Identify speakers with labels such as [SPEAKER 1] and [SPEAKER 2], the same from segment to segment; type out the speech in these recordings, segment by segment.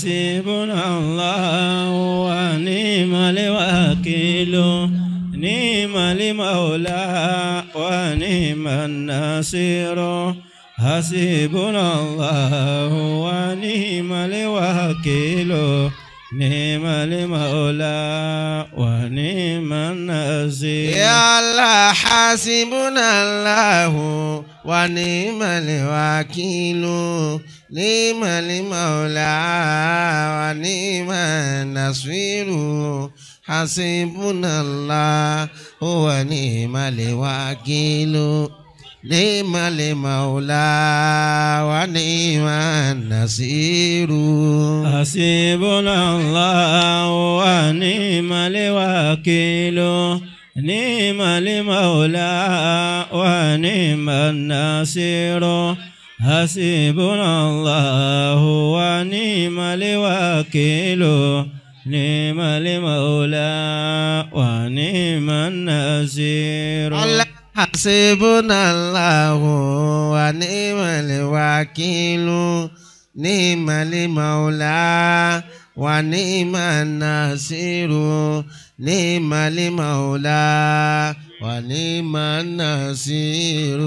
[SPEAKER 1] حسبنا الله ونعم الوكيل نعم المولى ونعم النصير حسبنا الله ونعم الوكيل نعم المولى ونعم النصير
[SPEAKER 2] يا الله حسبنا الله ونعم الوكيل نعم المولى ونعم النصير حسبنا الله ونعم الوكيل نعم المولى ونعم النصير
[SPEAKER 1] حسبنا الله ونعم الوكيل نعم المولى ونعم النصير حسبنا الله ونعم الوكيل نعم المولى ونعم النصير
[SPEAKER 2] الله حسبنا الله ونعم الوكيل نعم المولى ونعم النصير نعم المولى ونعم النصير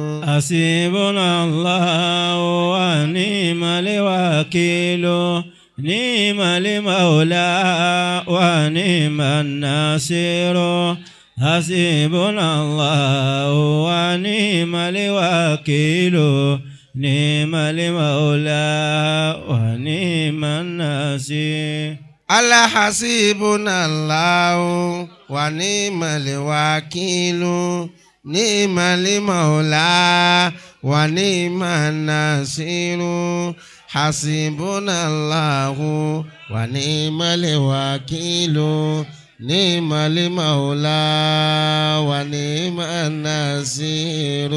[SPEAKER 1] حسبنا الله ونعم الوكيل نعم المولى ونعم الناصر حسبنا الله ونعم الوكيل نعم المولى ونعم الناصر
[SPEAKER 2] الله حسبنا الله ونعم الوكيل نعم المولى ونعم النصير حسبنا الله ونعم الوكيل نعم المولى ونعم النصير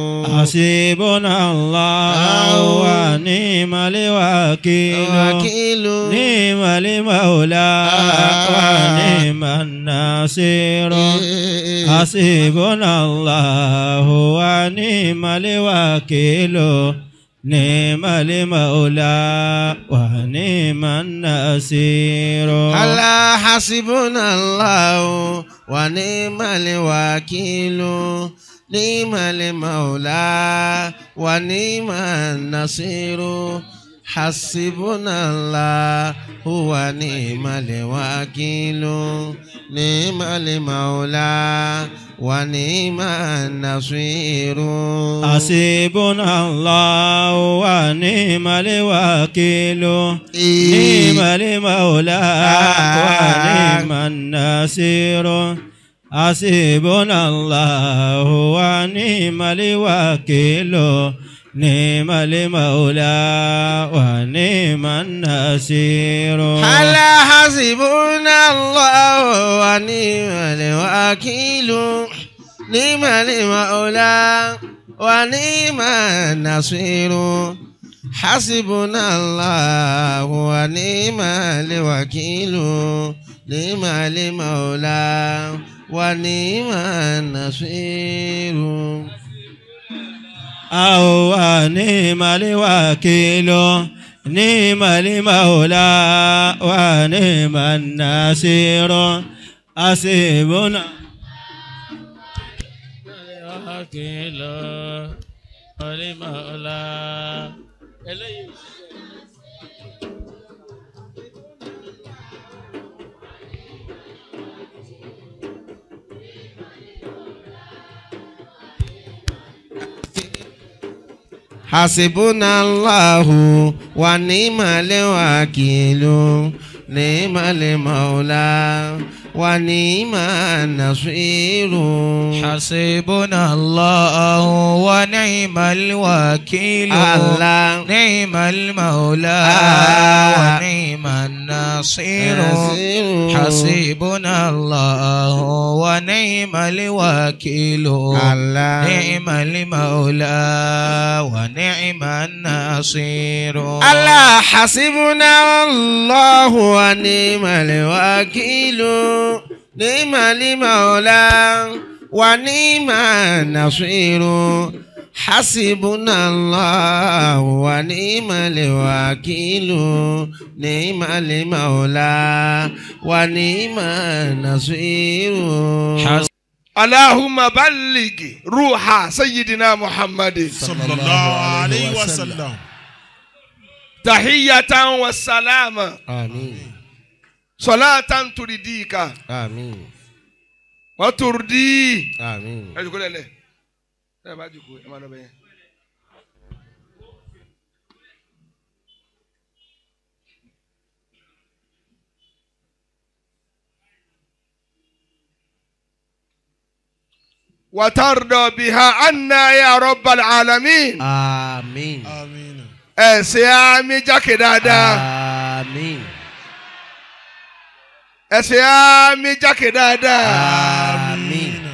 [SPEAKER 1] حسبنا الله ونعم الوكيل
[SPEAKER 2] وكيل
[SPEAKER 1] نعم المولى ونعم الناصر حسبنا الله ونعم الوكيل نعم المولى ونعم النصير
[SPEAKER 2] الله حسبنا الله ونعم الوكيل نعم المولى ونعم النصير حسبنا الله هو نعم الوكيل نعم المولى ونعم النصير
[SPEAKER 1] حسبنا الله ونعم الوكيل نعم المولى ونعم الناصر حسبنا الله ونعم الوكيل نعم المولى ونعم الناصر
[SPEAKER 2] على حسبنا الله ونعم الوكيل نعم المولى ونعم النصير حسبنا الله ونعم الوكيل نعم المولى ونعم النصير
[SPEAKER 1] أو نعم الوكيل نعم المولى ونعم الناصر حسبنا الوكيل والمولى
[SPEAKER 2] حسبنا الله ونعم الوكيل نعم المولى ونعم النصير
[SPEAKER 3] حسبنا الله ونعم الوكيل
[SPEAKER 2] الله
[SPEAKER 3] نعم المولى
[SPEAKER 2] آه.
[SPEAKER 3] ونعم النصير
[SPEAKER 2] نصير.
[SPEAKER 3] حسبنا الله ونعم الوكيل
[SPEAKER 2] الله.
[SPEAKER 3] نعم المولى ونعم النصير
[SPEAKER 2] الله حسبنا الله ونعم الوكيل نعم المولى ونعم النصير حسبنا الله ونعم الوكيل نعم المولى ونعم النصير
[SPEAKER 4] اللهم بلغ روح سيدنا محمد
[SPEAKER 5] صلى الله عليه وسلم
[SPEAKER 4] تحية والسلام
[SPEAKER 2] آمين
[SPEAKER 4] صلاة ترديك
[SPEAKER 2] آمين
[SPEAKER 4] وتردي
[SPEAKER 2] آمين
[SPEAKER 4] ẹ jòkó lẹ́lẹ̀ ẹ bá jòkó ẹ má lọ bẹ́yẹn. وترضى بها عنا يا رب العالمين
[SPEAKER 2] آمين
[SPEAKER 5] آمين
[SPEAKER 4] ẹ ṣe àmì jákè dáadáa
[SPEAKER 2] آمين
[SPEAKER 4] ẹ ṣe àmì jákè dáadáa
[SPEAKER 2] آمين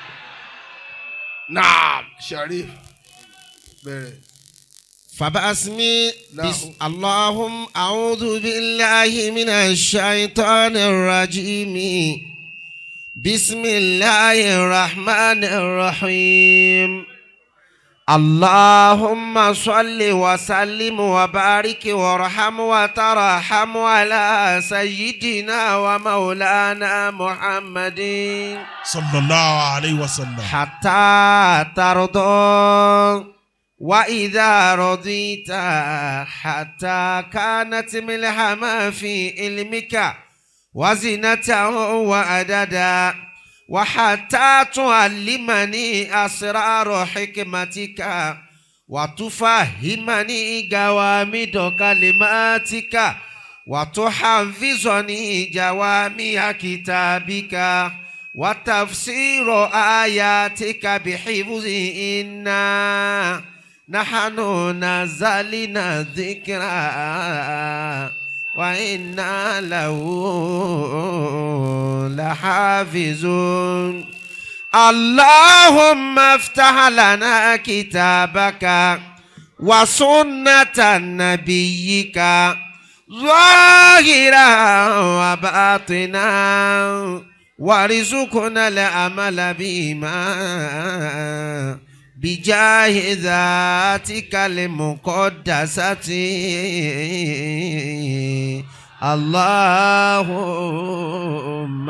[SPEAKER 4] naam sharif bẹ̀rẹ̀.
[SPEAKER 2] فباسمي
[SPEAKER 4] نعم.
[SPEAKER 2] بس اللهم أعوذ بالله من الشيطان الرجيم بسم الله الرحمن الرحيم اللهم صل وسلم وبارك وارحم وترحم على سيدنا ومولانا محمد
[SPEAKER 5] صلى الله عليه وسلم
[SPEAKER 2] حتى ترضى وإذا رضيت حتى كانت ملحمة في علمك وزنته وأددا وحتى تعلمني أسرار حكمتك وتفهمني جوامد كلماتك وتحفظني جوامع كتابك وتفسير آياتك بحفظ إنا نحن نزلنا الذكرى وإنا له لحافظون اللهم افتح لنا كتابك وسنة نبيك ظاهرا وباطنا وارزقنا العمل بما بجاه ذاتك المقدسة اللهم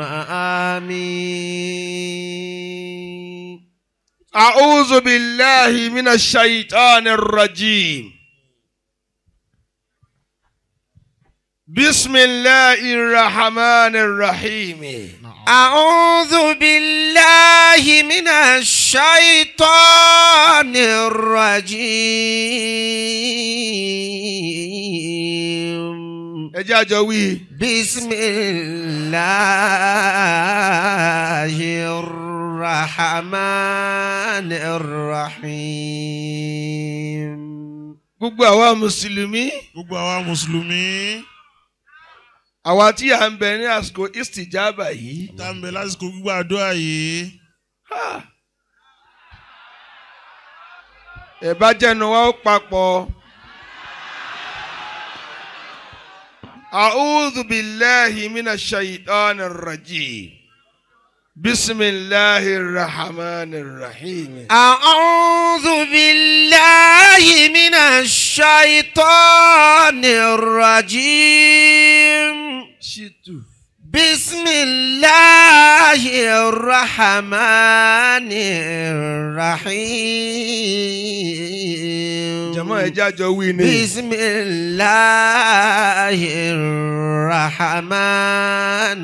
[SPEAKER 2] آمين
[SPEAKER 4] أعوذ بالله من الشيطان الرجيم بسم الله الرحمن الرحيم
[SPEAKER 2] أعوذ بالله من الشيطان الرجيم
[SPEAKER 4] ẹ jẹ́ àjọ wí.
[SPEAKER 2] بسم الله الرحمن الرحيم
[SPEAKER 4] gbogbo àwa mùsùlùmí
[SPEAKER 5] gbogbo àwa mùsùlùmí
[SPEAKER 4] àwa tí à ń bẹ ní àsìkò istijaba yìí
[SPEAKER 5] tá ń bẹ lásìkò gbígbà àdúrà yìí
[SPEAKER 4] ẹ bá jẹnu wa ó papọ̀. أعوذ بالله من الشيطان الرجيم بسم الله الرحمن الرحيم
[SPEAKER 2] أعوذ بالله من الشيطان الرجيم
[SPEAKER 4] شتو
[SPEAKER 2] بسم الله الرحمن الرحيم
[SPEAKER 4] جماعة جاجو ويني
[SPEAKER 2] بسم الله الرحمن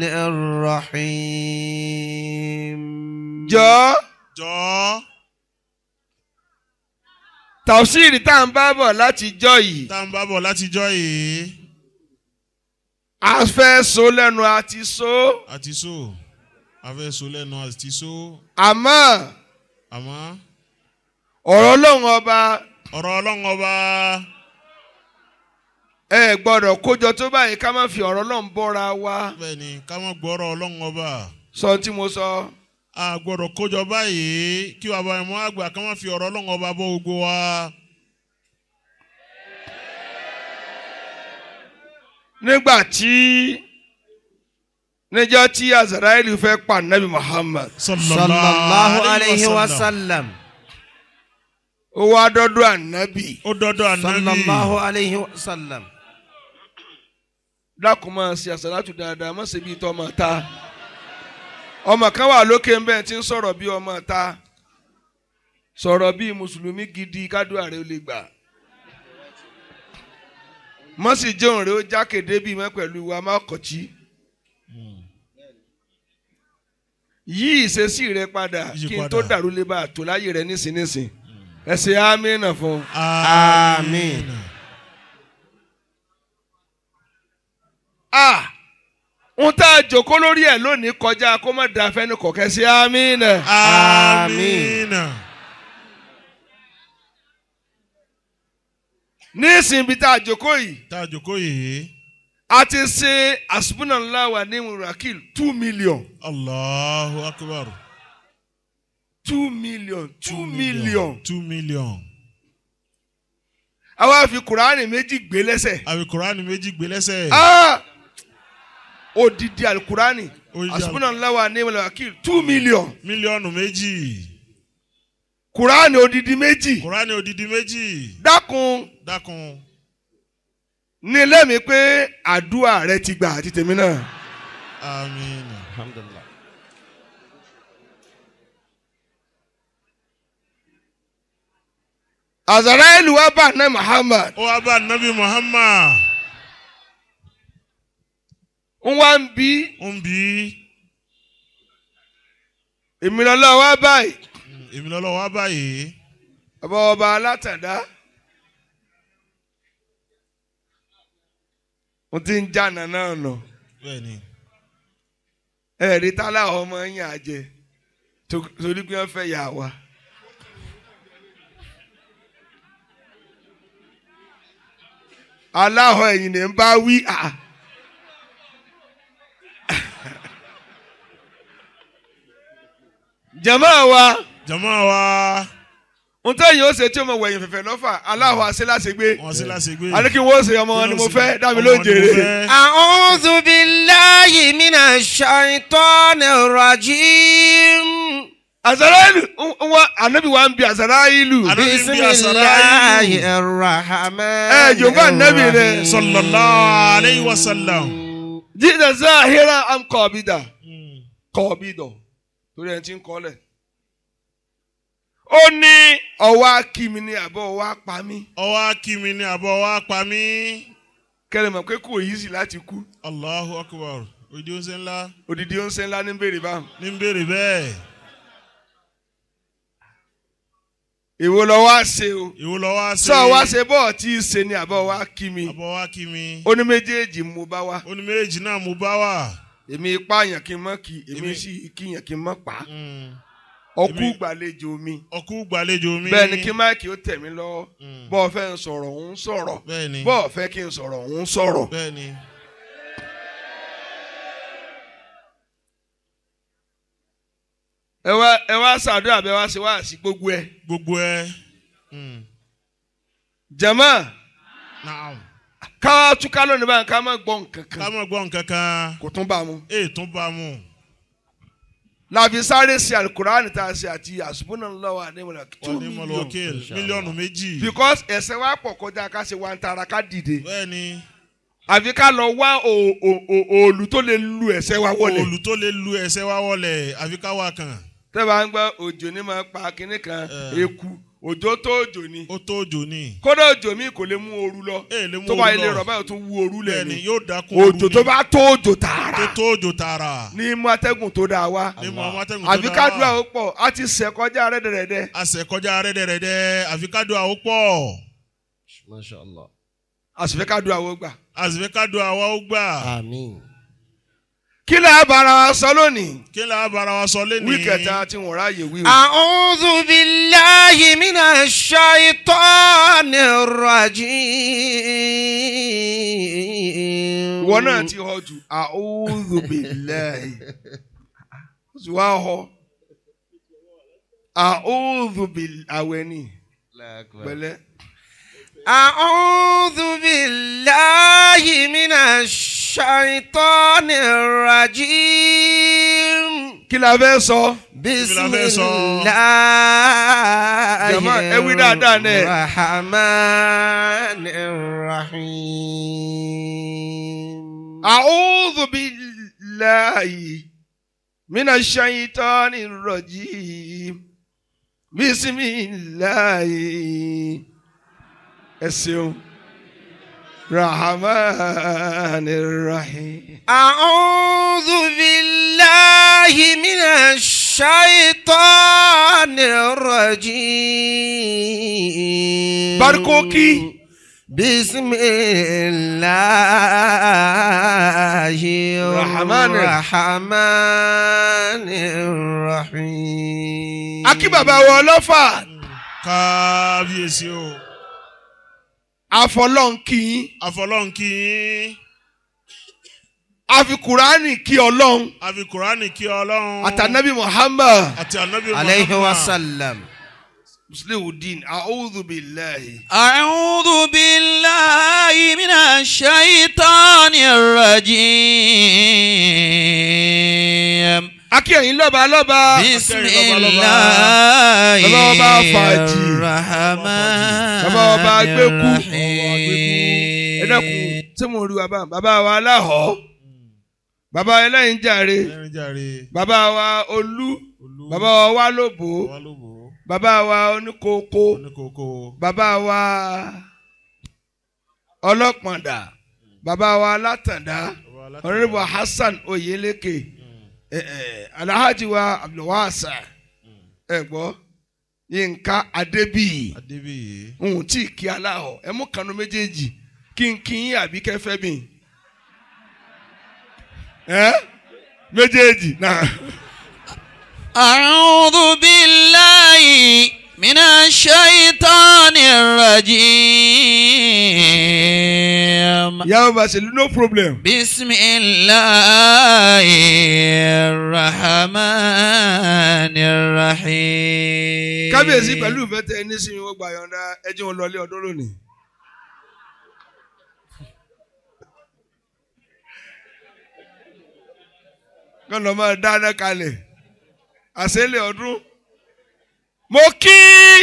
[SPEAKER 2] الرحيم
[SPEAKER 4] jọ
[SPEAKER 5] jọ
[SPEAKER 4] tàwsírì tá à ń bá bọ̀ láti jọ yìí
[SPEAKER 5] tá ń bá bọ̀ látijọ́ yìí
[SPEAKER 4] a fẹ́ so lẹ́nu àti so
[SPEAKER 5] àti so afẹ́ so lẹ́nu àti so
[SPEAKER 4] àmọ́
[SPEAKER 5] àmọ́
[SPEAKER 4] ọ̀rọ̀ ọlọ́run ọba
[SPEAKER 5] ọ̀rọ̀ ọlọ́run ọba
[SPEAKER 4] ẹ gbọ́dọ̀ kójọ tó báyìí ká má fi ọ̀rọ̀ ọlọ́run bọ́ra wa
[SPEAKER 5] bẹ́ẹ̀ ni ká má gbọ́rọ̀ ọlọ́run ọba
[SPEAKER 4] sọ tí mo sọ.
[SPEAKER 5] a gbọ́dọ̀ kójọ báyìí kí bàbá ìmọ̀ àgbà ká má fi ọ̀rọ̀ ọlọ́run ọba bọ́ gbogbo wa
[SPEAKER 4] nígbà tí níjọ́ tí azaraeli fẹ́ pa nabi muhammad
[SPEAKER 2] صلى الله عليه وسلم
[SPEAKER 4] ó wá dọ́dọ̀ ànábì
[SPEAKER 5] ó dọ́dọ̀ ànábì
[SPEAKER 2] sallallahu alayhi wa sallam.
[SPEAKER 4] dákun máa ṣe àṣàlátù dáadáa má ṣe bíi tọmọ ta ọmọ kan wà lókè ńbẹ tí ń sọ̀rọ̀ bíi ọmọ ta sọ̀rọ̀ bíi mùsùlùmí gidi kádùá rẹ ó lè gbà má sì jẹun rẹ ó jákèdé bíi mọ́ pẹ̀lú wa má kọ̀tí yí ìṣesí rẹ padà
[SPEAKER 5] Yí
[SPEAKER 4] kí n
[SPEAKER 5] padà.
[SPEAKER 4] tó dàrú lè bá a tó láyé rẹ nísinsìnyí ẹ ṣe àmínà fún un.
[SPEAKER 5] àmín
[SPEAKER 4] ah ń tá a jòkó lórí ẹ lónìí kọjá kó má da fẹ́ni kọ̀kẹ́ sí amínà.
[SPEAKER 5] àmín
[SPEAKER 4] ní ìsìnbi tá a jòkó yìí
[SPEAKER 5] tá a jókòó yìí
[SPEAKER 4] a ti ṣe àsùnmùnàlá wà ní murakil two million
[SPEAKER 5] allahu akbar
[SPEAKER 4] two million two million
[SPEAKER 5] two million
[SPEAKER 4] àwa fi kuraani méjì gbé lẹ́sẹ̀
[SPEAKER 5] àbí kuraani méjì gbé lẹ́sẹ̀
[SPEAKER 4] ah odidi alukurani
[SPEAKER 5] Odidi
[SPEAKER 4] àsùnmùnàlá wà ní murakil two million
[SPEAKER 5] mílíọ̀nù méjì
[SPEAKER 4] kuraani odidi méjì
[SPEAKER 5] kuraani odidi méjì
[SPEAKER 4] dákun
[SPEAKER 5] dákun
[SPEAKER 4] ní lẹ́mìí pé àdúrà rẹ ti gbà àti tèmi náà.
[SPEAKER 5] àmín
[SPEAKER 2] alhamdulilah.
[SPEAKER 4] azaraeli wa bá ná muhammad
[SPEAKER 5] ó wá bá nabi muhammad
[SPEAKER 4] ń wá ń bí
[SPEAKER 5] ó ń bí
[SPEAKER 4] èmi lọ́lọ́ wá báyìí
[SPEAKER 5] èmi lọ́lọ́ wá báyìí
[SPEAKER 4] ọba ọba alátàdá mo ti ń jà nànà ọ̀nà
[SPEAKER 5] bẹ́ẹ̀ ni
[SPEAKER 4] ẹ̀rí tálá ọmọ yín àjẹ tó- torí pé wọ́n fẹ́ yà wá. aláhọ̀ ẹ̀yìn ni ń bá wí à. jẹ̀mọ́ wa
[SPEAKER 5] jama wa
[SPEAKER 4] ohun tẹ́yìn ó ṣe tí o mọ̀ wẹ̀yìn fẹ̀fẹ̀ lọ́fà aláhọ̀ àṣeláṣegbé
[SPEAKER 5] wọn sí láti gbé
[SPEAKER 4] àní kí wọ́n ṣe ọmọ wọn ni mo fẹ́ dá mi ló ń jèrè.
[SPEAKER 2] أعوذ بالله من الشيطان الرجيم
[SPEAKER 4] àṣàráìlù wọn ànábì wa ń bi àṣàráìlù.
[SPEAKER 5] Ànábì ń
[SPEAKER 2] بسم
[SPEAKER 5] bí àṣàrà
[SPEAKER 2] الله
[SPEAKER 5] ìlú.
[SPEAKER 2] الرحمن
[SPEAKER 4] ẹ jọba ànábì rẹ
[SPEAKER 2] الرحيم.
[SPEAKER 5] sallallahu alayhi wa sallam
[SPEAKER 4] jíjẹ zahira am kọ̀ọ̀bìdà kọ̀ọ̀bìdọ̀ torí ẹni tí ń kọ́lẹ̀. ó ní ọwọ́ akími ni àbọ̀ ọwọ́ apá mi
[SPEAKER 5] ọwọ́ akími ni àbọ̀ wa pa mí
[SPEAKER 4] kẹlẹ̀ mọ̀ pé kò yí sí láti kú
[SPEAKER 5] allahu akbar òdi oúnjẹ ńlá
[SPEAKER 4] òdìdí ó ń ṣe ńlá ní bèrè báwọn.
[SPEAKER 5] ní ń béèrè bẹ́ẹ̀
[SPEAKER 4] èwo lọ wá ṣe o
[SPEAKER 5] ìwọ lọ wá sí
[SPEAKER 4] sọ wá ṣe bọ́ọ̀ tí í ṣe ni àbọ̀ ọwọ́ akími
[SPEAKER 5] àbọ̀ wa kí mi
[SPEAKER 4] ó ní méjèèjì mo bá wá
[SPEAKER 5] ó ní méjì náà mo bá wà
[SPEAKER 4] èmi ipá yàn kí n mọ́ kí èmi
[SPEAKER 5] Èmi-
[SPEAKER 4] sì kí yàn kí n mọ́ pa
[SPEAKER 5] Mm.
[SPEAKER 4] ọkú
[SPEAKER 5] Èmi-
[SPEAKER 4] gbàlejò mi
[SPEAKER 5] ọkú gbàlejò mi
[SPEAKER 4] bẹ́ẹ̀ ni kí máìkì ó tẹ̀ mí lọ́wọ́
[SPEAKER 5] Mm.
[SPEAKER 4] bọ́ọ̀ fẹ́ ń sọ̀rọ̀ òun sọ̀rọ̀
[SPEAKER 5] bẹ́ẹ̀ ni
[SPEAKER 4] bọ́ọ̀ fẹ́ kí n sọ̀rọ̀ òun sọ̀rọ̀.
[SPEAKER 5] bẹ́ẹ̀ ni
[SPEAKER 4] ẹ wá ẹ wá ṣàdúrà bẹ́ẹ̀ wá ṣe wá sí gbogbo ẹ.
[SPEAKER 5] gbogbo ẹ Mm.
[SPEAKER 4] jẹ̀mọ́
[SPEAKER 5] naam
[SPEAKER 4] ká túká lónìí báyìí ká má gbọ́ nǹkan
[SPEAKER 5] ká
[SPEAKER 4] kan
[SPEAKER 5] má gbọ́ nǹkan kan
[SPEAKER 4] kò tún bá a mu.
[SPEAKER 5] èè tún bá mu
[SPEAKER 4] láfi sáré sí alukur'an tá a ṣe àti àṣùbùnà lọ́wọ́ àdéhùn two
[SPEAKER 5] wọ́n ní
[SPEAKER 4] million
[SPEAKER 5] mọ̀lọ́kẹ́l mílíọ̀nù méjì
[SPEAKER 4] because ẹ̀sẹ̀ wa pọ̀ kọjá ká ṣe wa ń tara ká dìde
[SPEAKER 5] bẹ́ẹ̀ ni
[SPEAKER 4] àfi ká lọ wá o- o- o- òòlù tó lè lu ẹ̀sẹ̀ wa wọlé.
[SPEAKER 5] olù tó lè lu ẹsẹ̀ wa wọlẹ̀ àfi ká wà kàn
[SPEAKER 4] tẹ́lẹ̀ ń gbọ́ òjò ní máa pa kinní kan
[SPEAKER 5] Eh.
[SPEAKER 4] eku òjò tó òjò ni
[SPEAKER 5] ó tó òjò ni
[SPEAKER 4] kódà òjò mi kò lè mú ooru lọ
[SPEAKER 5] èè lè mú
[SPEAKER 4] tó bá
[SPEAKER 5] oru
[SPEAKER 4] ilé
[SPEAKER 5] lọ.
[SPEAKER 4] rọ̀ báyìí tó wú ooru lẹ̀
[SPEAKER 5] bẹ́ẹ̀ ni
[SPEAKER 4] ni
[SPEAKER 5] yóò dákun ooru
[SPEAKER 4] òjò
[SPEAKER 5] ni.
[SPEAKER 4] tó bá tó òjò
[SPEAKER 5] tó
[SPEAKER 4] tààrà
[SPEAKER 5] tó òjò tààrà
[SPEAKER 4] ní mú atẹ́gùn tó dáa wá
[SPEAKER 5] ní mọ amátẹ́gùn tó
[SPEAKER 4] àbí
[SPEAKER 5] dára
[SPEAKER 4] kádùá ó pọ̀ á ti sẹ̀ kọjá rẹ́dẹ̀rẹ́dẹ́
[SPEAKER 5] àṣẹ kọjá rẹ́dẹ̀rẹ́dẹ́ àfi kádùá ó pọ̀
[SPEAKER 2] Masha Allah.
[SPEAKER 4] àsìfẹ́ kádùá ó gbà.
[SPEAKER 5] àṣìfẹ́ kádùá wa ó gbà
[SPEAKER 2] Àmín.
[SPEAKER 4] kí lè bára wa sọ lónìí
[SPEAKER 5] kí ni a bára wa sọ lẹ́nìí
[SPEAKER 4] wí kẹta tí wọ́n ráàyè wí o.
[SPEAKER 2] أعوذ بالله من الشيطان الرجيم
[SPEAKER 4] ìwọ náà ti họ jù a'udhu billahi ó sì wá họ a'udhu billahi àwẹ̀ ni pẹ̀lẹ́.
[SPEAKER 2] أعوذ بالله من الشيطان الرجيم
[SPEAKER 4] kí la fẹ́ sọ.
[SPEAKER 2] بسم
[SPEAKER 5] fẹ́ sọ.
[SPEAKER 2] الله
[SPEAKER 4] Jàmáà, ẹ wí dáadáa náà.
[SPEAKER 2] الرحمن الرحيم أعوذ بالله من الشيطان الرجيم بسم الله السلام الرحمن الرحيم أعوذ بالله من الشيطان الرجيم
[SPEAKER 4] Barkoki.
[SPEAKER 2] بسم الله
[SPEAKER 4] Rahman.
[SPEAKER 2] الرحمن الرحيم
[SPEAKER 4] akí bàbá wa ọlọ́fà
[SPEAKER 5] kábíyèsí o
[SPEAKER 4] àfọlọ́nkì yín
[SPEAKER 5] àfọlọ́n kí yín
[SPEAKER 4] àfi kùránì kí ọlọ́run
[SPEAKER 5] àfi kùránì kí ọlọ́run
[SPEAKER 4] àtànábì muhammad
[SPEAKER 5] àti ànábì
[SPEAKER 2] عليه
[SPEAKER 5] Muhammad.
[SPEAKER 2] وسلم muslimuddin a'udhu billahi.
[SPEAKER 3] أعوذ بالله من الشيطان الرجيم
[SPEAKER 4] akí ẹ̀yin lọ́ba lọ́ba
[SPEAKER 3] بسم
[SPEAKER 5] أكرم الله.
[SPEAKER 3] الله
[SPEAKER 4] Bàbá ọba Fàájì.
[SPEAKER 3] الرحمن
[SPEAKER 4] Bàbá ọba Agbékú.
[SPEAKER 3] الرحيم
[SPEAKER 4] ẹ dákun tí mo rí wa bá bàbá wa aláhọ̀ bàbá ẹlẹ́yin jàre
[SPEAKER 5] ẹrin jàre
[SPEAKER 4] bàbá wa olú
[SPEAKER 5] olú
[SPEAKER 4] bàbá wa wálòbó
[SPEAKER 5] wa ló bò ó
[SPEAKER 4] bàbá wa oníkókó
[SPEAKER 5] oníkókó
[SPEAKER 4] bàbá wa ọlọ́pàndà bàbá wa látàndá ọ̀rẹ́bù Hassan Oyeleke ẹ ẹ Alhaji wa Abdulwasa ẹ gbọ́ Yínká Adébíyì
[SPEAKER 5] adébíyì
[SPEAKER 4] ohun tí kí aláhọ̀ ẹ mú kanu méjèèjì kí n kí yín àbí kẹfẹ́ mi ẹ méjèèjì náà.
[SPEAKER 3] أعوذ بالله من الشيطان الرجيم
[SPEAKER 4] ìyàwó bá ṣe no problem.
[SPEAKER 3] بسم الله الرحمن الرحيم
[SPEAKER 4] kábíyèsí pẹ̀lú ìfẹ́ tẹ ẹni sí mi wọ́n gba yọ̀ǹda ẹjẹ́ wọn lọlé ọdún lónìí. kọ́ lọ́ máa dáná kalẹ̀ àṣẹlẹ̀ ọdún. mo kí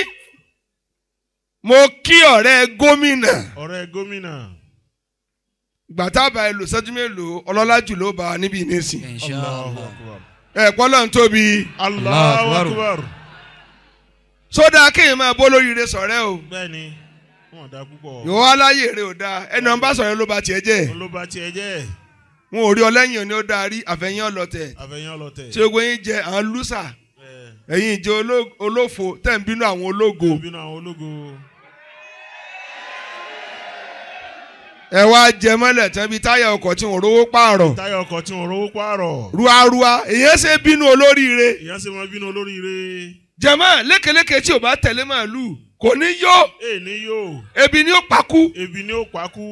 [SPEAKER 4] mo kí ọ̀rẹ́ gómìnà
[SPEAKER 5] ọ̀rẹ́ gómìnà
[SPEAKER 4] gbàtàbà ẹ lò sẹ́jú mélòó ọlọ́lá jù ló bá wa níbi ìnísìn.
[SPEAKER 3] إن شاء
[SPEAKER 5] Allahu
[SPEAKER 3] الله
[SPEAKER 5] akbar
[SPEAKER 4] ẹ̀ pọ́lọ́ ń tóbi
[SPEAKER 5] Allahu
[SPEAKER 3] Akbar.
[SPEAKER 5] akbar
[SPEAKER 4] sódà kéèyàn máa bó lóríire sọ̀rẹ́ o
[SPEAKER 5] bẹ́ẹ̀ni wọn dá púpọ̀
[SPEAKER 4] yòówó aláyè rẹ ò dáa ẹni ọ̀n bá sọ̀rọ̀ ló bá tiẹ̀ jẹ́
[SPEAKER 5] ló bá tiẹ̀ jẹ́
[SPEAKER 4] wọn ò rí ọlẹ́yìn òní ó dáa rí àfẹ̀yìn ọlọ́tẹ̀
[SPEAKER 5] àfẹ̀yìn ọlọ́tẹ̀
[SPEAKER 4] tí ogun yín jẹ àwọn lùsà
[SPEAKER 5] ẹ̀
[SPEAKER 4] ẹ̀yin ìjẹ oló- olófo tẹ̀ ń bínú àwọn ológo
[SPEAKER 5] bínú àwọn ológo
[SPEAKER 4] ẹ wá jẹ mọ́lẹ̀ tán bíi táyà ọkọ̀ tí wọ́n rówó pààrọ̀
[SPEAKER 5] táyà ọkọ̀ tí wọ́n rówó pààrọ̀
[SPEAKER 4] ruarua èyàn ṣe bínú olóríire
[SPEAKER 5] ìyá sì máa bínú olóríire
[SPEAKER 4] jẹ̀mọ́ lékeleke tí ò bá tẹ̀lé màálù kò ní yó
[SPEAKER 5] èè ní yóò
[SPEAKER 4] ebi ni ó pakú
[SPEAKER 5] ebi ní ó pàkú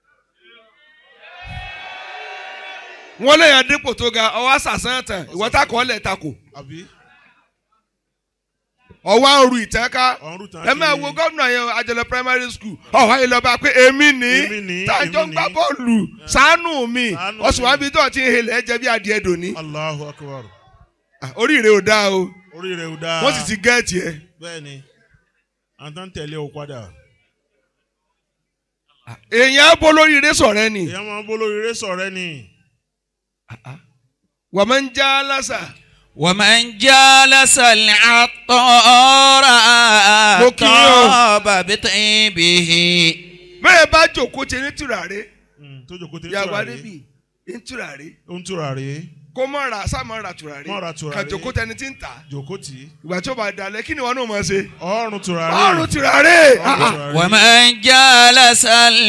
[SPEAKER 4] wọn lẹ́yìn adépò tó ga ọwọ́ àṣàṣàn tán ìwọ́ta kọ́ lẹ̀ takò
[SPEAKER 5] àbí
[SPEAKER 4] ọwọ́ àrùn ìtẹ́ká
[SPEAKER 5] ọ̀run tán
[SPEAKER 4] ẹ máa wo gómìnà yẹn àjọlọ primary school ọ̀hún ayé lọ́ba pé èmi ní
[SPEAKER 5] Èmi ní,
[SPEAKER 4] tájọ́ ń
[SPEAKER 5] èmi
[SPEAKER 4] gbá
[SPEAKER 5] ní.
[SPEAKER 4] bọ́ọ̀lù ṣàánú mi
[SPEAKER 5] Ṣàánú
[SPEAKER 4] ọ̀sùn
[SPEAKER 5] mi.
[SPEAKER 4] wa bíi tó ti ń helẹ̀ ẹ jẹ́ bí adìẹ dòní.
[SPEAKER 5] Allahu akbar
[SPEAKER 4] Ah, oríire ò dáa o
[SPEAKER 5] orí rẹ̀ ò dáa
[SPEAKER 4] wọ́n sì ti gẹ́ẹ̀tì ẹ.
[SPEAKER 5] bẹ́ẹ̀ni àtàn tẹ̀lé o padà
[SPEAKER 4] èèyàn á bọ́ lóríire sọ̀rẹ́ ni
[SPEAKER 5] ìyá máa ń bó lóríire sọ̀rẹ́ ni
[SPEAKER 4] wà máa ń já lásà
[SPEAKER 3] ومن جالس العطار
[SPEAKER 4] مكيو.
[SPEAKER 3] طاب بطيبه
[SPEAKER 4] bẹ́ẹ̀ bá jòkó ti ní tùràrí
[SPEAKER 5] Mm, tó jòkó tẹ
[SPEAKER 4] yàgbá
[SPEAKER 5] tùràrí
[SPEAKER 4] débi ní tùràrí
[SPEAKER 5] ó ń tùràrí
[SPEAKER 4] kó mọ̀ ra sáà ra tùràrí
[SPEAKER 5] Má ra tùràrí.
[SPEAKER 4] kà jòkó tẹni tí ń tà
[SPEAKER 5] jòkó tì í
[SPEAKER 4] ìgbà tí ó bá dalẹ̀ kí ni wọn náà máa ṣe.
[SPEAKER 5] ọrùn tùràrí
[SPEAKER 4] ọrùn tùràrí ah, ah.
[SPEAKER 5] tùràrí.
[SPEAKER 3] ومن جالس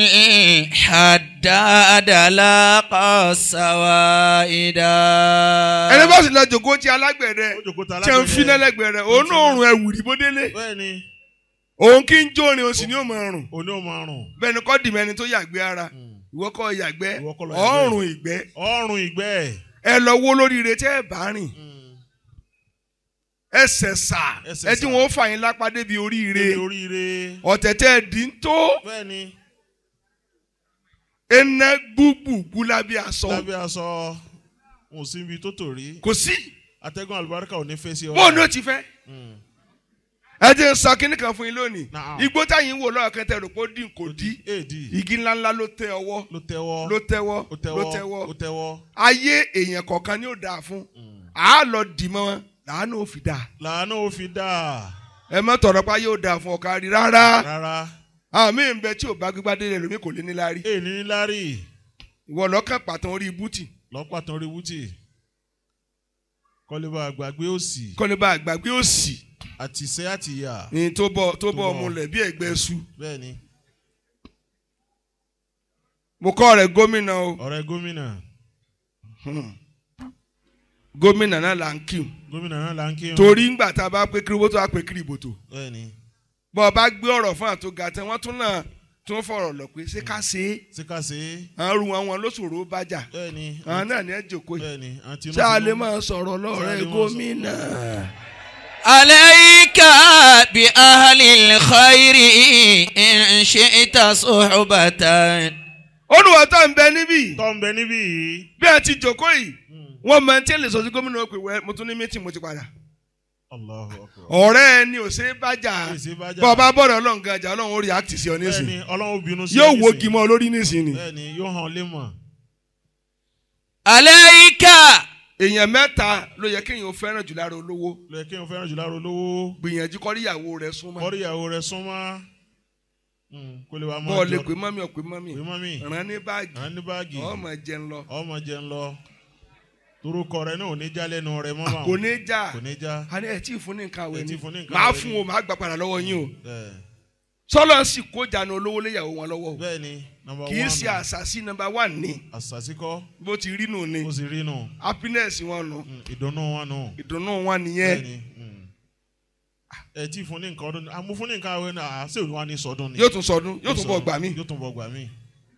[SPEAKER 3] الحداد لاقى السوائد
[SPEAKER 4] ẹni bá sì lọ jòkó ti alágbẹ̀dẹ
[SPEAKER 5] ó jòkó ta
[SPEAKER 4] tí ń fi
[SPEAKER 5] alágbẹ̀dẹ
[SPEAKER 4] lẹ́lẹ́gbẹ̀rẹ̀ òun náà rùn ẹ̀wùrì bó délé
[SPEAKER 5] bẹ́ẹ̀ni
[SPEAKER 4] òun kí ń jórin òun sì ní òun rùn
[SPEAKER 5] òní ò máa rùn
[SPEAKER 4] bẹ́ẹ̀ ni kọ́ dìmẹ́ni tó yàgbé ara ìwọ kọ́ yàgbẹ́
[SPEAKER 5] Ìwọ kọ́ lọ yàgbẹ́.
[SPEAKER 4] ọ̀rùn ìgbẹ́
[SPEAKER 5] ọrùn ìgbẹ́
[SPEAKER 4] ẹ lọ wó lóríire tẹ́ ẹ bá rìn ẹsẹ̀ sà
[SPEAKER 5] Ẹsẹ̀
[SPEAKER 4] ẹ tí
[SPEAKER 5] sà.
[SPEAKER 4] wọn ó fà yín lápá débi oríire
[SPEAKER 5] Débi oríire
[SPEAKER 4] ọ̀tẹ̀tẹ̀ dín tó
[SPEAKER 5] bẹ́ẹ̀ni
[SPEAKER 4] ẹnẹ gbúgbùgbù lábẹ́ aṣọ
[SPEAKER 5] lábẹ́ aṣọ wọn ò sí ibi tó tò rí
[SPEAKER 4] kò sí
[SPEAKER 5] atẹ́gùn àlùbáríkà ò ní fẹ́ sí ọ.
[SPEAKER 4] bóun ló ti fẹ́
[SPEAKER 5] Mm.
[SPEAKER 4] ẹ ti ń sọ kínní kan fún yín lónìí
[SPEAKER 5] Naam.
[SPEAKER 4] igbó táyìn ń wò lọ́wọ́ kẹtẹ rò pé ó dín kò dí
[SPEAKER 5] èdì
[SPEAKER 4] igi ńláńlá ló tẹ ọwọ́
[SPEAKER 5] ló tẹ́wọ́
[SPEAKER 4] ló tẹ́wọ́
[SPEAKER 5] ó
[SPEAKER 4] ló
[SPEAKER 5] tẹ́wọ́
[SPEAKER 4] tẹ́wọ́
[SPEAKER 5] ó tẹ́wọ́.
[SPEAKER 4] ayé èèyàn kọ̀ọ̀kan ni ó dáa fún àá lọ dì mọ́ wọn làánú ò fi dáa
[SPEAKER 5] làánú ò fi dà
[SPEAKER 4] ẹ má tọrọ pa yóò dáa fún ọ̀ka rí rárá
[SPEAKER 5] rárá.
[SPEAKER 4] àwọn míì ń bẹ tí ò bá gbígbá délé lómi kò lé níláárí
[SPEAKER 5] èyí ní lárí
[SPEAKER 4] ìwọ lọ́kàn pàtàn orí bútì
[SPEAKER 5] lọ́pàá tán rí wútì kọ́lébà àgbàgbé òsì
[SPEAKER 4] kọ́lé bá àgbàgbé òsì
[SPEAKER 5] àtìsẹ́ àtìyà
[SPEAKER 4] ní tó bọ́ tó bọ́
[SPEAKER 5] bọ̀.
[SPEAKER 4] ọmọ lẹ̀ bí ẹ̀gbẹ́ su
[SPEAKER 5] bẹ́ẹ̀ ni
[SPEAKER 4] mo kọ́ rẹ̀ gómìnà o
[SPEAKER 5] ọ̀rẹ́ gómìnà
[SPEAKER 4] Hmm. gómìnà náà là ń kí o
[SPEAKER 5] gómìnà náà là ń kí wọn.
[SPEAKER 4] torí ńgbà tá a bá pé kiri bótó a pé kiri bòtò
[SPEAKER 5] bẹ́ẹ̀ ni
[SPEAKER 4] bọ́ ọ bá gbé ọ̀rọ̀ fún àtúgà tán wọ́n tún náà tún fọ̀rọ̀ lọ pé ṣé ká ṣe é
[SPEAKER 5] síkàsí
[SPEAKER 4] àwọn ru àwọn lóṣòro bájà
[SPEAKER 5] bẹ́ẹ̀ ni
[SPEAKER 4] àwọn náà ní ẹ jòkó yìí
[SPEAKER 5] bẹ́ẹ̀ ni àti
[SPEAKER 4] ṣé a lè máa sọ̀rọ̀
[SPEAKER 5] Ṣé a lè
[SPEAKER 4] lọ́rẹ́
[SPEAKER 5] máa
[SPEAKER 4] gómìnà.
[SPEAKER 3] عليك بأهل الخير إن شئت صحبة
[SPEAKER 4] olùwà tó ń bẹ níbí
[SPEAKER 5] tọ́ ń bẹ níbí yìí
[SPEAKER 4] bí a ti jòkó yìí wọ́n máa ń tẹ́lẹ̀ sọ sí gómìnà pé wẹ́ mo tún ní mítì mo ti padà
[SPEAKER 5] Allahu akbar.
[SPEAKER 4] ọ̀rẹ́ ẹni ò ṣe é bájà
[SPEAKER 5] Èsì bá jà.
[SPEAKER 4] bọ́ ọ bá bọ̀rọ̀ ọlọ́run gan jà ọlọ́run ó rí àkìtì sí ọ
[SPEAKER 5] bẹ́ẹ̀
[SPEAKER 4] nísìn
[SPEAKER 5] ni ọlọ́run bínú sí
[SPEAKER 4] yóò
[SPEAKER 5] ẹ
[SPEAKER 4] wo
[SPEAKER 5] nísìn.
[SPEAKER 4] gímọ̀ lórí nísìn ni
[SPEAKER 5] bẹ́ẹ̀ ni yóò hàn lé mọ̀
[SPEAKER 3] عليك
[SPEAKER 4] èèyàn mẹ́ta ló yẹ kéèyàn fẹ́ràn jù lára olówó
[SPEAKER 5] lóye kí n fẹ́ràn jù lára olówó
[SPEAKER 4] gbìyànjú kọ́rí ìyàwó rẹ̀ súnmọ́
[SPEAKER 5] kọ́rí ìyàwó rẹ̀ súnmọ́ Mm, kó lè wá mọ́
[SPEAKER 4] bọ́ọ̀ lè
[SPEAKER 5] jọ-
[SPEAKER 4] pé mọ́mí ọ̀pẹ mọ́mí
[SPEAKER 5] pé mọ́mí
[SPEAKER 4] ràn ní báàgì
[SPEAKER 5] à ń ní báàgì
[SPEAKER 4] ọmọ jẹun lọ
[SPEAKER 5] ọmọ jẹ ń lọ torúkọ rẹ náà ò ní já lẹ́nu rẹ mọ́ bá
[SPEAKER 4] kò ní já
[SPEAKER 5] kò ní já
[SPEAKER 4] a ní ẹ̀ tí ì fún ní nǹkan àwẹ̀
[SPEAKER 5] Ẹ tí
[SPEAKER 4] ni
[SPEAKER 5] ì fún ní nǹkan
[SPEAKER 4] màá
[SPEAKER 5] àwẹ̀
[SPEAKER 4] fún
[SPEAKER 5] ni.
[SPEAKER 4] o màá gbà padà lọ́wọ́ yín o
[SPEAKER 5] bẹ́ẹ̀
[SPEAKER 4] sọlọ sì kó jànú olówó léyàwó wọn lọ́wọ́ o
[SPEAKER 5] bẹ́ẹ̀ ni nọmba
[SPEAKER 4] kì í ṣe àṣàṣì nọ́mbà wán ni
[SPEAKER 5] àṣàṣìkọ́
[SPEAKER 4] bó ti rí nù ni
[SPEAKER 5] ó sì rí nù
[SPEAKER 4] happiness wọn nù
[SPEAKER 5] Mm, ìdùnnú wọn nù
[SPEAKER 4] ìdùnnú wọn nìyẹn
[SPEAKER 5] bẹ́ẹ̀ ni mm. ẹ tí fún ní nǹkan ọdún àmú fún ní nǹkan àwẹ̀ náà àṣẹ òun wà ní sọdún ni
[SPEAKER 4] yóò tún sọdún yóò tún bọ̀
[SPEAKER 5] sọdún.
[SPEAKER 4] gbà mí
[SPEAKER 5] yóò tún bọ̀ gbà mí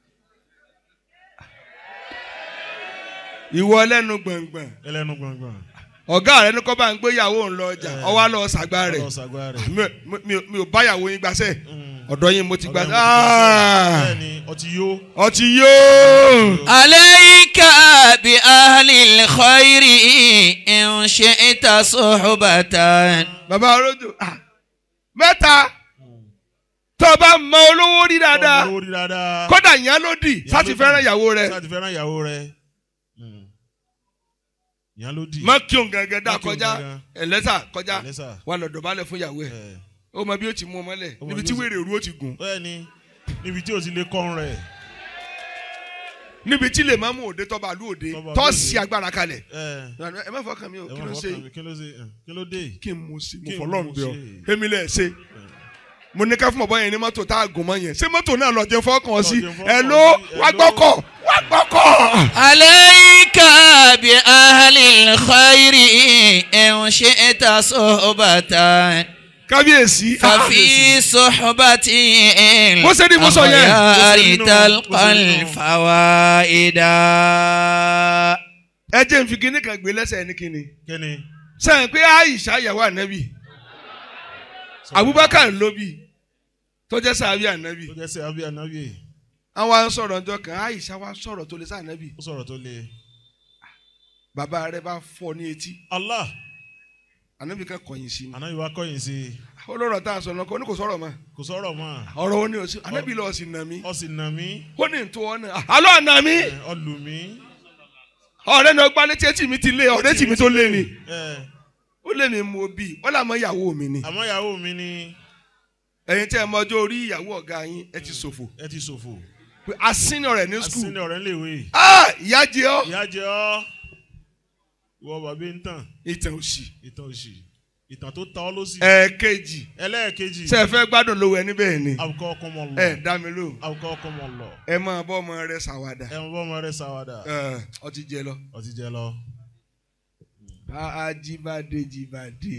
[SPEAKER 4] ìwọ lẹ́nu gbọ̀ngbọ̀n
[SPEAKER 5] ẹlẹ́nu gbọ̀ngbọ̀n
[SPEAKER 4] ọ̀gá rẹ ní kọ́ bá ń gbé ìyàwó ń lọ ọjà
[SPEAKER 5] Eh.
[SPEAKER 4] ọwọ́ lọ sàgbà rẹ̀
[SPEAKER 5] ọlọ́sàgbà rẹ̀
[SPEAKER 4] Mi- mi- mi- mi ò bá ìyàwó yín gbàṣẹ́
[SPEAKER 5] Mm.
[SPEAKER 4] ọ̀dọ̀ yín mo ti gbà
[SPEAKER 5] Ọ̀gá mi ti gbà bẹ́ẹ̀ ni ọtí yó
[SPEAKER 4] ọtí yóò
[SPEAKER 3] عليك بأهل الخير إن شئت صحبة
[SPEAKER 4] bàbá arójò ah, mẹ́ta tó o bá mọ olówó rí dáadáa
[SPEAKER 5] ọmọ orí dáadáa
[SPEAKER 4] kódà ìyẹn ló dì sáti fẹ́ràn ìyàwó rẹ̀
[SPEAKER 5] sáti fẹ́ràn ìyàwó rẹ̀ Mm. ìyẹn ló dì
[SPEAKER 4] má kí òun gẹ́gẹ́ dá
[SPEAKER 5] Má kí òun
[SPEAKER 4] kọjá
[SPEAKER 5] gangan.
[SPEAKER 4] ẹlẹ́sà kọjá
[SPEAKER 5] Ẹlẹ́sà.
[SPEAKER 4] wà lọ dọ̀bálẹ̀ fún ìyàwó ẹ̀
[SPEAKER 5] ẹ̀
[SPEAKER 4] ó mọ bí ó ti mú ọmọ lẹ̀
[SPEAKER 5] Ó mọ
[SPEAKER 4] níbi
[SPEAKER 5] bí
[SPEAKER 4] tí
[SPEAKER 5] ó ti-
[SPEAKER 4] wèrè òru ó ti gùn
[SPEAKER 5] bẹ́ẹ̀ ni níbi tí o ti lè kọ́run rẹ̀
[SPEAKER 4] níbi tí lè má mú òde tọ́ba àlú òde
[SPEAKER 5] Tọ́ba àlú
[SPEAKER 4] tọ́
[SPEAKER 5] òde.
[SPEAKER 4] sí agbára kalẹ̀
[SPEAKER 5] ẹ̀
[SPEAKER 4] ẹ má fọkàn mi o
[SPEAKER 5] ẹ̀
[SPEAKER 4] kí
[SPEAKER 5] wọ́n
[SPEAKER 4] ló
[SPEAKER 5] fọkàn
[SPEAKER 4] ṣe
[SPEAKER 5] mi, kí ló ṣe ẹ̀, kí ló dé
[SPEAKER 4] kí n mú sí mo
[SPEAKER 5] Kí n
[SPEAKER 4] fọlọ́run
[SPEAKER 5] mú
[SPEAKER 4] bí ọ
[SPEAKER 5] sí.
[SPEAKER 4] èmi lẹ̀ ṣe mo ní ká fún ọ̀bọ yẹn ní mọ́tò tá a gùn mọ́ yẹn ṣé mọ́tò náà lọ jẹ fọ́kàn sí
[SPEAKER 5] jẹ fọ́kàn
[SPEAKER 4] ẹ ló
[SPEAKER 5] sí,
[SPEAKER 4] wá
[SPEAKER 5] ẹ ló.
[SPEAKER 4] gbọ́kọ̀ wá gbọ́kọ̀.
[SPEAKER 3] عليك بأهل الخير إن شئت صحبة
[SPEAKER 4] kábíyèsí
[SPEAKER 3] ففي صحبة
[SPEAKER 4] Bó ṣe rí, bó sọ yẹn.
[SPEAKER 5] Bó ṣe
[SPEAKER 3] الأخيار
[SPEAKER 5] rí nù,
[SPEAKER 3] تلقى
[SPEAKER 5] bó ṣe rí nù.
[SPEAKER 3] الفوائد
[SPEAKER 4] ẹ jẹ́ n fi kíní kan gbé lẹ́sẹ̀ ní kíni
[SPEAKER 5] kí ni
[SPEAKER 4] sẹ́yìn pé Aisha yàwó ànábì Abubakar ló bí tó jẹ́ sàbí ànábì
[SPEAKER 5] tó jẹ́ sẹ́ abí anabi
[SPEAKER 4] àwọn à ń sọ̀rọ̀ ọjọ́ kan Aisha wa sọ̀rọ̀ tó lè sá ànábì
[SPEAKER 5] ó sọ̀rọ̀ tó le
[SPEAKER 4] bàbá rẹ̀ bá fọ́ ní etí
[SPEAKER 5] Allah
[SPEAKER 4] ànábì kan kọ̀yìn sí ni
[SPEAKER 5] anabi wa kọ́yìn sí i
[SPEAKER 4] olórọ̀ tá a sọ lọ́kọ́ ní kò sọ̀rọ̀ mọ́
[SPEAKER 5] kò sọ̀rọ̀ mọ́
[SPEAKER 4] ọ̀rọ̀ ó ní o sí ànábì lọ́ọ́ sí nà mí
[SPEAKER 5] ọ sì nà mí
[SPEAKER 4] ó ní ntọ́ ọ náà alọ́ àná mi
[SPEAKER 5] ẹ̀, ọ lù mí
[SPEAKER 4] ọ̀rẹ́ náà gbá létí etí mi ti lé ọ̀rẹ́ tì mí tó lé ni
[SPEAKER 5] ẹ̀,
[SPEAKER 4] ó lé mi mú obì wọ́n làmọ́ ìyàwó mi ni
[SPEAKER 5] àmọ́ ìyàwó mi ni
[SPEAKER 4] ẹ̀yin tẹ́ ẹ mọ ọjọ́ orí ìyàwó ọ̀gá yín ẹ ti ṣòfò
[SPEAKER 5] ẹ ti ṣòfò
[SPEAKER 4] pé asínà rẹ̀ ní skul
[SPEAKER 5] asínì ọ̀rẹ́ ń lè wé
[SPEAKER 4] ah ìyá jẹ ọ́
[SPEAKER 5] ìyá jẹ ọ́ ìwọ bàbá ń tàn
[SPEAKER 4] ìtàn òsì
[SPEAKER 5] ìtàn òsì ìtàn tó ta ọ́ ló sì
[SPEAKER 4] ẹ̀ẹ̀kejì
[SPEAKER 5] ẹlẹ́ẹ̀kejì
[SPEAKER 4] ṣe é fẹ́ gbádùn lówó ẹni bẹ́ẹ̀ ni
[SPEAKER 5] àwùkọ́ ọkọ mọ̀ lọ
[SPEAKER 4] ẹ dá mi lò
[SPEAKER 5] àwùkọ́ ọkọ mọ̀ lọ
[SPEAKER 4] ẹ máa bọ́ ọmọ rẹ ṣàwádà
[SPEAKER 5] ẹ mọ bọ́ ọmọ rẹ sáwádà
[SPEAKER 4] ẹ ọtí jẹ lọ.
[SPEAKER 5] ọtí jẹ lọ
[SPEAKER 4] ajibade jibade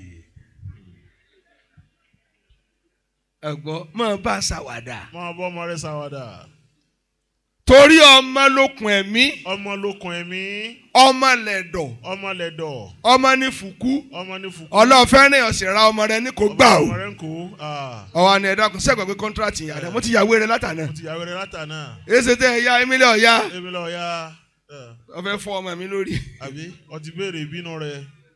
[SPEAKER 4] ẹgbọ́ máa bá ṣàwádà
[SPEAKER 5] mọ bọ́ ọmọ rẹ sáwádà
[SPEAKER 4] torí ọmọ lókun ẹ̀mí
[SPEAKER 5] ọmọ lókun ẹ̀mí
[SPEAKER 4] ọmọ lẹ̀dọ̀
[SPEAKER 5] ọmọ lẹ̀dọ̀
[SPEAKER 4] ọmọ ní fùkú
[SPEAKER 5] ọmọ ní fùkú
[SPEAKER 4] ọlọ́ọ̀fẹ́ ní ọ̀sẹ̀ ra ọmọ rẹ ní kò gbà ó
[SPEAKER 5] ọmọ rẹ ń kó ah,
[SPEAKER 4] ọwọ́ ni ẹ̀dá kan sẹ́gbẹ̀ẹ́ pé kọ́ńtrátì yàrá mo ti yàwé rẹ látànà
[SPEAKER 5] mo ti yàwé rẹ látànà
[SPEAKER 4] èsì tẹ ẹ̀yà emílẹ̀ ọ̀yá
[SPEAKER 5] èmi lọ ya ẹ,
[SPEAKER 4] wọ́n fẹ́ fọ́ ọmọ mi lórí
[SPEAKER 5] àbí ọ ti béèrè ìbínú rẹ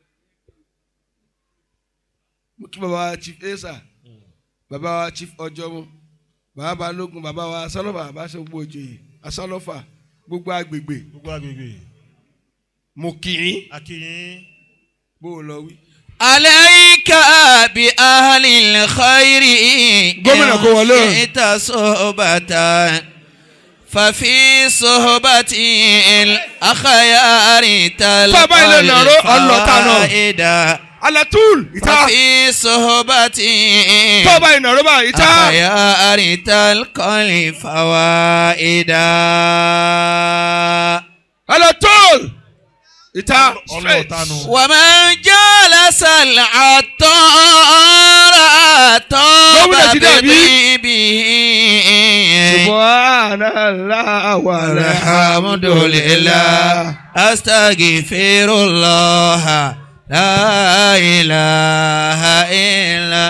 [SPEAKER 4] mo tún bàbá wa chief esa bàbá wa chief ọjọ́mu bàbá balógun bàbá wa asálọ́fà bàbá ṣe gbogbo òjòyè asálọ́fà gbogbo agbègbè
[SPEAKER 5] gbogbo agbègbè
[SPEAKER 4] mo kì í
[SPEAKER 5] akínyìn
[SPEAKER 4] bó o lọ wí.
[SPEAKER 3] عليك بأهل الخير
[SPEAKER 4] gómìnà kò wọlé o.
[SPEAKER 3] شئت صحبة ففي صحبة الأخيار
[SPEAKER 4] Bàbá ilé
[SPEAKER 3] تلقى
[SPEAKER 4] nàró, ọlọ́ta náà.
[SPEAKER 3] الفوائد
[SPEAKER 4] alatul ìta
[SPEAKER 3] ففي صحبة
[SPEAKER 4] tọ́ba ìnàró bá ìta
[SPEAKER 3] الأخيار تلقى الفوائد
[SPEAKER 4] alatul ìta
[SPEAKER 5] ọlọ́ọ̀ta nù.
[SPEAKER 3] ومن جلس العطار طاب
[SPEAKER 4] gómìnà ti dàbí.
[SPEAKER 3] بطيبه
[SPEAKER 4] subhanallah
[SPEAKER 3] والحمد لله أستغفر الله لا إله إلا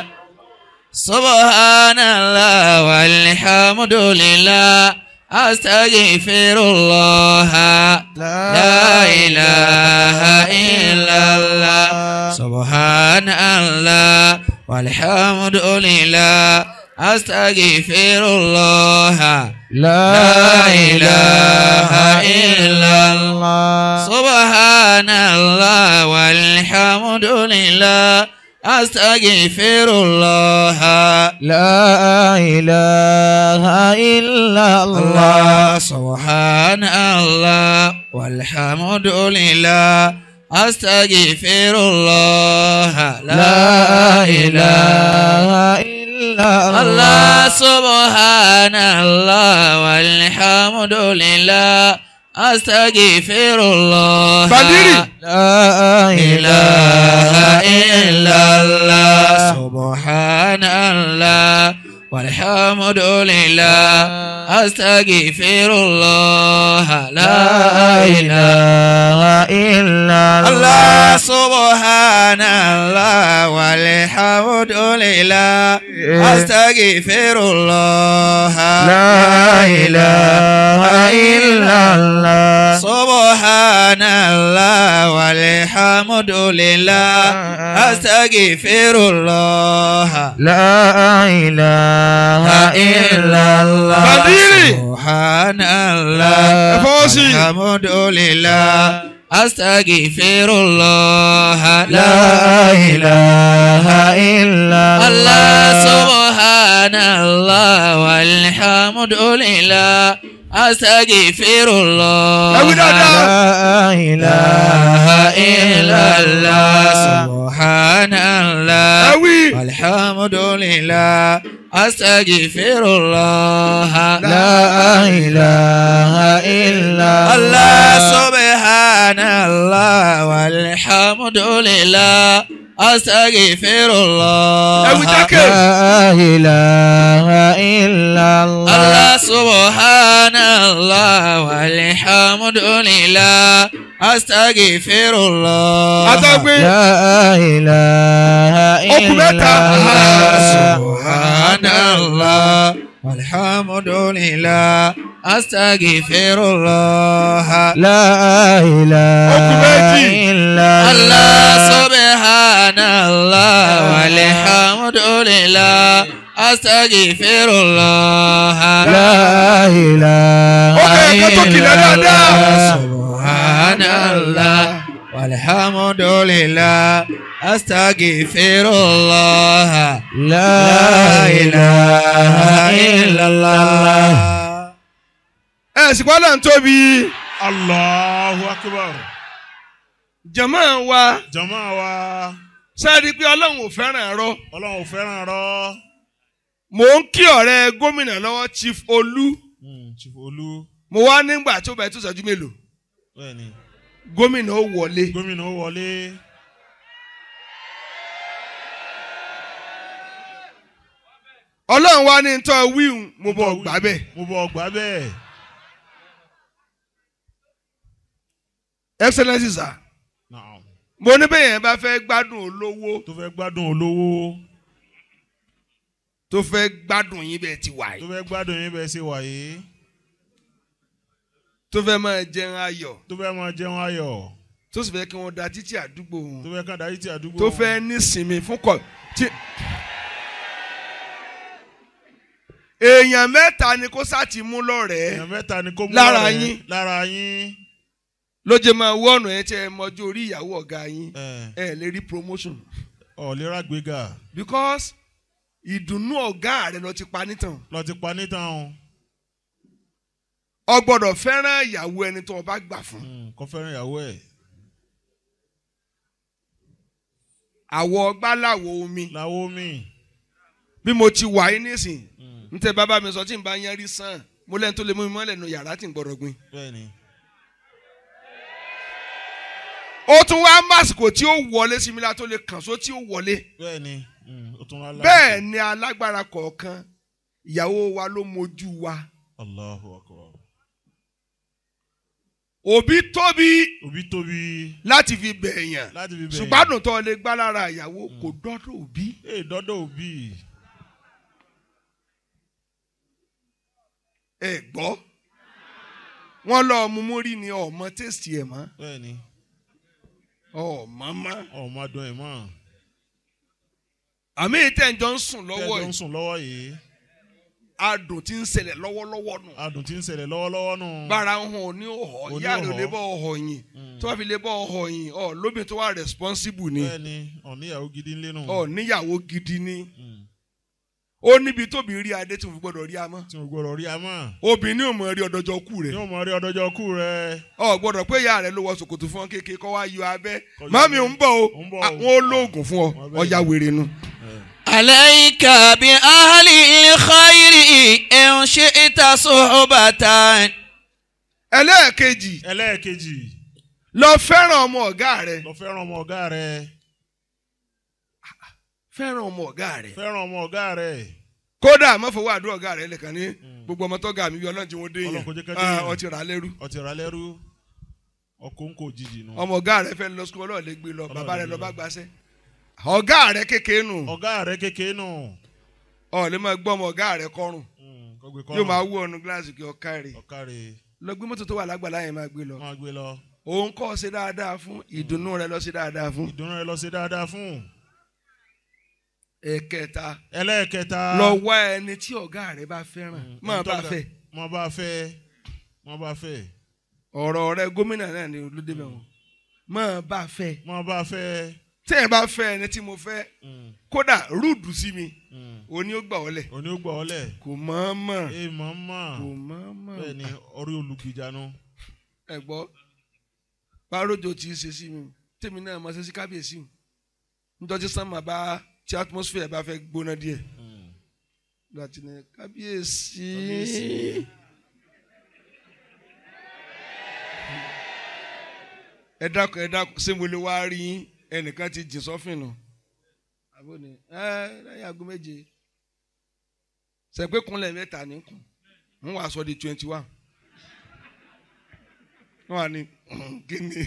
[SPEAKER 3] سبحان الله والحمد لله أستغفر الله لا إله إلا الله سبحان الله والحمد لله أستغفر الله لا إله إلا الله سبحان الله والحمد لله أستغفر الله
[SPEAKER 1] لا إله إلا
[SPEAKER 3] الله سبحان الله والحمد لله أستغفر الله
[SPEAKER 1] لا إله إلا
[SPEAKER 3] الله سبحان الله والحمد لله أستغفر الله
[SPEAKER 4] Badiri.
[SPEAKER 1] لا
[SPEAKER 3] إله إلا الله سبحان الله والحمد لله أستغفر الله لا إله
[SPEAKER 1] إلا
[SPEAKER 3] الله سبحان الله والحمد لله أستغفر الله
[SPEAKER 1] لا إله إلا الله
[SPEAKER 3] سبحان الله والحمد لله أستغفر الله
[SPEAKER 1] لا إله إلا الله
[SPEAKER 4] Badiri.
[SPEAKER 3] سبحان الله
[SPEAKER 4] Ẹ̀fọ́sì.
[SPEAKER 3] والحمد لله أستغفر الله
[SPEAKER 1] لا إله إلا
[SPEAKER 3] الله
[SPEAKER 1] الله
[SPEAKER 3] سبحان الله والحمد لله أستغفر الله
[SPEAKER 4] Ẹ wí dáadáa.
[SPEAKER 1] لا إله
[SPEAKER 3] إله إلا الله سبحان الله
[SPEAKER 4] ẹ wí
[SPEAKER 3] والحمد لله أستغفر الله
[SPEAKER 1] لا إله إلا
[SPEAKER 3] الله سبحان الله والحمد لله أستغفر الله
[SPEAKER 4] ẹ wí jákè
[SPEAKER 1] لا إله إلا الله
[SPEAKER 3] الله سبحان الله والحمد لله أستغفر الله
[SPEAKER 4] àtọ́gbé
[SPEAKER 1] لا إله
[SPEAKER 4] Okùn mẹ́ta.
[SPEAKER 1] إلا الله
[SPEAKER 3] سبحان الله والحمد لله أستغفر الله
[SPEAKER 1] لا إله
[SPEAKER 4] Okùn méjì.
[SPEAKER 1] إلا
[SPEAKER 3] الله
[SPEAKER 1] الله
[SPEAKER 3] سبحان الله والحمد لله أستغفر الله
[SPEAKER 1] لا إله
[SPEAKER 4] Ó kẹ́ ẹ̀kọ́ tó kìlẹ̀
[SPEAKER 1] إلا
[SPEAKER 4] dáadáa.
[SPEAKER 1] الله
[SPEAKER 3] سبحان الله والحمد لله أستغفر الله
[SPEAKER 1] لا إله إلا الله
[SPEAKER 4] ẹ sì kọ́ náà ń tóbi
[SPEAKER 5] Allahu akbar.
[SPEAKER 4] jama wa
[SPEAKER 5] Jama wa
[SPEAKER 4] sẹ́ẹ̀rí pé ọlọ́run ò fẹ́ràn ẹ̀rọ
[SPEAKER 5] Ọlọ́run ò fẹ́ràn rọ.
[SPEAKER 4] mò ń kí ọ̀rẹ́ gómìnà lọ́wọ́ chief olú
[SPEAKER 5] Chief Olú.
[SPEAKER 4] mo wá nígbà tó bẹ̀ tó ṣẹ́jú mélòó
[SPEAKER 5] Bẹ́ẹ̀ni.
[SPEAKER 4] gómìnà ó wọlé
[SPEAKER 5] Gómìnà ó wọlé.
[SPEAKER 4] ọlọ́run wá ní tọ́ wíhùn mo bọ̀ gbà bẹ́ẹ̀
[SPEAKER 5] Mo bọ̀ gbà bẹ́ẹ̀.
[SPEAKER 4] excellency sir
[SPEAKER 5] Naam.
[SPEAKER 4] mo ní bẹ́ẹ̀ yẹn bá fẹ́ gbádùn olówó
[SPEAKER 5] Tó fẹ́ gbádùn olówó.
[SPEAKER 4] tó fẹ́ gbádùn yín bẹ́ẹ̀ ti wà
[SPEAKER 5] Tó
[SPEAKER 4] yìí
[SPEAKER 5] fẹ́ gbádùn yín bẹ́ẹ̀ ṣe wà yìí.
[SPEAKER 4] tó fẹ́ máa jẹun ayọ̀
[SPEAKER 5] tó fẹ́ máa jẹun ayọ̀
[SPEAKER 4] tó sì fẹ́ kí wọ́n da títí àdúgbò wọn
[SPEAKER 5] tó fẹ́ kàn dárí tí àdúgbò
[SPEAKER 4] tó
[SPEAKER 5] wọn.
[SPEAKER 4] fẹ́ nísinmi fún kọ tí. èèyàn mẹ́ta ni kó sá ti mú lọ́rẹ̀ẹ́
[SPEAKER 5] èèyàn mẹ́ta ni kó mú
[SPEAKER 4] Lára
[SPEAKER 5] lọ́rẹ̀ẹ́.
[SPEAKER 4] yín.
[SPEAKER 5] lára yín
[SPEAKER 4] ló jẹ́ máa wọ́ ọ̀nà ẹ̀ tí ẹ mọjú orí ìyàwó ọ̀gá yín
[SPEAKER 5] ẹ
[SPEAKER 4] ẹ lè rí promotion
[SPEAKER 5] ọ̀lẹ́rà gbéga
[SPEAKER 4] because ìdùnnú ọ̀gá rẹ̀ lọ ti pa nítàn
[SPEAKER 5] lọ ti pa nítan o
[SPEAKER 4] o gbọ́dọ̀ fẹ́ràn ìyàwó ẹni tó o bá gbà fún
[SPEAKER 5] Mm, kó fẹ́ràn ìyàwó ẹ̀
[SPEAKER 4] àwọ̀ ọgbàláwo omi
[SPEAKER 5] láwọ́ mi
[SPEAKER 4] bí mo ti wà yín nísìn n tẹ bàbá mi sọ tí n bá yẹn rí sàn mo lẹ́nu tó lè mú mi mọ́lẹ̀ nu yàrá tí n gbọ́dọ̀ gbin.
[SPEAKER 5] bẹ́ẹ̀ ni
[SPEAKER 4] ó tún wá másìkò tí ó wọlé sí mi la tó lè kàn só tí ó wọlé.
[SPEAKER 5] bẹ́ẹ̀ ni Mm, ó tún wá láti-
[SPEAKER 4] bẹ́ẹ̀ ni alágbára kọ̀ọ̀kan ìyàwó wa ló mojú wa.
[SPEAKER 5] Allahu akbar
[SPEAKER 4] òbí tóbi
[SPEAKER 5] òbí tóbi
[SPEAKER 4] láti fi bẹ̀yàn
[SPEAKER 5] láti fi bẹ̀yìn
[SPEAKER 4] ṣùgbọ́n àdùn tó lè gbá lára ìyàwó kò dọ́dọ̀ òbí.
[SPEAKER 5] ee dọ́dọ̀ òbí
[SPEAKER 4] ẹ gbọ́ wọ́n lọ mú mórí ni ọmọ tẹ́sítì ẹ̀ mọ́
[SPEAKER 5] bẹ́ẹ̀ ni
[SPEAKER 4] ọmọ mọ́.
[SPEAKER 5] ọmọ adùn ẹ̀ mọ́
[SPEAKER 4] àmì ìtẹ̀jọ́ ń sùn lọ́wọ́
[SPEAKER 5] tẹ́jọ́ ń
[SPEAKER 4] yìí
[SPEAKER 5] sùn lọ́wọ́ yìí
[SPEAKER 4] adùn ti ń ṣẹlẹ̀ lọ́wọ́lọ́wọ́ nù.
[SPEAKER 5] adùn tí ń ṣẹlẹ̀ lọ́wọ́lọ́wọ́ nù
[SPEAKER 4] bára ń hàn ní ọ̀họ́
[SPEAKER 5] Òní
[SPEAKER 4] ìyá rẹ̀ ò
[SPEAKER 5] ọ̀họ́.
[SPEAKER 4] lè bọ́ ọ̀họ́ yìí tó bá fi lè bọ́ ọ̀họ́ yìí ọ̀ lóbi tó wà responsible ni
[SPEAKER 5] bẹ́ẹ̀ ni ọ̀níyàwó gidi ńlẹ́ nù
[SPEAKER 4] ọ̀ níyàwó gidi ni
[SPEAKER 5] Mm,
[SPEAKER 4] ó níbi tóbi rí adé tí mo fi gbọ́dọ̀ rí amọ́
[SPEAKER 5] tí mo gbọ́dọ̀ rí a mọ́
[SPEAKER 4] obìnrin ò mọ̀ rí ọ̀dọ́jọ́ kú rẹ̀
[SPEAKER 5] ní o mọ̀ rí ọdọ́jọ́ kú rẹ
[SPEAKER 4] ọ̀ gbọ́dọ̀ pé ìyá rẹ̀ ló wọ ṣòkòtò fún ọ kékeré kọ́ wá yọ abẹ́
[SPEAKER 5] Kọ́ yọ
[SPEAKER 4] mami
[SPEAKER 5] abẹ́.
[SPEAKER 4] ń bọ̀ o
[SPEAKER 5] Ń bọ̀ o.
[SPEAKER 4] àwọn olóògùn fún ọ
[SPEAKER 5] Wọ́n bẹ̀
[SPEAKER 4] ọ̀ya wèrè nu.
[SPEAKER 3] عليك بأهل الخير إن شئت صحبة
[SPEAKER 4] ẹlẹ́ẹ̀kejì
[SPEAKER 5] ẹlẹ́ẹ̀kejì
[SPEAKER 4] lọ fẹ́ràn ọmọ ọ̀gá rẹ̀
[SPEAKER 5] lọ fẹ́ràn ọmọ ọ̀gá rẹ
[SPEAKER 4] fẹ́ràn ọmọ ọ̀gá rẹ̀
[SPEAKER 5] fẹ́ràn ọmọ ọ̀gá rẹ
[SPEAKER 4] kódà má fọwọ́ àdúrà ọ̀gá rẹ̀ lẹ́kàn ní gbogbo ọmọ tó ga mi bí ọlọ́run tí wọ́n dé yẹn
[SPEAKER 5] Ọlọ́run kò jẹ́ ká dé
[SPEAKER 4] Ah,
[SPEAKER 5] yẹn.
[SPEAKER 4] ọtí rà á lẹ́rú
[SPEAKER 5] ọtí ra lẹ́rú ọkọ̀ ń kò jìjì nù
[SPEAKER 4] ọmọ ọ̀gá rẹ̀ fẹ́ lọ sukùl ọlọ́run lè gbé lọ
[SPEAKER 5] Ọlọ́run
[SPEAKER 4] bàbá
[SPEAKER 5] lè
[SPEAKER 4] rẹ̀ lọ
[SPEAKER 5] gbé
[SPEAKER 4] bá
[SPEAKER 5] lọ.
[SPEAKER 4] gbaṣẹ́ ọ̀gá rẹ̀ kékeré nù
[SPEAKER 5] ọ̀gá rẹ kékeré nù
[SPEAKER 4] ọ̀ lè máa gbọ́ ọmọ ọ̀gá rẹ̀ kọrùn
[SPEAKER 5] Mm, kó gbé
[SPEAKER 4] yóò máa
[SPEAKER 5] kọ́rùn
[SPEAKER 4] wú ọ̀nù gíláàsì kí ọ̀ká rẹ̀
[SPEAKER 5] ọ̀ká rẹ
[SPEAKER 4] lọ gbé mọ́tò tó wà lágbàlá yẹn máa gbé lọ
[SPEAKER 5] máa gbé lọ
[SPEAKER 4] òun kọ́ ṣe dáadáa fún ìdùnnú rẹ̀ lọ ṣe dáadáa fún
[SPEAKER 5] ìdùnnú rẹ lọ sí dáadáa fún
[SPEAKER 4] ẹ̀kẹta
[SPEAKER 5] ẹlẹ́ẹ̀kẹta
[SPEAKER 4] lọ wá ẹni tí ọ̀gá rẹ̀ bá fẹ́ràn
[SPEAKER 5] Mm,
[SPEAKER 4] máa
[SPEAKER 5] ẹni tó
[SPEAKER 4] bá
[SPEAKER 5] ga-
[SPEAKER 4] fẹ́
[SPEAKER 5] máa bá fẹ́ máa bá fẹ́
[SPEAKER 4] ọ̀rọ̀ rẹ̀ gómìnà náà ni olóde mẹ́wọ̀n máa bá fẹ́
[SPEAKER 5] máa bá fẹ́
[SPEAKER 4] tẹ́yìn bá fẹ́ ẹni tí mo fẹ́
[SPEAKER 5] Mm,
[SPEAKER 4] kódà rúdù sí mi
[SPEAKER 5] mm.
[SPEAKER 4] òní ó gbà ọ́lẹ̀
[SPEAKER 5] òní ó gbọ́ ọ lẹ̀
[SPEAKER 4] kò mọ̀ mọ̀
[SPEAKER 5] ee mọ̀ mọ̀
[SPEAKER 4] kò mọ̀ mọ̀
[SPEAKER 5] bẹ́ẹ̀ ni orí olùgbìjànú
[SPEAKER 4] ẹ gbọ́ bárójò tí í ṣe sí mi tèmi náà mọ̀ ṣe sí kábíyèsí mi nítorí sánmà bá tí atmosphere bá fẹ́ gbóná díẹ̀
[SPEAKER 5] Mm.
[SPEAKER 4] láti ní kábíyèsí.
[SPEAKER 5] Kábíyèsí.
[SPEAKER 4] ẹ dákun ẹ dákun ṣé mo lè wá rí yín? ẹnìkan ti jìn sọ́fìn nù àbóni ẹ lẹ́yìn aago méje sẹpẹ kúnlẹ̀ mẹ́ta ní kùn ń wàá sọ di twenty one wọn wà ní kí ni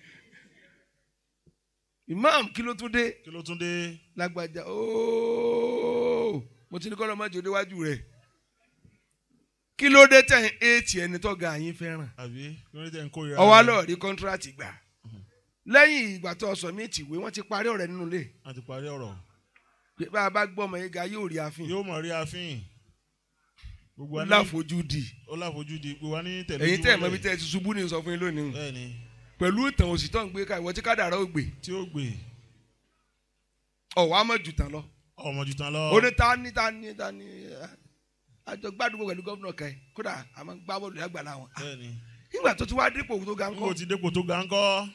[SPEAKER 4] imam kí ló tún dé
[SPEAKER 5] kí ló tún dé
[SPEAKER 4] lágbájá ooo mo ti ní kọ́ lọ́mọdé òdewájú rẹ̀ kí ló dé tẹ̀ ń éètì ẹni tó ga yín fẹ́ràn
[SPEAKER 5] àbí kí ló dé tẹ̀ ń kórìíra
[SPEAKER 4] ọwọ́
[SPEAKER 5] rẹ?
[SPEAKER 4] lọ́ọ̀ rí kọ́ńtíráàtì gbà lẹ́yìn ìgbà tó sọ mí tìwé wọ́n ti parí ọ̀rẹ́ nínú ilé
[SPEAKER 5] a ti parí ọ̀rọ̀
[SPEAKER 4] pé bá a bá gbọ́ ọmọ yẹn ga yóò rí àfin
[SPEAKER 5] yóò mọ̀ rí àfin gbogbo wa ní
[SPEAKER 4] láfojúdi
[SPEAKER 5] ó láfojúdi gbogbo wa ní tẹ̀lé
[SPEAKER 4] èyí tẹ́ ẹ̀ mọ́ bí
[SPEAKER 5] ojúmọ́lẹ̀.
[SPEAKER 4] tẹ́ ẹ ti ṣubú ní sọ fún yín lónìí
[SPEAKER 5] bẹ́ẹ̀ ni
[SPEAKER 4] pẹ̀lú ìtàn òsì tó ń gbé ká ìwọ tí kádàrá ò gbé
[SPEAKER 5] tí ó gbé
[SPEAKER 4] ọ̀wá mọ̀ jù tán lọ
[SPEAKER 5] ọmọ jù tán lọ
[SPEAKER 4] ó ní ta ní ta ní ta ní àjọ gbàdúgbò pẹ̀lú gómìnà kan yìí kódà a máa ń gbá bọ́ọ̀lù lágbàlá wọn
[SPEAKER 5] bẹ́ẹ̀ ni
[SPEAKER 4] nígbà tó ti wá dípò tó ga ń
[SPEAKER 5] n kò
[SPEAKER 4] kọ́
[SPEAKER 5] ti dépò tó ga ń kọ́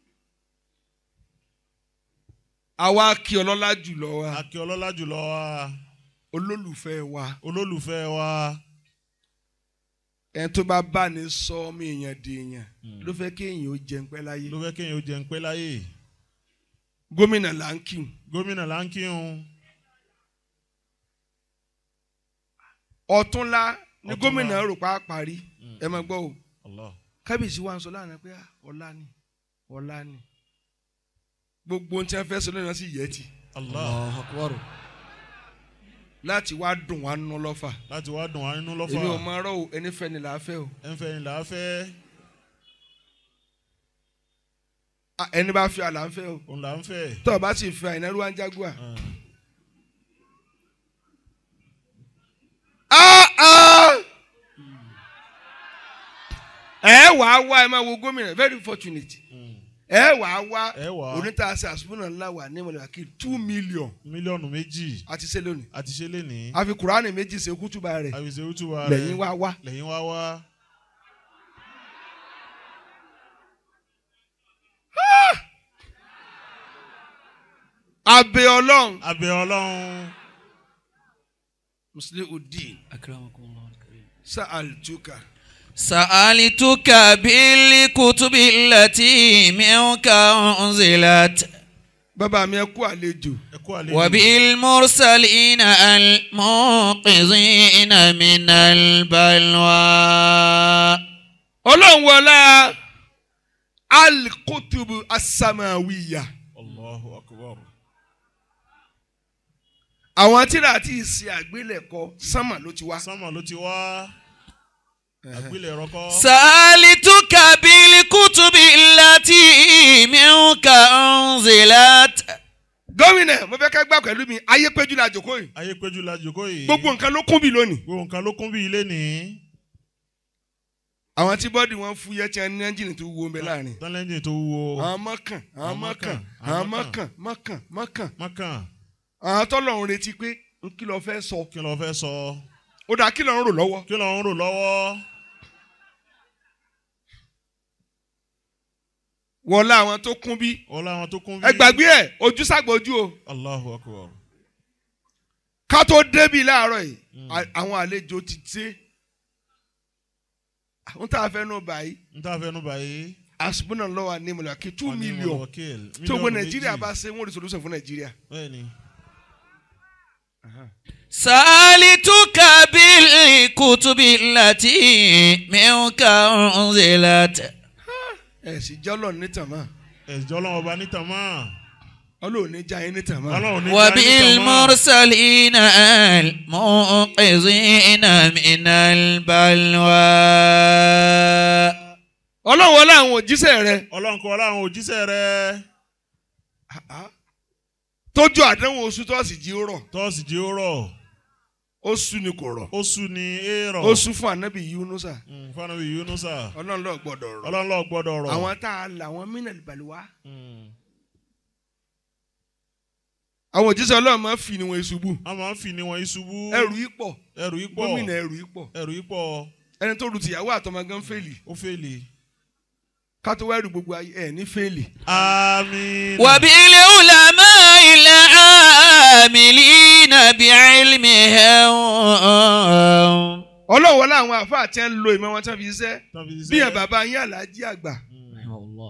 [SPEAKER 4] àwa kí ọlọ́lá jùlọ wa
[SPEAKER 5] akí ọlọ́lá jùlọ wa
[SPEAKER 4] olólùfẹ́ wa
[SPEAKER 5] olólùfẹ́ wa
[SPEAKER 4] ẹni tó bá bá ní sọ ọmọ èèyàn di èèyàn ló fẹ́ kí èèyàn ó jẹun pẹ́ láyé
[SPEAKER 5] ló fẹ́ kéèyàn ó jẹun pé láyè
[SPEAKER 4] gómìnà là ń kí
[SPEAKER 5] gómìnà là ń kírun
[SPEAKER 4] ọ̀túnla ní
[SPEAKER 5] Ọ̀túnla.
[SPEAKER 4] gómìnà rò pa á parí ẹ máa gbọ́ o
[SPEAKER 5] Allah
[SPEAKER 4] kábíyèsí wa ń sọ lánàá pé ah, ọ̀la ni ọ̀la ni gbogbo ohun tí wọ́n fẹ́ sọ lónìí wọ́n sì yẹ ti
[SPEAKER 5] Allah
[SPEAKER 4] láti wá dùn wá nínú lọ́fà
[SPEAKER 5] láti wá dùn wá nínú
[SPEAKER 4] èmi ò
[SPEAKER 5] lọ́fà
[SPEAKER 4] máa rọ́ o ẹni fẹ́ ni là á fẹ́ o
[SPEAKER 5] ẹ̀ ń fẹ́ ni là á fẹ́
[SPEAKER 4] Ah, ẹni bá fi àlà ń fẹ́ o
[SPEAKER 5] òun là ń fẹ́.
[SPEAKER 4] tó o bá sì fi àìnáru wá ń jágùá. Ah, ah. ẹ wàá wá ẹ máa wo gómìnà very fortunate ẹ wàá wá
[SPEAKER 5] Ẹ wá.
[SPEAKER 4] onítàsí àsùnmùnà ńlá wà ní ìmọ̀lẹ́wà kí two million
[SPEAKER 5] mílíọ̀nù méjì
[SPEAKER 4] àti ṣe lónìí
[SPEAKER 5] àti ṣe lè ní.
[SPEAKER 4] àfi kùránì méjì ṣe kútùbà rẹ̀
[SPEAKER 5] àwìsè òtúwa rẹ̀
[SPEAKER 4] lẹ́yìn wá wá.
[SPEAKER 5] lẹ́yìn wá wá.
[SPEAKER 4] abẹ ọlọ́run
[SPEAKER 5] abẹ ọlọ́run.
[SPEAKER 4] muslim udin sa altuka
[SPEAKER 3] سألتك بالكتب التي منك أنزلت
[SPEAKER 4] bàbá mi ẹ kú àlejò
[SPEAKER 5] ẹ kú àlejò.
[SPEAKER 3] وبالمرسلين المنقذين من البلوى
[SPEAKER 4] ọlọ́run wọlá alikutubu asamawiya
[SPEAKER 5] Allahu akbar.
[SPEAKER 4] àwọn tíra àti ìsìn àgbélẹ̀kọ sánmà ló ti wá.
[SPEAKER 5] sánmà ló ti wá. àgbélẹ̀rọ kọ́.
[SPEAKER 3] سألتك بالكتب التي منك أنزلت
[SPEAKER 4] gómìnà mo fẹ́ ká gbà pẹ̀lú mi ayé péjú la jòkó yìí
[SPEAKER 5] ayé péjú la jòkó yìí.
[SPEAKER 4] gbogbo nǹkan ló kún bí lónìí.
[SPEAKER 5] gbogbo nǹkan ló kún bí ilé ní.
[SPEAKER 4] àwọn tí bọ́ọ̀dì wọn fúyẹ́ tí wọ́n ní ẹ́ńjìnì tó wúwo ń bẹ láàrin.
[SPEAKER 5] tọ́lẹ́ńjì tó wúwo.
[SPEAKER 4] àwọn mọ́kàn àwọn mọ́kàn àwọn mọ́kàn mọ́kàn mọ́kàn
[SPEAKER 5] mọ́kàn.
[SPEAKER 4] àwọn tọ́lọ́run retí pé n kí lọ fẹ́ sọ
[SPEAKER 5] kí ló fẹ́ sọ.
[SPEAKER 4] ó dáa kí lọ́run rò lọ́wọ́.
[SPEAKER 5] kí ló ń rò lọ́wọ́.
[SPEAKER 4] wọlé àwọn tó kún bí.
[SPEAKER 5] ọlá àwọn tó kún bí.
[SPEAKER 4] ẹ gbàgbé ẹ ojú sàgbójú o
[SPEAKER 5] Allahu akbar.
[SPEAKER 4] ká tó débi láàárọ̀ yìí à- àwọn àlejò ti dé. àwọn tá a fẹ́ nù báyìí
[SPEAKER 5] n ta fẹnu báyìí.
[SPEAKER 4] asubúnà lọ́wọ́ ní ìmọ̀lẹ́ kí two
[SPEAKER 5] Wọ́n ní
[SPEAKER 4] million
[SPEAKER 5] wakil.
[SPEAKER 4] tó gbé
[SPEAKER 5] Mílíọ̀nù
[SPEAKER 4] nàìjíríà
[SPEAKER 5] méjì.
[SPEAKER 4] bá ṣe wọ́n rí solution fún nàìjíríà.
[SPEAKER 5] bẹ́ẹ̀ni.
[SPEAKER 3] سألتك بالكتب التي منك أنزلت
[SPEAKER 4] ẹ sì jẹ́ ọlọ́run ní tàmá
[SPEAKER 5] ẹ̀jọ́ ọlọ́run ọba níta mọ́.
[SPEAKER 4] ọlọ́run ní já yín ní tàmá.
[SPEAKER 5] ọlọ́run ní já níta mọ́.
[SPEAKER 3] وبالمرسلين المنقذين من البلوى
[SPEAKER 4] ọlọ́run wọlé àwọn òjíṣẹ́ rẹ
[SPEAKER 5] ọlọ́run kọ́ ọlọ́run òjíṣẹ́ rẹ̀.
[SPEAKER 4] tójú àdánwò oṣù tọ́sí jí ó rọ̀
[SPEAKER 5] tọ́sí jí ó rọ̀.
[SPEAKER 4] oṣù ni kò rọ̀
[SPEAKER 5] oṣù ni èèrọ̀.
[SPEAKER 4] oṣù fún anabi yunusa
[SPEAKER 5] Mm, fanabi yunusa.
[SPEAKER 4] ọlọ́run lọ gbọ́dọ̀ rọ̀
[SPEAKER 5] ọlọ́run lọ gbọ́dọ̀ rọ̀.
[SPEAKER 4] àwọn tá a là wọn mínàlì balùwà
[SPEAKER 5] Mm.
[SPEAKER 4] àwọn òjíṣẹ́ ọlọ́run máa ń fi níwọ̀n ìṣubú
[SPEAKER 5] a máa ń fi ni wọn ìṣubú.
[SPEAKER 4] ẹrù yìí pọ̀
[SPEAKER 5] ẹrù yìí pọ̀.
[SPEAKER 4] gómìnà ẹrù yìí pọ̀
[SPEAKER 5] ẹrù yìí pọ̀.
[SPEAKER 4] ẹni tó lu tìyàwó àtọmọ gan fèlì
[SPEAKER 5] ó fèlè.
[SPEAKER 4] ká tó wá ẹrù gbogbo ayé ẹ ní fèlì.
[SPEAKER 5] àmín.
[SPEAKER 3] وبالعلماء العاملين بعلمهم
[SPEAKER 4] ọlọ́run wọlé àwọn àfa àti ẹ̀ ń lo ìmọ̀ wọn tí wọ́n fi ṣiṣẹ́
[SPEAKER 5] Tàbí iṣẹ́.
[SPEAKER 4] bí ẹ̀ bàbá yín àlàájì àgbà
[SPEAKER 5] Mm.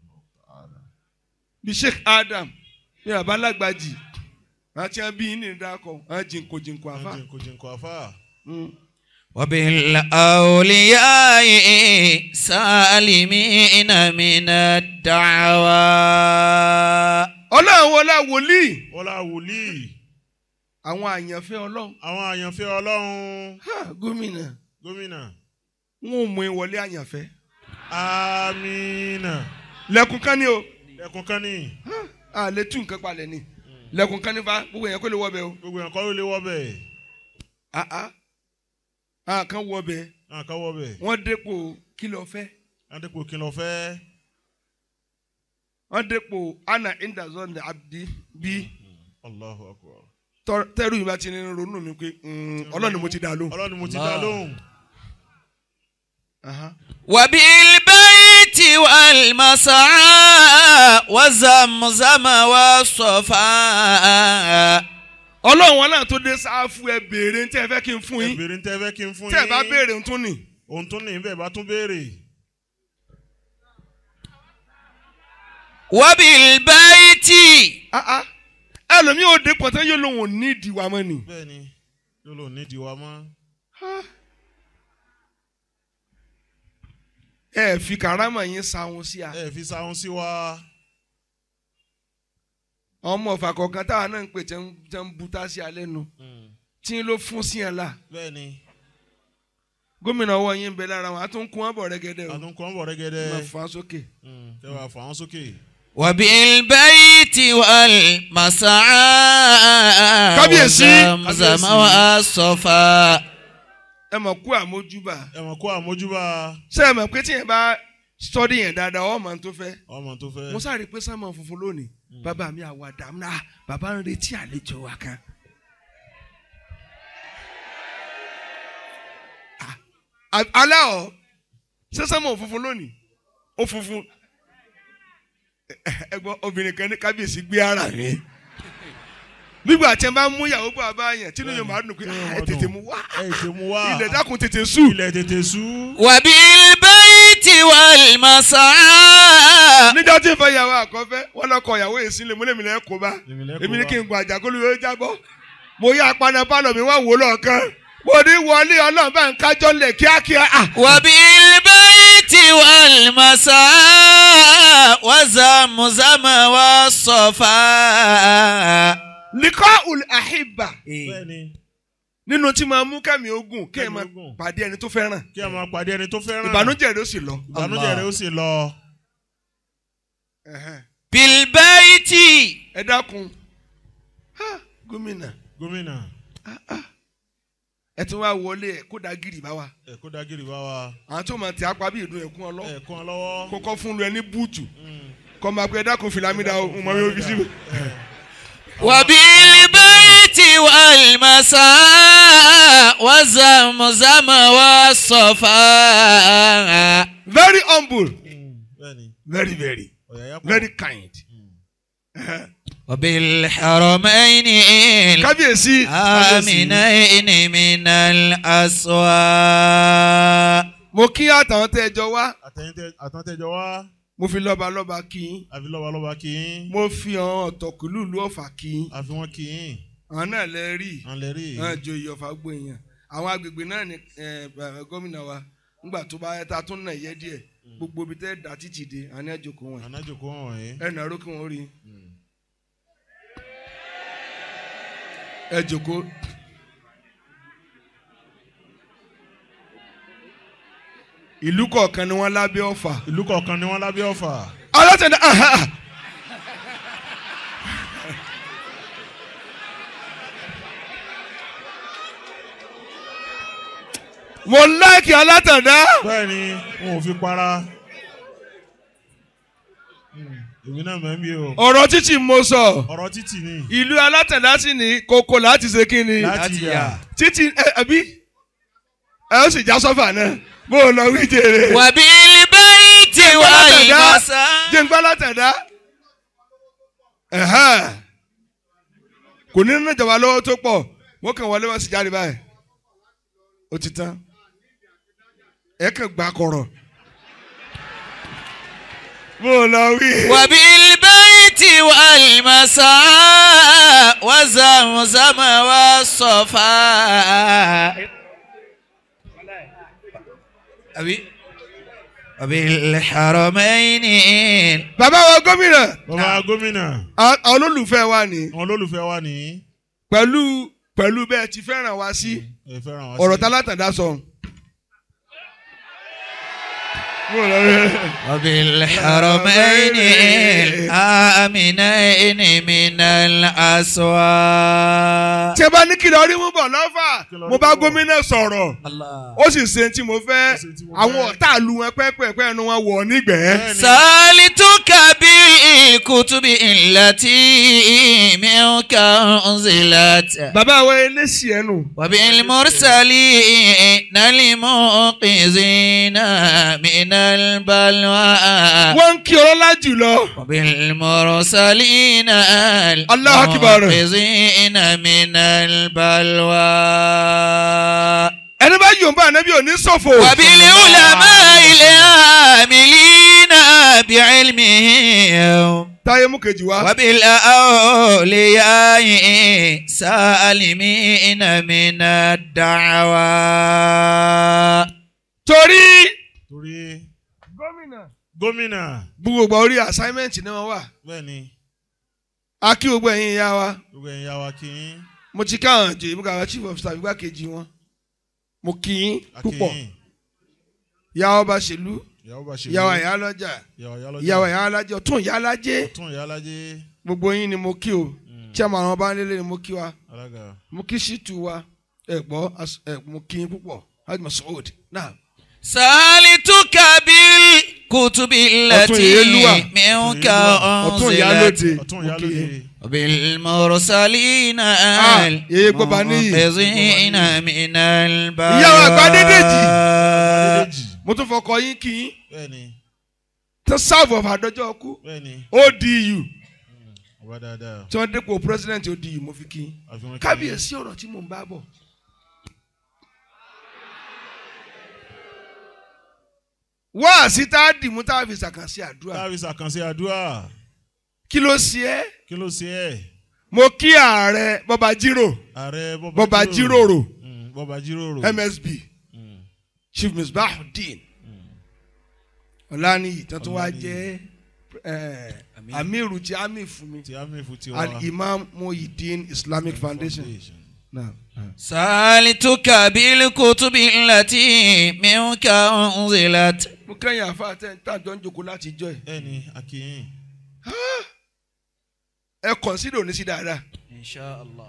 [SPEAKER 4] bí sheikh adam bí bàbá lágbàjì àti ẹ̀ bí yín ní ìdákọ̀ ẹ̀ jìnkò jìnkò àfa.
[SPEAKER 5] Jìnkò jìnkò àfà.
[SPEAKER 4] Mm.
[SPEAKER 3] وبالأولياء سالمين من الدعوى
[SPEAKER 4] ọlọ́run wọlé wòlíì
[SPEAKER 5] Ọlá wòlíì.
[SPEAKER 4] àwọn àyànfẹ́ ọlọ́run
[SPEAKER 5] Àwọn àyànfẹ́ ọlọ́run.
[SPEAKER 4] Ha, gómìnà
[SPEAKER 5] Gómìnà.
[SPEAKER 4] wọn ò mú ìwọlé àyànfẹ́
[SPEAKER 5] Amina.
[SPEAKER 4] lẹ́kùn kan ní o
[SPEAKER 5] Ẹkùn kan ní.
[SPEAKER 4] a lè tú nǹkan palẹ̀ ni lẹ́kùn kan ní fa gbogbo yẹn kó lè wọ́ bẹ́ẹ̀ o
[SPEAKER 5] Gbogbo yẹn kọ́ ló lè wọ́ bẹ̀.
[SPEAKER 4] Ah, ah. a kan wọ́ bẹ́ẹ̀
[SPEAKER 5] Náà ká wọ́ bẹ̀.
[SPEAKER 4] wọ́n dépò kí ló fẹ́
[SPEAKER 5] Adépò kí lọ fẹ́.
[SPEAKER 4] wọ́n dépò ana indazon abdi bí
[SPEAKER 5] Allahu akbar.
[SPEAKER 4] tọ́- tẹ́rù yìí bá ti ní ronú mi pé mm, ọlọ́run ni mo ti dá lóhùn.
[SPEAKER 5] Ọlọ́run ni mo ti dá lóhùn.
[SPEAKER 4] Aha.
[SPEAKER 3] وبالبيت والمسعى وزمزم والصفا
[SPEAKER 4] ọlọ́run wọn náà tó dé sáfù ẹ béèrè tí ẹ fẹ́ kí n fún
[SPEAKER 5] Ẹ
[SPEAKER 4] yín
[SPEAKER 5] béèrè ń tẹ́ fẹ́ kí n fún
[SPEAKER 4] tí
[SPEAKER 5] yín.
[SPEAKER 4] ẹ bá béèrè ń tún nì.
[SPEAKER 5] Ohun tó ní bẹ́ẹ̀ bá tún béèrè.
[SPEAKER 3] وبالبيت
[SPEAKER 4] Ah, ah. ẹlòmíì ò dé pọ̀tẹ́ yóò lóun ò ní ìdìwà mọ́ ni.
[SPEAKER 5] Bẹ́ẹ̀ni. Yóò lò nídìí wa mọ́.
[SPEAKER 4] ẹ fi karama yín sáwọn sí a.
[SPEAKER 5] Ẹ fi sáhùn sí wa.
[SPEAKER 4] ọmọ ọ̀fà kọ̀ọ̀kan táwa náà ń pè tẹ́ ń tẹ́ ń buta sí alẹ́ nu
[SPEAKER 5] Mm.
[SPEAKER 4] tí ń ló fún sí ẹ la.
[SPEAKER 5] Bẹ́ẹ̀ni.
[SPEAKER 4] gómìnà ọwọ́ yín ń bẹ lára wọn a tún kún wọn bọ̀ rẹ́gẹ́dẹ́ o.
[SPEAKER 5] Àtúnkọ́ ń bọ̀
[SPEAKER 4] máa
[SPEAKER 5] rẹ́gẹ́dẹ́.
[SPEAKER 4] fà á sókè.
[SPEAKER 5] Mm. Kẹ́ wàá fà wọ́n sókè.
[SPEAKER 3] وبالبيت والمسعى
[SPEAKER 4] kábíyèsí.
[SPEAKER 3] وزمزم والصفا
[SPEAKER 4] ẹ mọ̀ kú àmójúbà
[SPEAKER 5] ẹ mọ̀ kó àmójúbà
[SPEAKER 4] ṣé ẹ mọ̀ pé tí yẹn bá sọ́dí yẹn dáadáa ọ̀ máa ń tó fẹ́
[SPEAKER 5] ọmọ tó fẹ́.
[SPEAKER 4] mo sáré pé sámọ̀ funfun lónìí bàbá mi àwàdà náà bàbá ń retí àlejò wa kan. Ah, alẹ́ ọ̀ ṣé sámọ̀ funfun lónìí ó funfun ẹ gbọ́ obìnrin kan ní kábíyèsí gbé ara mi nígbà tí ẹ bá mú ìyàwó bá a bá yẹn tí lóye màá dùn pé ah, ẹ tètè mú wá
[SPEAKER 5] ẹ ṣe mú wá.
[SPEAKER 4] ilẹ̀ dákun tètè sùn.
[SPEAKER 5] ilẹ̀ tètè sú.
[SPEAKER 3] وبالبيت والمسعى
[SPEAKER 4] níjọ́ tí ń fẹ́ ìyàwó àkọ́fẹ́ wọ́n lọ kọ ìyàwó èsì lè múlẹ̀ mi lẹ́ kó bá
[SPEAKER 5] Èmi lẹ́ kó
[SPEAKER 4] èmi ní
[SPEAKER 5] bá.
[SPEAKER 4] kí n gun àjàkólú yóò jábọ́ mo yá apaná pálọ̀ mi wá wò lọ́ọ̀kan mo ní wọlé ọlọ́run bá ń kájọ́ lẹ̀ kíákíá à
[SPEAKER 3] وبالبيت والمسعى وزمزم والصفا
[SPEAKER 4] likọ́ ul àhìbà
[SPEAKER 5] bẹ́ẹ̀ni
[SPEAKER 4] nínú tí máa mú kẹ́mi ogun kí ẹ
[SPEAKER 5] Kẹ́mi
[SPEAKER 4] máa
[SPEAKER 5] ogun.
[SPEAKER 4] pàdé ẹni tó fẹ́ràn
[SPEAKER 5] kí a máa pàdé ẹni tó fẹ́ràn.
[SPEAKER 4] ìbànújẹ́ rẹ̀ ó sì lọ.
[SPEAKER 5] ìbànújẹ́ rẹ̀ ó sì lọ.
[SPEAKER 4] Ẹ̀hẹ́n.
[SPEAKER 3] بالبيت
[SPEAKER 4] ẹ dákun Ha, gómìnà
[SPEAKER 5] gómìnà
[SPEAKER 4] ẹ tún wá wọlé ẹ kó da gírì bá wa
[SPEAKER 5] ẹ kó dagiri bá wa.
[SPEAKER 4] àwọn tó máa tẹ apá bí ìdun ẹ̀kún ọlọ́
[SPEAKER 5] ẹ kún ọ lọ́wọ́.
[SPEAKER 4] kókó fún lu ẹ ní búùtù
[SPEAKER 5] Mm.
[SPEAKER 4] kọ́ máa pe ẹ dákun fìlàmídà o mo máa fi fi síbi.
[SPEAKER 3] وبالبيت والمسعى وزمزم والصفا
[SPEAKER 4] very humble
[SPEAKER 5] Mm. bẹ́ẹ̀ni
[SPEAKER 4] very very
[SPEAKER 5] ọ̀yàyà pọ̀.
[SPEAKER 4] very kind.
[SPEAKER 3] وبالحرمين
[SPEAKER 4] kábíyèsí
[SPEAKER 3] آمنين من الأسواق
[SPEAKER 4] mo kí àtàwọn tẹ́ ẹ jọ wá
[SPEAKER 5] àtẹ̀yìntẹ̀ àtàntẹ̀jọ wá.
[SPEAKER 4] mo fi lọ́ba lọ́ba kí yín
[SPEAKER 5] àfi lọ́balọ́ba kì í.
[SPEAKER 4] mo fi àwọn ọ̀tọ̀kùlú ìlú ọ̀fà kí yín
[SPEAKER 5] àfi wọ́n kì í.
[SPEAKER 4] àwọn náà lẹ rí
[SPEAKER 5] à ń lè rí i.
[SPEAKER 4] àwọn ìjọ ìyọ̀fà gbó èèyàn àwọn agbègbè náà ní ẹ, bàbá gómìnà wa ńgbà tó bá yẹ ta tún nà yẹ díẹ̀ gbogbo ibi tẹ́ dà títì dé àwọn ẹ̀jọ̀kọ̀ wọn
[SPEAKER 5] ànájòkó wọn wọ̀nyí.
[SPEAKER 4] ẹ̀ nàró kí wọ́n rí ẹ jòkó. ìlú kọ̀ọ̀kan ni wọ́n lábẹ́ ọ̀fà.
[SPEAKER 5] ìlú kọ̀ọ̀kan ni wọ́n lábẹ́ ọ̀fà.
[SPEAKER 4] alátẹ̀dá mo láìkì alátẹ̀dá
[SPEAKER 5] bẹ́ẹ̀ni wọn ò fi para. Mm. èmi náà mọ̀ ń bí o.
[SPEAKER 4] ọ̀rọ̀ títì mo sọ
[SPEAKER 5] ọ̀rọ̀ títì ni.
[SPEAKER 4] ìlú alátẹ̀dá sì ní kókó láti ṣe kí ni
[SPEAKER 5] láti yà.
[SPEAKER 4] títì ẹ ẹbí ẹ ó sì já sọ́fà náà bó o lọ wí jèrè
[SPEAKER 3] وبالبيت والمسعى
[SPEAKER 4] jẹ́ ń gbá látẹ̀dá ẹ̀hẹ́n. kò ní nínú ìjọba lọ́wọ́ tó pọ̀ wọ́n kàn wọlé wọ́n sì jáde báyìí ó ti tán ẹ kàn gbà kọ̀rọ̀ bó o lọ wí.
[SPEAKER 3] وبالبيت والمسعى وزمزم والصفا أبي وبالحرمين
[SPEAKER 4] bàbá wa gómìnà
[SPEAKER 5] bàbá gómìnà
[SPEAKER 4] àwọn olólùfẹ́ wa ni
[SPEAKER 5] àwọn olólùfẹ́ wa ní.
[SPEAKER 4] pẹ̀lú pẹ̀lú bẹ́ẹ̀ ti fẹ́ràn wa sí
[SPEAKER 5] ẹ fẹ́ràn wá sí.
[SPEAKER 4] ọ̀rọ̀ tá látàdá sọ. bó o lọ wí.
[SPEAKER 3] وبالحرمين آمنين من الأسواق
[SPEAKER 4] tí ẹ bá ní kí lọ rí mú bọ̀ lọ́fà mo bá gómìnà sọ̀rọ̀
[SPEAKER 3] الله
[SPEAKER 4] ó sì ṣe tí mo fẹ́
[SPEAKER 5] ṣe tí mo
[SPEAKER 4] àwọn
[SPEAKER 5] fẹ́.
[SPEAKER 4] ọ̀tá lu wọn pẹ́pẹ́pẹ́ ẹnu wọn wọ̀ nígbẹ̀ẹ́.
[SPEAKER 5] Bẹ́ẹ̀ni.
[SPEAKER 3] سالتك بالكتب التي منك أنزلت
[SPEAKER 4] bàbá wa eléṣì ẹnu
[SPEAKER 3] وبالمرسلين المنقذين من البلوى
[SPEAKER 4] wọ́n ń kí ọlọ́lá jùlọ
[SPEAKER 3] وبالمرسلين
[SPEAKER 4] الله أكبر.
[SPEAKER 3] المنقذين من البلوى
[SPEAKER 4] ẹni bá yòǹbá ànábì òní ṣòfò.
[SPEAKER 3] وبالعلماء العاملين بعلمهم
[SPEAKER 4] táyé mú kejì wá.
[SPEAKER 3] وبالأولياء سالمين من الدعوى
[SPEAKER 4] torí
[SPEAKER 5] torí
[SPEAKER 4] gómìnà
[SPEAKER 5] gómìnà
[SPEAKER 4] gbogbo orí assignment ni wọ́n wà
[SPEAKER 5] bẹ́ẹ̀ni
[SPEAKER 4] a kí gbogbo ẹ̀yin ìyá wa
[SPEAKER 5] gbogbo ẹ̀yin yà wá kí í.
[SPEAKER 4] mo ti káwọn jẹ ìbúkà wa chief of staff igbákejì wọn mo kí yín púpọ̀
[SPEAKER 5] akínyìn
[SPEAKER 4] ìyá ọba ṣèlú
[SPEAKER 5] ìyàwó bá ṣe
[SPEAKER 4] ìyàwó ìyálọ́jà
[SPEAKER 5] ìyàwó ìyálọ́jà
[SPEAKER 4] ìyàwó ìyálàjẹ ọ̀tún ìyálàjẹ
[SPEAKER 5] ọ̀tún ìyálájé
[SPEAKER 4] gbogbo yín ni mo kí o chairman àwọn báńlélé ni mo kí wa
[SPEAKER 5] alága
[SPEAKER 4] mo kí ṣìtú wa ẹ gbọ́ as- ẹ mo kí yín púpọ̀ hajj masoud náà
[SPEAKER 3] سألتك بالكتب التي
[SPEAKER 4] Ọ̀tún
[SPEAKER 3] منك
[SPEAKER 4] ọ̀tún
[SPEAKER 3] أنزلت
[SPEAKER 4] ìyálóde
[SPEAKER 5] ọ̀tún
[SPEAKER 4] mo kí
[SPEAKER 5] ìyálóde
[SPEAKER 4] yín.
[SPEAKER 3] بالمرسلين
[SPEAKER 4] yeye gbọ́ bá níyì.
[SPEAKER 3] المنقذين من
[SPEAKER 4] Ìyá wa àgbà Adédèjì.
[SPEAKER 3] البلاء
[SPEAKER 5] adédèjì
[SPEAKER 4] mo tún fọkọ yín kí yín
[SPEAKER 5] bẹ́ẹ̀ni
[SPEAKER 4] tó sáàbù ọ̀fà àdọ́jọ́ kú
[SPEAKER 5] bẹ́ẹ̀ni
[SPEAKER 4] odu
[SPEAKER 5] ọba dáadáa
[SPEAKER 4] tí wọ́n dépò president odu mo fi kí yín
[SPEAKER 5] àfihàn kí-
[SPEAKER 4] kábíyèsí ọ̀rọ̀ tí mò ń bá bọ̀. wá síta dìmú tá a fi ṣàkànṣe àdúrà
[SPEAKER 5] táàbí sàkànṣe àdúrà
[SPEAKER 4] kí ló ṣe é
[SPEAKER 5] kí ló ṣe ẹ́
[SPEAKER 4] mo kí ààrẹ bọba jírò
[SPEAKER 5] ààrẹ
[SPEAKER 4] bọba jíròrò
[SPEAKER 5] Mm, bọba jíròrò
[SPEAKER 4] msb
[SPEAKER 5] Mm,
[SPEAKER 4] chief misbahudeen ọ̀lànìyí tó tún wá
[SPEAKER 5] Ọláníyì.
[SPEAKER 4] jẹ́ eh, amiru ti ami fún mi
[SPEAKER 5] ti amífu ti wá
[SPEAKER 4] al-imam muhyiddin islamic foundation. Naam.
[SPEAKER 3] سألتك بالكتب التي منك أنزلت
[SPEAKER 4] mo kẹ́yìn àfa àtẹ̀ tàjọ́ ń jòkó láti jọ ẹ̀
[SPEAKER 5] ẹni akínyìn
[SPEAKER 4] ẹ kọ̀nsídò ní sí dáadáa
[SPEAKER 3] إن شاء الله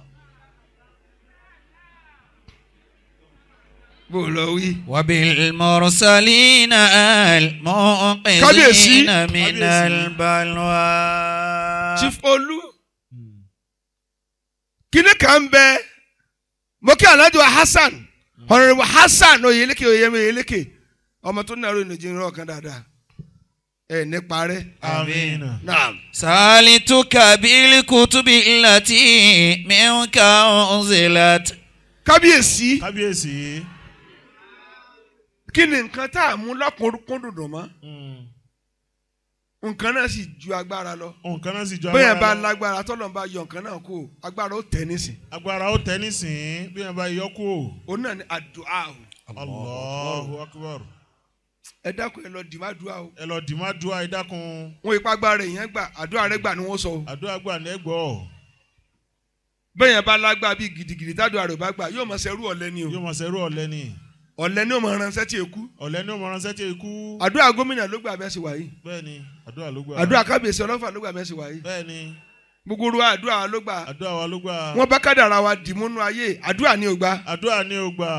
[SPEAKER 4] bó o lọ wí.
[SPEAKER 3] وبالمرسلين
[SPEAKER 4] Kábíyèsí.
[SPEAKER 3] المنقذين من
[SPEAKER 5] Kábíyèsí.
[SPEAKER 3] البلوى
[SPEAKER 4] chief olú kíní kan ń bẹ mo kí alhaji wa hasan honorable hasan oyeleke oyemi oyeleke ọmọ tó nàró ìnàjì ìran ọ̀kan dáadáa ẹ ní parẹ́.
[SPEAKER 5] amina
[SPEAKER 4] naam
[SPEAKER 3] سألتك بالكتب التي منك أنزلت
[SPEAKER 4] kábíyèsí
[SPEAKER 5] kábíyèsí
[SPEAKER 4] kí ni nǹkan tá a mú lọ́kùnkúndùn mọ́
[SPEAKER 5] Mm,
[SPEAKER 4] nǹkan náà sì ju agbára lọ
[SPEAKER 5] nǹkan náà sì jọ
[SPEAKER 4] bóyá bá
[SPEAKER 5] lọ.
[SPEAKER 4] lágbára tọ́lọ́ bá yọ nǹkan náà kó agbára ó tẹ̀ nísìn
[SPEAKER 5] agbára ó tẹ nísìnyí bí wọn bá yọ kú o
[SPEAKER 4] òun náà ni àdúrà o
[SPEAKER 5] allahu akbar
[SPEAKER 4] ẹ dákun ẹ lọ dì má dùá o
[SPEAKER 5] ẹ lọ dìímá dùá ẹ dákun
[SPEAKER 4] wọn ipa agbára èèyàn gbà àdúrà rẹ gbà ni wọn sọ o
[SPEAKER 5] àdúrà gbà ní ẹgbọ
[SPEAKER 4] bẹ́ẹ̀ yẹn bá lágbára bíi gidigidi tádùá rẹ bá gbà yóò máa ṣerú ọ̀lẹ ni o
[SPEAKER 5] yóò máa ṣerú ọ̀lẹ ni
[SPEAKER 4] ọ̀lẹ ni ó máa ránṣẹ́ tí èkú
[SPEAKER 5] ọ̀lẹ ni ó máa ránṣẹ́ tí ikú
[SPEAKER 4] àdúrà gómìnà ló gbà bẹ́ẹ̀ sì wáyé
[SPEAKER 5] bẹ́ẹ̀ ni àdúrà ló gbà
[SPEAKER 4] àdúrà kábíyèsí ọlọ́fà ló gbà bẹ́ẹ̀ sì wáyé
[SPEAKER 5] bẹ́ẹ̀ ni
[SPEAKER 4] gbogbo ru àdúrà wa ló gbà
[SPEAKER 5] àdúrà wa ló gbà
[SPEAKER 4] wọn bá kádàrà wa dì múnú ayé àdúrà ni ò gbà
[SPEAKER 5] àdúrà ni ó gbà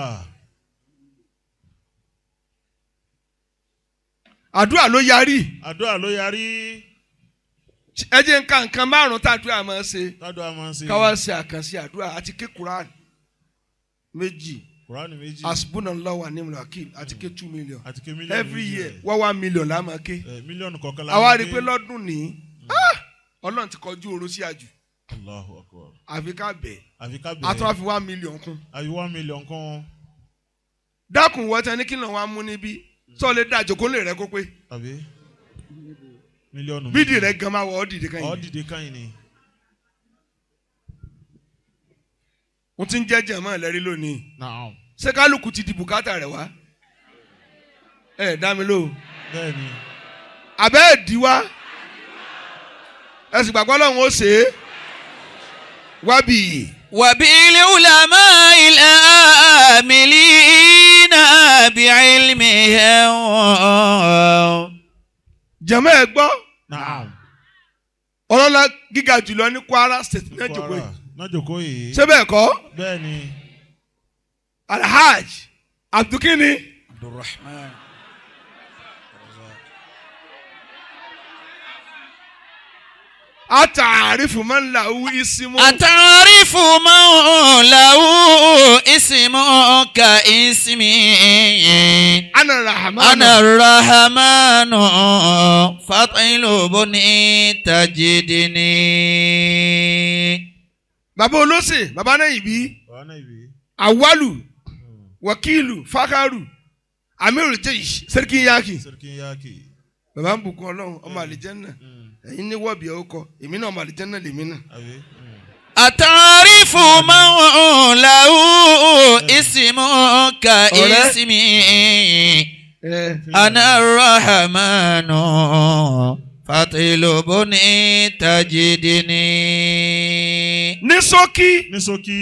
[SPEAKER 4] àdúrà ló yarí
[SPEAKER 5] àdúrà ló yarí
[SPEAKER 4] ẹ jẹ́ nǹkan nǹkan márùn-ún tàdúrà máa ń ṣe
[SPEAKER 5] tádùá máa ń ṣe
[SPEAKER 4] káwá ṣe àkànṣe àdúrà àti ké Quran méjì
[SPEAKER 5] kùránì méjì
[SPEAKER 4] asbunallahu wa ni'mal wakil àti ké two million
[SPEAKER 5] àti ké mílíọ̀nù
[SPEAKER 4] every
[SPEAKER 5] méjì
[SPEAKER 4] year
[SPEAKER 5] ẹ̀.
[SPEAKER 4] wá one million la máa ké
[SPEAKER 5] Ẹ̀, mílíọ̀nù kọ̀ọ̀kan la
[SPEAKER 4] àwa
[SPEAKER 5] máa
[SPEAKER 4] rí i
[SPEAKER 5] gbé.
[SPEAKER 4] pé lọ́dún ní ah, ọlọ́run ti kọjú oró sí àjù
[SPEAKER 5] Allahu akbar
[SPEAKER 4] àfi ká bẹ̀
[SPEAKER 5] àfi ká
[SPEAKER 4] a tún wá
[SPEAKER 5] bẹ̀rẹ̀
[SPEAKER 4] fi one million kún
[SPEAKER 5] àfi one million kan
[SPEAKER 4] dákun wọ́tẹ́ ní kí lóun wá mú níbí sọ lè dá àjòkó lè rẹ kó pé
[SPEAKER 5] àbí mílíọ̀nù
[SPEAKER 4] bídìí rẹ gan máa wọ ọ́ dìde kan
[SPEAKER 5] ọ́
[SPEAKER 4] yìí
[SPEAKER 5] dìde káyìn ni
[SPEAKER 4] mo ti ń jẹ́ jẹ̀mọ́ ẹ̀lẹ́rí lónìí
[SPEAKER 5] naam
[SPEAKER 4] ṣé kálukú ti di bùkátà rẹ̀ wá ẹ̀ dá mi lò
[SPEAKER 5] bẹ́ẹ̀ ni
[SPEAKER 4] àbẹ́ ẹ̀ dí wá ẹ sì gbàgbọ́ lọ́hùn ó ṣe é wábì
[SPEAKER 3] وبالعلماء العاملين بعلمهم
[SPEAKER 4] jẹ̀mọ́ ẹ̀ gbọ́
[SPEAKER 5] naam
[SPEAKER 4] ọlọ́lá gíga jùlọ ní Kwara state ní ẹ̀jọ̀kọ́ yìí
[SPEAKER 5] náà jòkó yìí
[SPEAKER 4] ṣé bẹ́ẹ̀ kọ́
[SPEAKER 5] bẹ́ẹ̀ ni
[SPEAKER 4] alhaj abdulkini
[SPEAKER 3] عبد الرحمن
[SPEAKER 4] ataarifu man lahu isimu
[SPEAKER 3] أتعرف من له اسم كاسمي
[SPEAKER 4] ana rahman
[SPEAKER 3] أنا الرحمن فاطلبني تجدني
[SPEAKER 4] baba olóṣè baba náà ibi
[SPEAKER 5] wàá náà ibi
[SPEAKER 4] awalu wakilu fakaru amiru jeish sẹ́ríkì yaki
[SPEAKER 5] sẹ́ríkì yáàkì
[SPEAKER 4] baba ń bùkún ọlọ́run ọmọ àlìjẹ́nà ẹ̀yin ní wọ́ọ̀bì ẹ̀ ọkọ èmi náà ọmọ àlìjẹ́nà lèmi náà
[SPEAKER 5] àbí
[SPEAKER 3] أتعرف من له اسم كاسمي أنا الرحمن فاطلبني تجدني
[SPEAKER 4] ní ṣókí
[SPEAKER 5] ní ṣókí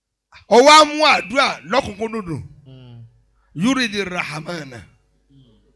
[SPEAKER 4] ọwọ́ amú àdúrà lọ́kùnkúndùn yúrídì rahmana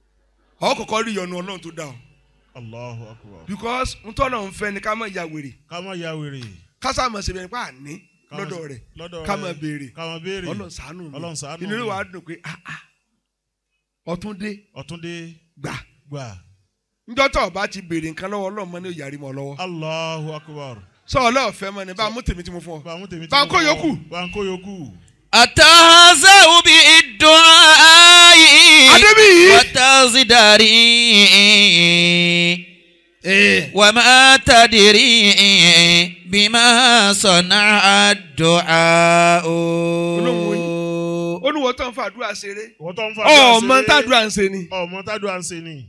[SPEAKER 4] ọ kọ́kọ́ rí ìyọnu ọlọ́run tó dá ọ
[SPEAKER 5] Allahu akbar.
[SPEAKER 4] because ntọ́nà ń fẹ́ ni ká má ya wèrè
[SPEAKER 5] ká má ya wèrè.
[SPEAKER 4] ká sáà mọ̀ síbi ẹni pa àní
[SPEAKER 5] Ká má-
[SPEAKER 4] lọ́dọ̀ rẹ̀
[SPEAKER 5] lọ́dọ̀
[SPEAKER 4] ká
[SPEAKER 5] rẹ̀.
[SPEAKER 4] má béèrè
[SPEAKER 5] ká má béèrè.
[SPEAKER 4] ọlọ́run ṣàánú mi
[SPEAKER 5] Ọlọ́run ṣàánú
[SPEAKER 4] inú rẹ̀
[SPEAKER 5] mi.
[SPEAKER 4] wàá dùn pé ah ah ọtún dé
[SPEAKER 5] ọ̀túndé
[SPEAKER 4] gbà
[SPEAKER 5] gbà.
[SPEAKER 4] njọ́ tó o bá ti béèrè nǹkan lọ́wọ́ ọlọ́run mọ́ ní òyàrí mọ́ lọ́wọ́
[SPEAKER 5] Allahu akbar.
[SPEAKER 4] sọ ọlọ́ọ̀fẹ́ mọ́ ni bá a mú tèmi tí mo fún ọ.
[SPEAKER 5] bá a mú tèmi tí
[SPEAKER 4] Bá a
[SPEAKER 5] mo
[SPEAKER 4] kó
[SPEAKER 5] fọ́.
[SPEAKER 4] yòókù.
[SPEAKER 5] bá a kó yòókù.
[SPEAKER 3] أتهزأ بالدعاء
[SPEAKER 4] Adébíyì.
[SPEAKER 3] وتزدري وما تدري بما صنع الدعاء
[SPEAKER 4] ó ní wọ́n tán fàdúrà ṣeré
[SPEAKER 5] wọ́n tó ń fa àdúrà
[SPEAKER 4] ọmọ
[SPEAKER 5] ṣeré.
[SPEAKER 4] tàdúrà ń ṣe ni
[SPEAKER 5] ọmọ tàdúrà ń ṣe ni.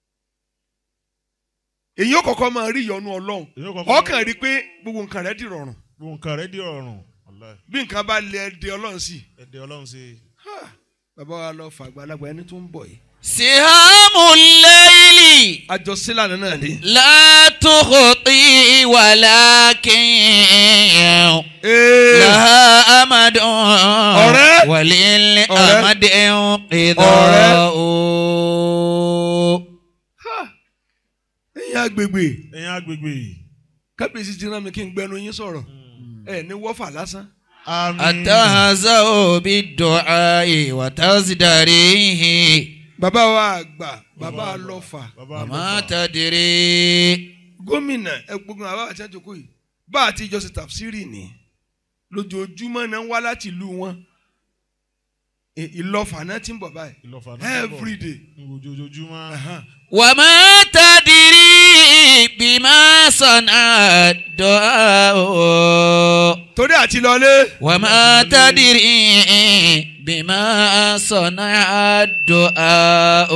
[SPEAKER 4] èyí ó kọ́kọ́ máa rí ìyọnu ọlọ́run
[SPEAKER 5] Èyí ó kọ́kọ́
[SPEAKER 4] ọkàn rí pé gbogbo nǹkan rẹ̀ dìrọ̀rùn
[SPEAKER 5] gbogbo nǹkan rẹ̀ di ọ̀run. Wallahi.
[SPEAKER 4] bí nǹkan bá lé ẹdẹ ọlọ́run sí i.
[SPEAKER 5] ẹ̀dẹ̀ ọlọ́run ṣe.
[SPEAKER 4] bàbá wa lọ fà àgbàlagbà ẹni tó ń bọ̀ yìí.
[SPEAKER 3] سهام الليل
[SPEAKER 4] àjọsílànà náà ni.
[SPEAKER 3] لا تخطي ولكن لها أمد
[SPEAKER 4] ọ̀rẹ́.
[SPEAKER 3] وللأمد انقضاء
[SPEAKER 4] ẹ̀yin agbègbè
[SPEAKER 5] ẹ̀yin agbègbè.
[SPEAKER 4] kábíyèsí ti rán mi kí n gbẹnu yín sọ̀rọ̀ ẹ ní wọ́fà lásán.
[SPEAKER 5] àmín.
[SPEAKER 3] أتهزأ بالدعاء وتزدريه
[SPEAKER 4] bàbá wa àgbà bàbá wa lọ fà
[SPEAKER 5] bàbá
[SPEAKER 3] وما
[SPEAKER 5] àlọ́fà.
[SPEAKER 3] تدري
[SPEAKER 4] gómìnà ẹgbógun àbá àti àjòkó yìí bá àti ìjọsìn tàfsírì ni lójoojúmọ́ náà ń wá láti ìlú wọn Ì- ìlọ́fà náà ti ń bọ̀ báyìí
[SPEAKER 5] ìlọ́fà náà ti bọ̀.
[SPEAKER 4] every day.
[SPEAKER 5] ní ojoojúmọ́.
[SPEAKER 4] Ahan.
[SPEAKER 3] وما تدري بما صنع الدعاء
[SPEAKER 4] torí àti lọlé
[SPEAKER 3] وما تدري بما صنع الدعاء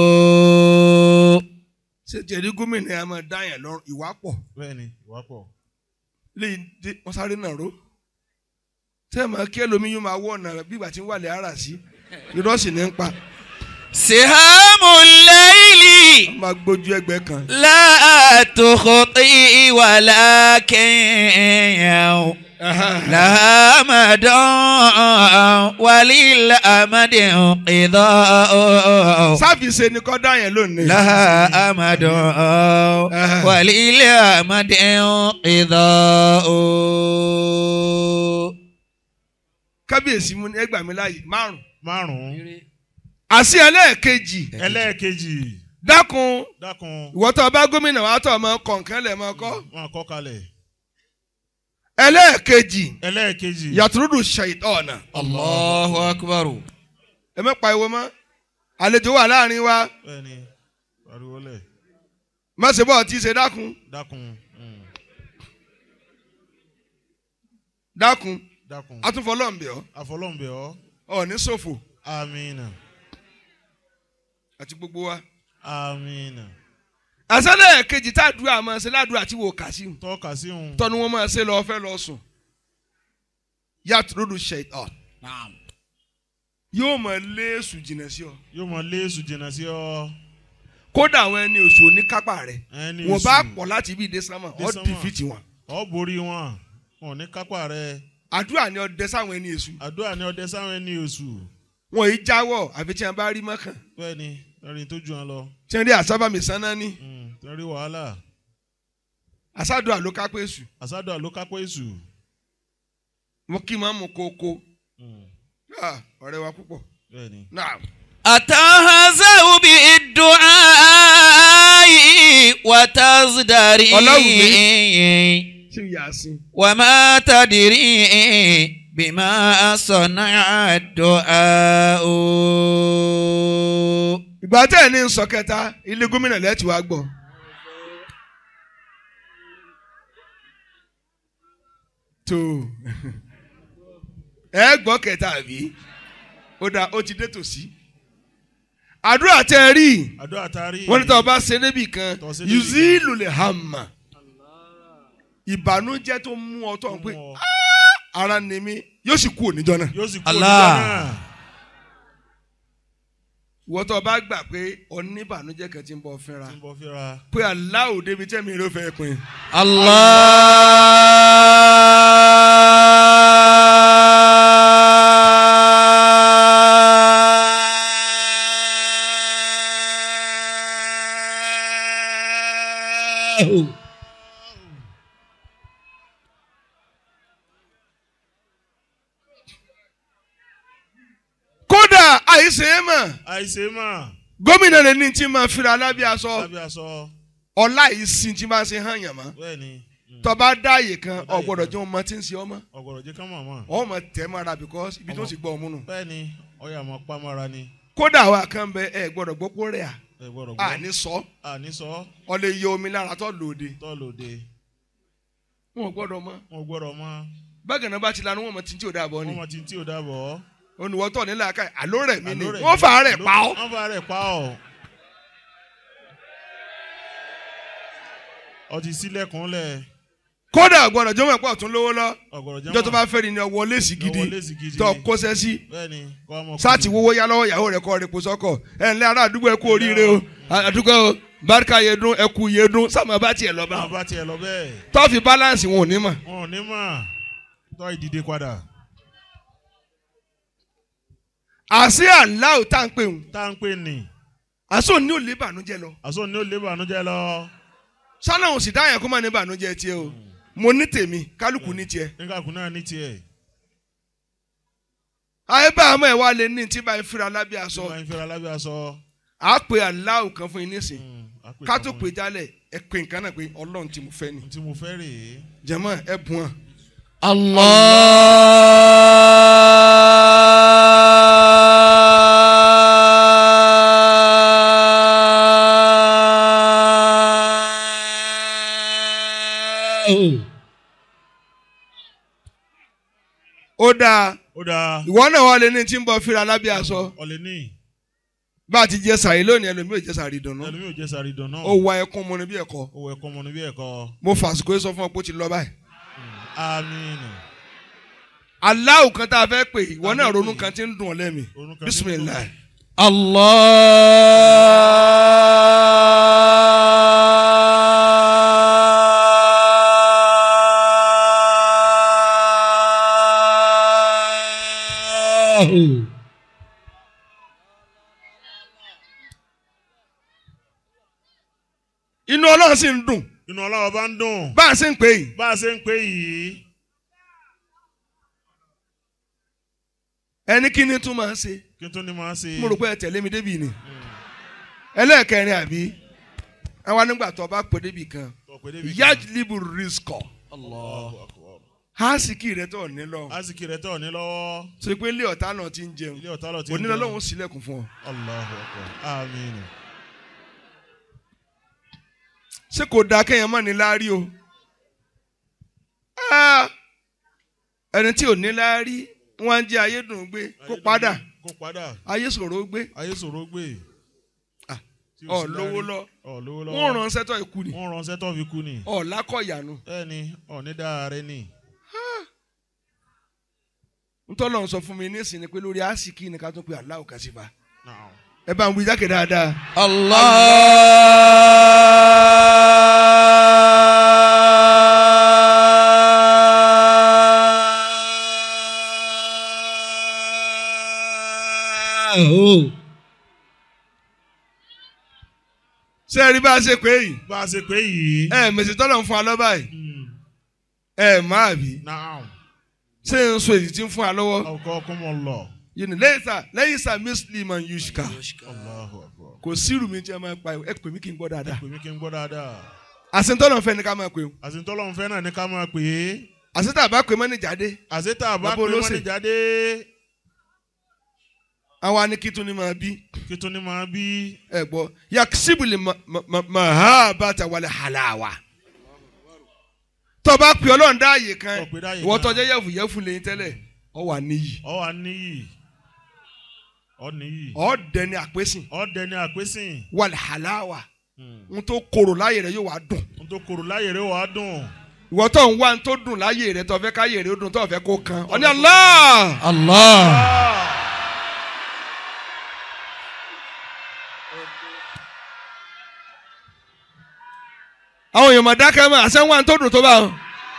[SPEAKER 4] ṣe jẹ̀rí gómìnà yẹn a máa dá yẹn lọ́rùn ìwà pọ̀
[SPEAKER 5] bẹ́ẹ̀ni ìwà pọ̀.
[SPEAKER 4] léyìn dé wọ́n sáré náà ró tẹ́ ẹ̀ máa kí ẹlòmíì yóò máa wọ̀ ọ̀nà bí ìgbà tí ń wà lẹ́ ara sí irọ́ sì ní ń pa
[SPEAKER 3] سهام الليل
[SPEAKER 4] wọ́n máa gbójú ẹgbẹ́ kan
[SPEAKER 3] لا تخطي ولكن لها مدى وللأمد انقضاء
[SPEAKER 4] sáfìsì ni kọ́ dá yẹn lónìí.
[SPEAKER 3] لها أمد وللأمد انقضاء
[SPEAKER 4] kábíyèsí mu ní ẹgbàá mi láàyè márùn.
[SPEAKER 5] márùn-ún.
[SPEAKER 4] àṣì ẹlẹ́ẹ̀kejì
[SPEAKER 5] ẹlẹ́ẹ̀kejì.
[SPEAKER 4] dákun
[SPEAKER 5] dákun.
[SPEAKER 4] ìwọ tó o bá gómìnà wa tó o mọ kọ̀ǹkẹ́ lẹ̀ mọ́ kọ́.
[SPEAKER 5] wọn kọ́ kalẹ̀.
[SPEAKER 4] ẹlẹ́ẹ̀kejì
[SPEAKER 5] ẹlẹ́ẹ̀kejì.
[SPEAKER 4] yàtúrúdù ṣèitọ́ọ̀nà.
[SPEAKER 3] الله أكبر
[SPEAKER 4] ẹ mẹ́ pa ìwọ mọ́ àlejò wà láàrin wa
[SPEAKER 5] bẹ́ẹ̀ni pariwo lẹ̀.
[SPEAKER 4] má ṣe bọ́ọ̀ tí ì ṣe dákun
[SPEAKER 5] dákun. mm,
[SPEAKER 4] dákun
[SPEAKER 5] dákun.
[SPEAKER 4] atúnfọlọ́ǹbẹ̀ ọ́
[SPEAKER 5] àfọlọ́ǹbẹ̀ ọ́.
[SPEAKER 4] ọ̀ ní ṣòfò
[SPEAKER 5] amina.
[SPEAKER 4] àti gbogbo wa.
[SPEAKER 5] amina.
[SPEAKER 4] àṣálẹ̀ kejì tá a dúró àmọ́ ṣe ládùúrà tí wò kà sí un
[SPEAKER 5] tọ́ka sí òun.
[SPEAKER 4] tọ́nu wọn máa ṣe lọ́ọ́ fẹ́ lọ sùn yàtúrúdù ṣèitọ́ọ̀nà yóò máa lé èṣù jìnnà sí ọ
[SPEAKER 5] yóò mọ léèsù jìnnà sí ọ.
[SPEAKER 4] kódà àwọn ẹni oṣù oníkápá rẹ
[SPEAKER 5] ẹni
[SPEAKER 4] wọn bá
[SPEAKER 5] èṣù.
[SPEAKER 4] pọ̀ láti ibi ìdè sánmà
[SPEAKER 5] Dé
[SPEAKER 4] ọ
[SPEAKER 5] sánmà.
[SPEAKER 4] dìfìtì wọn
[SPEAKER 5] ọ borí wọn wọn ò ní kápá rẹ
[SPEAKER 4] àdúrà ni ọdẹ sáwọn ẹni èṣù
[SPEAKER 5] àdúrà ní ọdẹ sáwọn ẹni oṣù
[SPEAKER 4] wọn yìí jáwọ́ àfi tí wọn bá rí mọ́kàn
[SPEAKER 5] bẹ́ẹ̀ni lórí tó ju wọn lọ
[SPEAKER 4] tí wọn rí àsábàmì sáná ní
[SPEAKER 5] Mm, lórí wàhálà
[SPEAKER 4] àsádùn àlókápẹ́ èṣù
[SPEAKER 5] àsádọ ló kápẹ́ èṣù.
[SPEAKER 4] wọn kì í máa mú kókó
[SPEAKER 5] Mm,
[SPEAKER 4] Ah, ọ̀rẹ́ wa púpọ̀
[SPEAKER 5] bẹ́ẹ̀ni.
[SPEAKER 4] náà
[SPEAKER 3] أتهزأ بالدعاء وتزدري
[SPEAKER 4] tí yà á sin
[SPEAKER 3] وما تدري بما صنع الدعاء
[SPEAKER 4] ìgbà tẹ́ ẹ̀ ní sọ kẹta ilé gómìnà lẹ́tì wá gbọ́ tó ẹ gbọ́ kẹta àbí ó dà ó ti dé tòsí àdúrà tẹ́ ẹ rí
[SPEAKER 5] àdúrà taari.
[SPEAKER 4] wọ́n ní tí wọ́n bá ṣe níbì kan
[SPEAKER 5] Tó ṣe níbì kan.
[SPEAKER 4] yuzilu lè hàmà ìbànújẹ́ tó mú ọ tó ń pè
[SPEAKER 5] Mú ọ.
[SPEAKER 4] ara ni mí yóò sì kú òníjọ́ náà
[SPEAKER 5] yóò sì kú
[SPEAKER 3] Allah.
[SPEAKER 5] oníjọ́ náà.
[SPEAKER 4] ìwọ tó o bá gbà pé oníbànújẹ́ kan ti ń bọ̀ fínra
[SPEAKER 5] tí ń bọ̀ fíra.
[SPEAKER 4] pé aláwo débi tẹ́mi ló fẹ́ pin.
[SPEAKER 3] الله
[SPEAKER 4] àìsè é mọ̀
[SPEAKER 5] àìsè mà
[SPEAKER 4] gómìnà lè ní tí máa fira lábẹ́ aṣọ
[SPEAKER 5] lábẹ́ aṣọ
[SPEAKER 4] ọlá ìsìn tí máa ṣe hàn yàn mọ́
[SPEAKER 5] bẹ́ẹ̀ ni mm,
[SPEAKER 4] tọba dáàyè kan
[SPEAKER 5] Tọ́ba dáàyè
[SPEAKER 4] ọ̀gbọ́dọ̀
[SPEAKER 5] kan.
[SPEAKER 4] jẹ́ ọmọ tí ń ṣe ọmọ
[SPEAKER 5] ọ̀gọ̀rọ̀ jẹ́ ká mọ̀ mọ́
[SPEAKER 4] ọmọ tẹ́ mọ́ra because ibi tó
[SPEAKER 5] Ọmọ.
[SPEAKER 4] ti gbọ́ ọmú nù
[SPEAKER 5] bẹ́ẹ̀ ni ọyà mọ̀ pamọ́ra ni
[SPEAKER 4] kódà wa kan bẹ ẹ gbọ́dọ̀ gbọ́ pé rẹ̀
[SPEAKER 5] ẹ gbọ́dọ̀
[SPEAKER 4] à
[SPEAKER 5] gbọ́
[SPEAKER 4] ní sọ
[SPEAKER 5] àní sọ
[SPEAKER 4] ọ lè yọ omi lára tó lòdì
[SPEAKER 5] tọ́lòdè
[SPEAKER 4] wọn ò gbọ́dọ̀ mọ́
[SPEAKER 5] wọn gbọ́dọ̀ mọ́
[SPEAKER 4] bákan náà bá ti lanu wọn mọ tí tí ò dáàbọ̀ ni
[SPEAKER 5] wọn mọ̀ tí tí ò dábọ̀
[SPEAKER 4] olùwọ́tọ̀ nílẹ̀ aka àló rẹ̀ mí ni
[SPEAKER 5] Àló rẹ̀
[SPEAKER 4] wọ́n
[SPEAKER 5] mí.
[SPEAKER 4] fà á rẹ̀ pa ọ́
[SPEAKER 5] wọ́n fà á rẹ̀ pa ọ́ ọtí sílẹ̀kùn lẹ̀
[SPEAKER 4] kódà gbọ́dọ̀ jọmọ ẹ̀pọ̀ tún lówó lọ
[SPEAKER 5] ọ̀gọ̀rọ̀ jẹ́
[SPEAKER 4] ìjọ tó bá fẹ́ ni ni ọwọ́ léèsì gidi
[SPEAKER 5] Ọwọ́ léèsì gidi.
[SPEAKER 4] tó kóṣẹ́ sí
[SPEAKER 5] bẹ́ẹ̀ ni kọ́ ọmọ
[SPEAKER 4] sáàtì wọ́wọ́ yá lọ́wọ́ ìyàwó rẹ̀ kọ́ rẹ̀ kó sọ́kọ̀ ẹ̀ ńlẹ́ ará àdúgbò ẹ kú oríire o àdúgbò o barika yé dún ẹ kú yé dún sáàmù bá tiẹ̀ lọ bá
[SPEAKER 5] bá bá tiẹ̀ lọ bẹ́ẹ̀
[SPEAKER 4] tọ́ọ̀fì balance wọn ò ní mọ̀
[SPEAKER 5] wọn ò ní mọ̀ tọ́ ìdìde padà
[SPEAKER 4] àṣé aláwọ̀ tá à ń pè ń
[SPEAKER 5] tá à ń pè ní
[SPEAKER 4] àṣọ ní ò lè bànújẹ́ lọ
[SPEAKER 5] àṣọ ní ó lé bànújẹ́ lọ
[SPEAKER 4] sálà òun sì dáhùn ẹ̀kọ́ máa ní bànújẹ́ tiẹ̀ o mo ní tèmi kálukú ní tiẹ̀
[SPEAKER 5] nígbàkú náà ní tiẹ̀
[SPEAKER 4] ayé bá àmọ́ ẹ̀ wá lé ní tí báyìí fira lábẹ́ aṣọ
[SPEAKER 5] tó bá ń fẹ́ra lábẹ́ aṣọ
[SPEAKER 4] à á pe aláwọ̀ kan fún yín nísìn
[SPEAKER 5] mm, á pè
[SPEAKER 4] ká
[SPEAKER 5] kan
[SPEAKER 4] tó
[SPEAKER 5] fún
[SPEAKER 4] pè jálẹ̀ ẹ pè nǹkan náà pé ọlọ́run tí mo fẹ́ ni
[SPEAKER 5] mi. tí mo fẹ́ rèé
[SPEAKER 4] jẹ̀mọ́ ẹ bùn ọ́n.
[SPEAKER 1] Allah.
[SPEAKER 4] ó dáa
[SPEAKER 5] ó dáa
[SPEAKER 4] ìwọ náà wà lé ní tí ń bọ fira lábẹ́ aṣọ
[SPEAKER 5] ọ̀lẹ́ ní
[SPEAKER 4] bá a ti jẹ sàrí lónìí ẹlòmíì ò jẹ sàrí dùnú
[SPEAKER 5] ẹlòmíì ò jẹ́ sáré dán náà
[SPEAKER 4] ó wa ẹkún mu ní bí ẹ̀kọ́
[SPEAKER 5] owó ẹ̀kọ́ ọmọ níbí ẹ̀kọ́
[SPEAKER 4] mo fàṣìkò yìí sọ fún ọ pé ó ti lọ báyìí.
[SPEAKER 5] àmín
[SPEAKER 4] aláwọ̀ kan tá a fẹ́ pè ìwọ náà ronú kan tí ń dùn ọ́ lẹ́mìí
[SPEAKER 5] Ronú kan tí ń dùn ọ́.
[SPEAKER 4] bisimilayi.
[SPEAKER 1] Allah.
[SPEAKER 4] inú ọlọ́run sì ń dùn
[SPEAKER 5] inú ọlọ́wọ́ bá ń dùn
[SPEAKER 4] bá a ṣe ń pè yìí
[SPEAKER 5] bá a ṣe ń pè yìí
[SPEAKER 4] ẹni kí ni tún máa ń ṣe
[SPEAKER 5] kí n tún ní máa ṣe
[SPEAKER 4] mo rò pé ẹ tẹ̀lé mi débì ni ẹlẹ́ẹ̀kẹrin àbí àwa nígbà tó o bá pè débì kan
[SPEAKER 5] ọ̀pẹ̀ débi kan.
[SPEAKER 4] yajlibu rizqo
[SPEAKER 5] Allahu Akbar.
[SPEAKER 4] hásìkì rẹ tó ní lọ
[SPEAKER 5] àsìkò rẹ̀ tọ̀ ní lọ́wọ́
[SPEAKER 4] ṣe pé ilé ọ̀tá náà ti ń jẹun
[SPEAKER 5] ilé ọ̀tá lọ ti ń
[SPEAKER 4] onílọ
[SPEAKER 5] jẹun.
[SPEAKER 4] lọ́hún sílẹ̀kùn fún ọ
[SPEAKER 5] Allahu Akbar. àmín
[SPEAKER 4] ṣé kò dáa kéèyàn má ní láárí o Ah! ẹni tí ò ní láárí wọn á jẹ ayé dùn gbé kó padà
[SPEAKER 5] kó padà
[SPEAKER 4] ayé ṣòro gbé
[SPEAKER 5] ayé ṣòro gbé
[SPEAKER 4] Ah,
[SPEAKER 5] Tí ò
[SPEAKER 4] ọ
[SPEAKER 5] sí
[SPEAKER 4] lówó
[SPEAKER 5] láárí.
[SPEAKER 4] lọ
[SPEAKER 5] ọ lówó lọ
[SPEAKER 4] wọn ràn sẹtọ ikú ni
[SPEAKER 5] wọ́n ránṣẹ́ tó fi kú ni
[SPEAKER 4] ọ lákọ̀yànù
[SPEAKER 5] bẹ́ẹ̀ni ọ ní dáa rẹ ni
[SPEAKER 4] ntọ́lọ́ sọ fún mi nísìnyí pé lórí àsìkí ni ká tún pe aláwọ̀ kàṣífà
[SPEAKER 5] Naam.
[SPEAKER 4] ẹ bá ń wí jákè dáadáa.
[SPEAKER 1] Allah.
[SPEAKER 4] ṣé ẹ rí bá a ṣe pé yìí
[SPEAKER 5] bá a ṣe pé yìí
[SPEAKER 4] ẹ mèsì tọ́lọ̀ ń fún wa lọ́ba yìí
[SPEAKER 5] Mm.
[SPEAKER 4] ẹ máa bí
[SPEAKER 5] Naam.
[SPEAKER 4] ṣé n so èyí tí ń fún wa lọ́wọ́
[SPEAKER 5] ọkọ ọkọmọ lọ
[SPEAKER 4] yìí ni lẹ́yìn sá lẹ́yìn sá muslim yushka
[SPEAKER 5] Allahu Akbar.
[SPEAKER 4] kò sírù mi tí ẹ máa pa ẹ pè mí kí n gbọ́ dáadáa
[SPEAKER 5] pè mí kí n gbọ́ dáadáa
[SPEAKER 4] àṣetọ́lọ̀ fẹ́ ni ká máa pè o
[SPEAKER 5] àsìntọ́lọ́run fẹ́ náà ní ká máa pè é
[SPEAKER 4] àṣetà bá pè mọ́ ní jáde
[SPEAKER 5] àṣetà bá
[SPEAKER 4] Bàbá
[SPEAKER 5] pè wọ́n
[SPEAKER 4] olóṣè.
[SPEAKER 5] ní jáde
[SPEAKER 4] àwa ni kí tún ni máa bí
[SPEAKER 5] kí tún ní máa bí
[SPEAKER 4] ẹ gbọ́ yakisibuli mahabata wàlẹ halawa tọba pè ọlọ́run dá àyè kan
[SPEAKER 5] Tó pè dá àyè
[SPEAKER 4] ìwọ
[SPEAKER 5] kan.
[SPEAKER 4] tọjá yẹfu yẹfu lẹ́yìn tẹ́lẹ̀ ọ wà níyì
[SPEAKER 5] ọ wà níyì ọ níyì
[SPEAKER 4] ọ dẹni àpésìn
[SPEAKER 5] ọ dẹni àpésìn
[SPEAKER 4] wàlẹ halawa n tó korò láyè rẹ yóò wá dùn
[SPEAKER 5] n tó kòrò láyè rẹ wàá dùn
[SPEAKER 4] ìwọ tó ń wá n tó dùn láyè rẹ tó fẹ́ káyè rẹ ó dùn tó fẹ́ kó kan ọ ní Allah
[SPEAKER 1] Allah.
[SPEAKER 4] àwọn èèyàn mọ̀ dákẹ́ mọ́ àṣẹ ń wá n tó dùn tó bá wọn.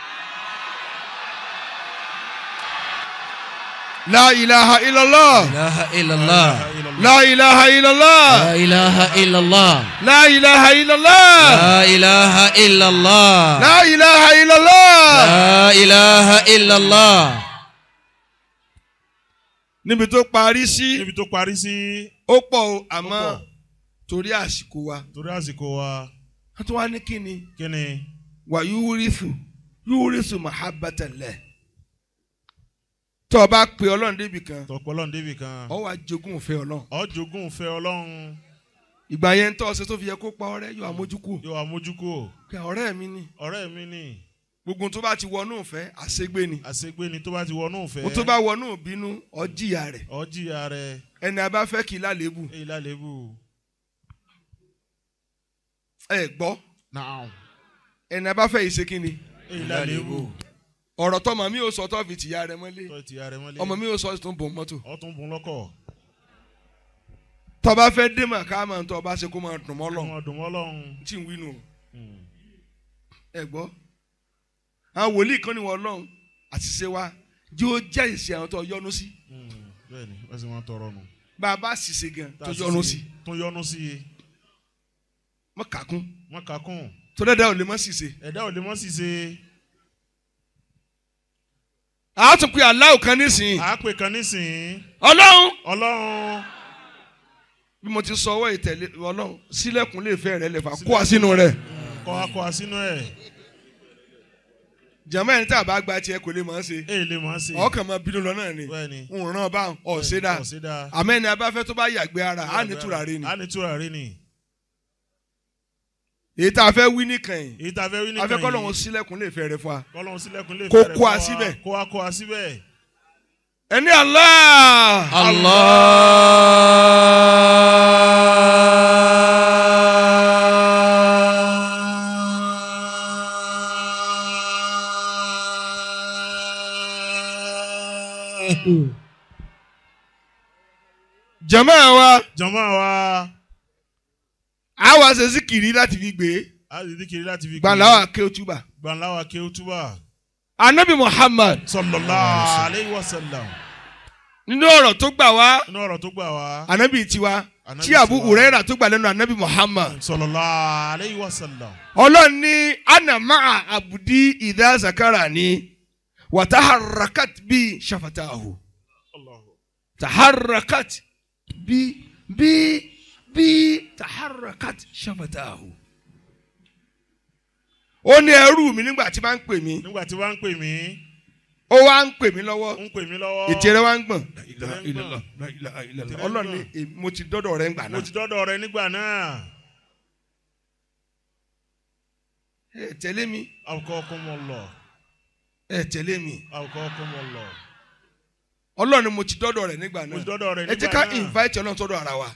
[SPEAKER 4] La ilaha illallah.
[SPEAKER 1] ilaha illallah.
[SPEAKER 4] La ilaha illallah.
[SPEAKER 1] La ilaha illallah.
[SPEAKER 4] La ilaha illallah.
[SPEAKER 1] La ilaha illallah.
[SPEAKER 4] La ilaha illallah.
[SPEAKER 1] La ilaha illallah.
[SPEAKER 4] níbi tó parí sí
[SPEAKER 5] níbi tó parí sí
[SPEAKER 4] ó pọ̀ o
[SPEAKER 5] ó
[SPEAKER 4] àmọ́
[SPEAKER 5] pọ̀.
[SPEAKER 4] torí àsìkò wa
[SPEAKER 5] torí àsìkò wa
[SPEAKER 4] wọ́n tún wá ní kí ni
[SPEAKER 5] kí ni
[SPEAKER 4] wà yúrísù yúrísù mahabbatallah tó o bá pe ọlọ́run débi kan
[SPEAKER 5] tọpọlọ débì kan
[SPEAKER 4] ọ wá jogún òfin ọlọ́run
[SPEAKER 5] ọjọgùn fẹ́ Ọlọ́run
[SPEAKER 4] ìgbà yẹn tó ọsẹ tó fi yẹ kó pa ọ̀rẹ́ yóò àmójúkú
[SPEAKER 5] yóò àmójúkú
[SPEAKER 4] pé ọ̀rẹ́ mi ni
[SPEAKER 5] ọ̀rẹ́ mi ni
[SPEAKER 4] gbogbo tó bá ti wọnú ìfẹ́ àṣegbé ni
[SPEAKER 5] àṣegbé ni tó bá ti wọnú
[SPEAKER 4] mo
[SPEAKER 5] fẹ́
[SPEAKER 4] tó bá wọnú ìbínú ọjìyà rẹ̀
[SPEAKER 5] ọjìyà rẹ
[SPEAKER 4] ẹni a bá fẹ́ kí i lálébù
[SPEAKER 5] èyí lálébù
[SPEAKER 4] ẹ gbọ́
[SPEAKER 5] náà
[SPEAKER 4] ẹni a bá fẹ́ yìí ṣe kí ni
[SPEAKER 5] èyí lálébù
[SPEAKER 4] ọ̀rọ̀ tọmọ mi ò sọ tó fi tìyà rẹ̀ mọ́lé
[SPEAKER 5] tó ti yàrá mọ́lẹ̀
[SPEAKER 4] ọmọ mi ò sọ tó ń bò mọ́tò
[SPEAKER 5] ọtún bùn lọ́kọ̀
[SPEAKER 4] tó bá fẹ́ dé mà ká máa ń tọ́ bá ṣe kó máa dùn mọ́ lọ
[SPEAKER 5] ọmọ dùn mọ́ lọ́hùn
[SPEAKER 4] tí ń wí nù ẹ gbọ́ àwọn wòlíì kan ní wọn lọ́hùn àṣìṣe wa jí ó jẹ́ ìṣe àwọn tó yọnu sí
[SPEAKER 5] bẹ́ẹ̀ ni wọ́n sì máa tọrọ nù
[SPEAKER 4] bá a bá ṣìṣe gan tó yọnu sí
[SPEAKER 5] tó yọnu sí i
[SPEAKER 4] mọ́ kàkún
[SPEAKER 5] wọ́n kà kún
[SPEAKER 4] tó dẹ́dẹ́ ò lè mọ́ ṣìṣe.
[SPEAKER 5] ẹ̀dá ò lè mọ́ sí ṣe
[SPEAKER 4] a tún pe aláwọ̀ kan nísìnyí
[SPEAKER 5] àápè kan nísìnyí
[SPEAKER 4] ọlọ́run
[SPEAKER 5] Ọlọ́run
[SPEAKER 4] bí mo ti sọ ọwọ́ ìtẹ̀lé ọlọ́run sílẹ̀kùn lè fẹ́ rẹ̀ lè fà kó wa sínú rẹ̀
[SPEAKER 5] kọ́ akọ́ sínú ẹ̀
[SPEAKER 4] jẹ̀mọ́ ẹni tí a bá gba tiẹ̀ kò lè mọ̀ ọ́n ṣe
[SPEAKER 5] èyí lè mọ́ sí i
[SPEAKER 4] ọkàn máa bínú lọ náà ni
[SPEAKER 5] bẹ́ẹ̀ ni
[SPEAKER 4] ń ràn bá ọ̀ṣẹ́dá
[SPEAKER 5] ọ̀ṣẹ́dá
[SPEAKER 4] àmọ́ ẹni abáfẹ́ tó bá yàgbé ara á ní tùràrí ni
[SPEAKER 5] á ní tùràrí ni
[SPEAKER 4] èyí tá a fẹ́ wí nìkan yìí
[SPEAKER 5] èyí tá a fẹ́ wí nìkan
[SPEAKER 4] afẹ́
[SPEAKER 5] yìí
[SPEAKER 4] kọ́lọ́run sílẹ̀kùn lè fẹ́ rẹ̀ fún wa
[SPEAKER 5] kọ́lọ́run sílẹ̀kùn lè
[SPEAKER 4] Kó
[SPEAKER 5] fẹ́rẹ̀
[SPEAKER 4] kó a
[SPEAKER 5] fún wa,
[SPEAKER 4] síbẹ̀.
[SPEAKER 5] kó a kó a síbẹ̀
[SPEAKER 4] ẹni Allah jama wa
[SPEAKER 5] jọ̀mọ́ wa
[SPEAKER 4] a wá ṣe síkìrì láti fi gbé
[SPEAKER 5] a sì díkiri láti fi
[SPEAKER 4] gbàláwà kéwtúbà
[SPEAKER 5] gbàláwa kí ó túbà
[SPEAKER 4] anabi Muhammad
[SPEAKER 5] sallallahu alayhi wa sallam
[SPEAKER 4] nínú ọ̀rọ̀ tó gbà wá
[SPEAKER 5] inú ọ̀rọ̀ tó gbà wá
[SPEAKER 4] anabi tiwa
[SPEAKER 5] Ànábì
[SPEAKER 4] tí Abu
[SPEAKER 5] tiwa.
[SPEAKER 4] Huraira tó gbà lẹ́nu anabi Muhammad
[SPEAKER 5] sallallahu alayhi wa sallam
[SPEAKER 4] ọlọ́run ní ana ma'a abudi idha zakarani wa taharrakat bi shafatahu taharrakat bi bi bi taharrakat shafatahu. ó ní ẹrú mi nígbà tí bá ń pè mí
[SPEAKER 5] nígbà tí wọ́n ń pè mí
[SPEAKER 4] ó wá ń pè mí lọ́wọ́
[SPEAKER 5] ń pè mí lọ́wọ́
[SPEAKER 4] ètè rẹ wá ń gbọ̀n.
[SPEAKER 5] Ètè rẹ ń gbọ̀n.
[SPEAKER 4] ọlọ́run ní èmi- mo ti dọ́dọ̀ rẹ ń gbà
[SPEAKER 5] mo
[SPEAKER 4] náà.
[SPEAKER 5] ti dọ́dọ̀ rẹ nígbà náà
[SPEAKER 4] ẹ tẹ̀lé mi
[SPEAKER 5] awukakumullah
[SPEAKER 4] ẹ tẹ̀lé mi
[SPEAKER 5] awukakumullah
[SPEAKER 4] ọlọ́run ní mo ti dọ́dọ̀ rẹ nígbà
[SPEAKER 5] mo ti
[SPEAKER 4] náà.
[SPEAKER 5] dọ́dọ̀ rẹ
[SPEAKER 4] ẹ jẹ́
[SPEAKER 5] nígbà
[SPEAKER 4] ká
[SPEAKER 5] náà
[SPEAKER 4] invite ọlọ́run sọ́dọ̀ ara wa.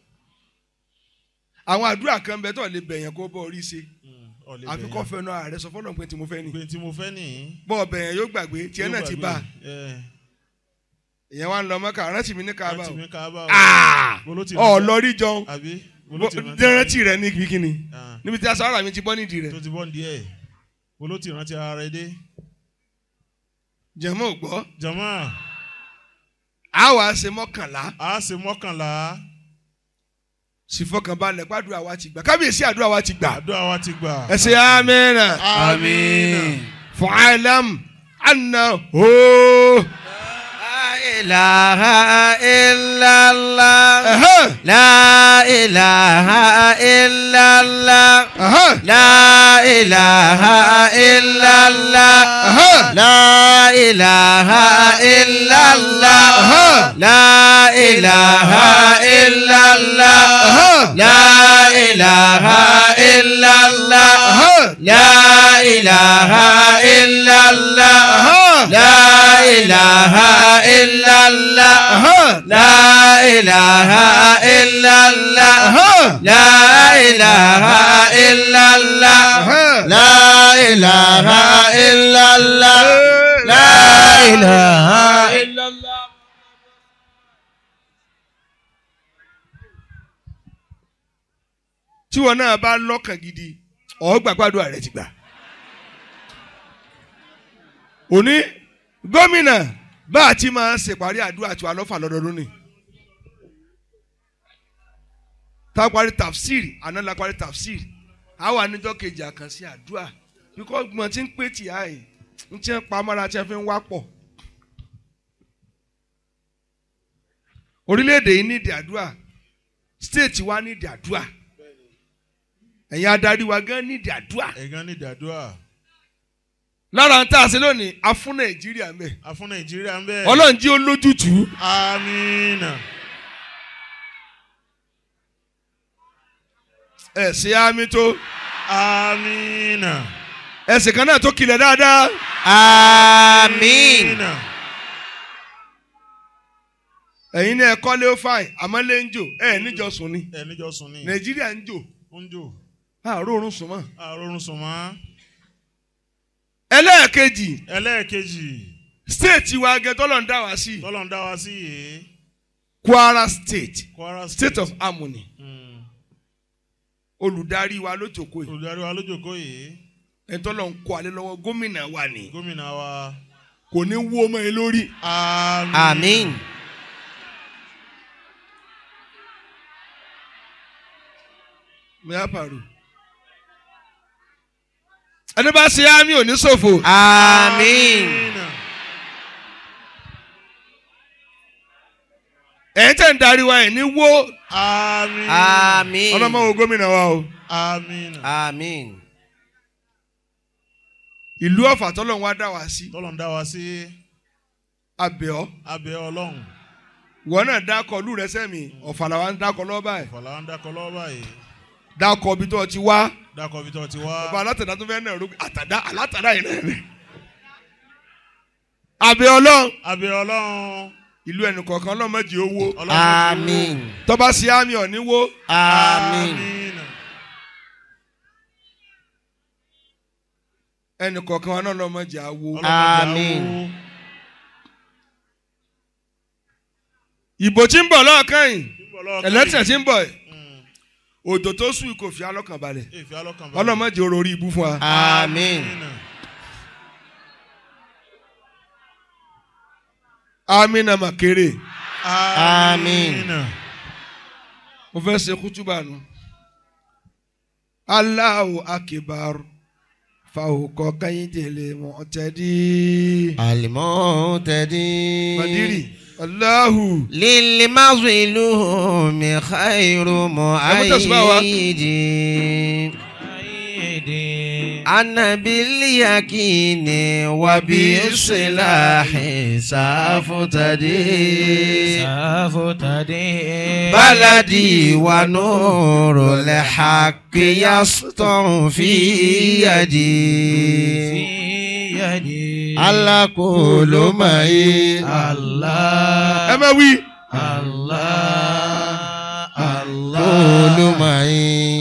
[SPEAKER 4] àwọn àdúrà kan bẹ tó lè bẹ̀yẹn kó bọ́ orí ṣe
[SPEAKER 5] ọ̀lẹ́
[SPEAKER 4] àfi kọ́ fẹ́ náà ààrẹ sọ fọ́lọ́run pé tí mo fẹ́ ni.
[SPEAKER 5] pé tí mo fẹ́ nìyí.
[SPEAKER 4] bọ́ bẹ̀yẹn yóò gbàgbé tiẹ̀ náà ti bá a. ìyẹn wá ń lọ mọ́kà rántí mi ní kaaba
[SPEAKER 5] rántí
[SPEAKER 4] o.
[SPEAKER 5] mi káàbà o.
[SPEAKER 4] Ah!
[SPEAKER 5] Bolo ti
[SPEAKER 4] ọ̀
[SPEAKER 5] rántí-
[SPEAKER 4] lọ rí jọun
[SPEAKER 5] àbí bolo ti
[SPEAKER 4] rántí rẹ ní kíkíni
[SPEAKER 5] Ah,
[SPEAKER 4] níbi tí aṣọ ara mi ti bọ́ nídìí rẹ.
[SPEAKER 5] tó ti bọ́ díẹ̀ bolo ti rántí ara rẹ dé.
[SPEAKER 4] jẹ̀mọ́ ò gbọ́
[SPEAKER 5] jama
[SPEAKER 4] a wàá ṣe mọ́kànlá
[SPEAKER 5] a ṣe mọ́kànlá
[SPEAKER 4] sì fọkànbalẹ̀ gbàdúrà wa ti gbà kábíyèsí àdúrà wa ti gbà
[SPEAKER 5] àdúrà wa ti gbà.
[SPEAKER 4] ẹ ṣe amínà
[SPEAKER 1] Àmín.
[SPEAKER 4] fa'alam anna ho.
[SPEAKER 3] إله إلا الله
[SPEAKER 4] Ẹ̀hẹ́,
[SPEAKER 3] لا إله إلا الله
[SPEAKER 4] ẹ̀hẹ́,
[SPEAKER 3] لا إله إلا الله
[SPEAKER 4] ẹ̀hẹ́.
[SPEAKER 3] لا إله إلا الله لا إله إلا الله لا إله إلا الله لا إله إلا الله لا إله إلا الله لا إله إلا الله لا إله إلا الله لا إله إلا الله لا إله إلا الله
[SPEAKER 4] tí wọn náà bá lọ́kàn gidi ọ̀ọ́gbà gbàdúrà rẹ ti gbà. òní gómìnà bá a ti máa ṣèparí àdúrà tí wà lọ́fà lọ́dọọdún ni. tá a parí tafsir àná la parí tafsir àwa níjọ́ kejì àkànṣe àdúrà bíkọ́ gbọ̀n tí ń pè tì á yìí ń tí ń pa mọ́ra tí wọ́n fi ń wá pọ̀. orílẹ̀-èdè yìí nídìí àdúrà state wa nídìí àdúrà ẹ̀yin adarí wa gan nídìí àdúrà
[SPEAKER 5] ẹ̀gán ní ìdádúrà
[SPEAKER 4] lára ń tà sí lónìí a fún nàìjíríà mẹ́
[SPEAKER 5] a fún nàìjíríà ń bẹ́ẹ̀.
[SPEAKER 4] ọlọ́run jí ó lójútùú
[SPEAKER 5] amiina
[SPEAKER 4] ẹ̀ ṣe àmì tó
[SPEAKER 5] amiina
[SPEAKER 4] ẹ̀sìn kan náà tó kilẹ̀ dáadáa
[SPEAKER 3] Àmín.
[SPEAKER 5] amiina
[SPEAKER 4] ẹ̀yin ní ẹ̀kọ́ lé ó fàìn àmọ́ lé ń jò ẹ̀ níjọ sùn ni
[SPEAKER 5] ẹ̀ níjọ sùn ní.
[SPEAKER 4] nàìjíríà ń jò
[SPEAKER 5] ó ń jò
[SPEAKER 4] àárò oorun sùn mọ́.
[SPEAKER 5] àròrùn sùn mọ́.
[SPEAKER 4] ẹlẹ́ẹ̀kejì
[SPEAKER 5] ẹlẹ́ẹ̀kejì
[SPEAKER 4] state wa gẹ tọ́lọ̀ ń dá wa sí
[SPEAKER 5] tọ́lọ̀ ń dá wa sí yìí
[SPEAKER 4] kwara state
[SPEAKER 5] kwara
[SPEAKER 4] state of harmony
[SPEAKER 5] Mm.
[SPEAKER 4] olùdarí wa ló jókòó yìí
[SPEAKER 5] olùdarí wa lójókòó yìí
[SPEAKER 4] ẹni tọ́lọ̀ ń kó alẹ́ lọ́wọ́ gómìnà wa ni
[SPEAKER 5] gómìnà wa.
[SPEAKER 4] kò ní wú ọmọ yẹn lórí
[SPEAKER 3] Àmín.
[SPEAKER 4] mẹ́à pàrọ̀ ẹni bá ṣe àmì òní ṣòfò
[SPEAKER 3] Àmín.
[SPEAKER 4] ẹ̀yin tẹ̀ ń darí wa ẹ̀ ní wó
[SPEAKER 5] Àmín.
[SPEAKER 3] Àmín.
[SPEAKER 4] ọlọ́mọ wo gómìnà wa o
[SPEAKER 5] Àmín.
[SPEAKER 3] Àmín.
[SPEAKER 4] ìlú ọ̀fà tọ́lọ̀ ń wá dá wa sí
[SPEAKER 5] tọ́lọ̀ ń dá wa sí
[SPEAKER 4] abẹ́ọ́
[SPEAKER 5] abẹ́ ọlọ́run.
[SPEAKER 4] wọn náà dákọ̀ lù rẹ sẹ́mi ọ̀fà làwọn ń dákọ̀ lọ́wọ́ báyìí
[SPEAKER 5] ìfọ̀lá ń dákọ̀ lọ́wọ́ báyìí.
[SPEAKER 4] dákọ̀ ibi tó ti wá
[SPEAKER 5] dákọ̀ bí tọ́ ti wá.
[SPEAKER 4] ọba alátàdá tó fẹ́ náà rú àtàdá alátàdá yìí náà ni. abẹ́ ọlọ́run
[SPEAKER 5] abẹ́ ọlọ́run.
[SPEAKER 4] ìlú ẹnì kọ̀ọ̀kan ọlọ́mọdé owó
[SPEAKER 5] ọlọ́run ti
[SPEAKER 3] Àmín.
[SPEAKER 4] tọ́ba sí àmì ọ̀níwó
[SPEAKER 3] Àmín.
[SPEAKER 5] Àmín.
[SPEAKER 4] ẹnì kọ̀ọ̀kan wọn náà ọlọ́mọdé àwo.
[SPEAKER 5] ọlọ́run ti
[SPEAKER 3] Àmín.
[SPEAKER 5] àwọ̀.
[SPEAKER 4] ìbò tí ń bọ̀ lọ́ọ̀kan yìí
[SPEAKER 5] Túbọ̀ lọ́ọ̀kan
[SPEAKER 4] ẹlẹ́tẹ̀
[SPEAKER 5] yìí.
[SPEAKER 4] tí ń bọ̀ yìí
[SPEAKER 5] Mm.
[SPEAKER 4] òjò tó sùn kò fi alọ́kàn balẹ̀
[SPEAKER 5] Èfì alọ́kàn balẹ̀.
[SPEAKER 4] ọlọ́mọdé oró orí ibú fún wa.
[SPEAKER 3] Àmín.
[SPEAKER 4] amina makere
[SPEAKER 3] Àmín.
[SPEAKER 4] mo fẹ́ ṣe kútúbà nù. Allahu akibar fàwùkọ kẹ́hìndínlẹ̀ mọ̀tẹ́dí.
[SPEAKER 3] Al-Mu'tadi.
[SPEAKER 4] Madiri Allahu
[SPEAKER 3] للمظلوم خير
[SPEAKER 4] تسمعوا.
[SPEAKER 3] مؤيد أنا باليقين وبالسلاح سافتدي بلدي ونور الحق يسطع في يدي على كل معي
[SPEAKER 4] ẹ má wí.
[SPEAKER 3] كل معي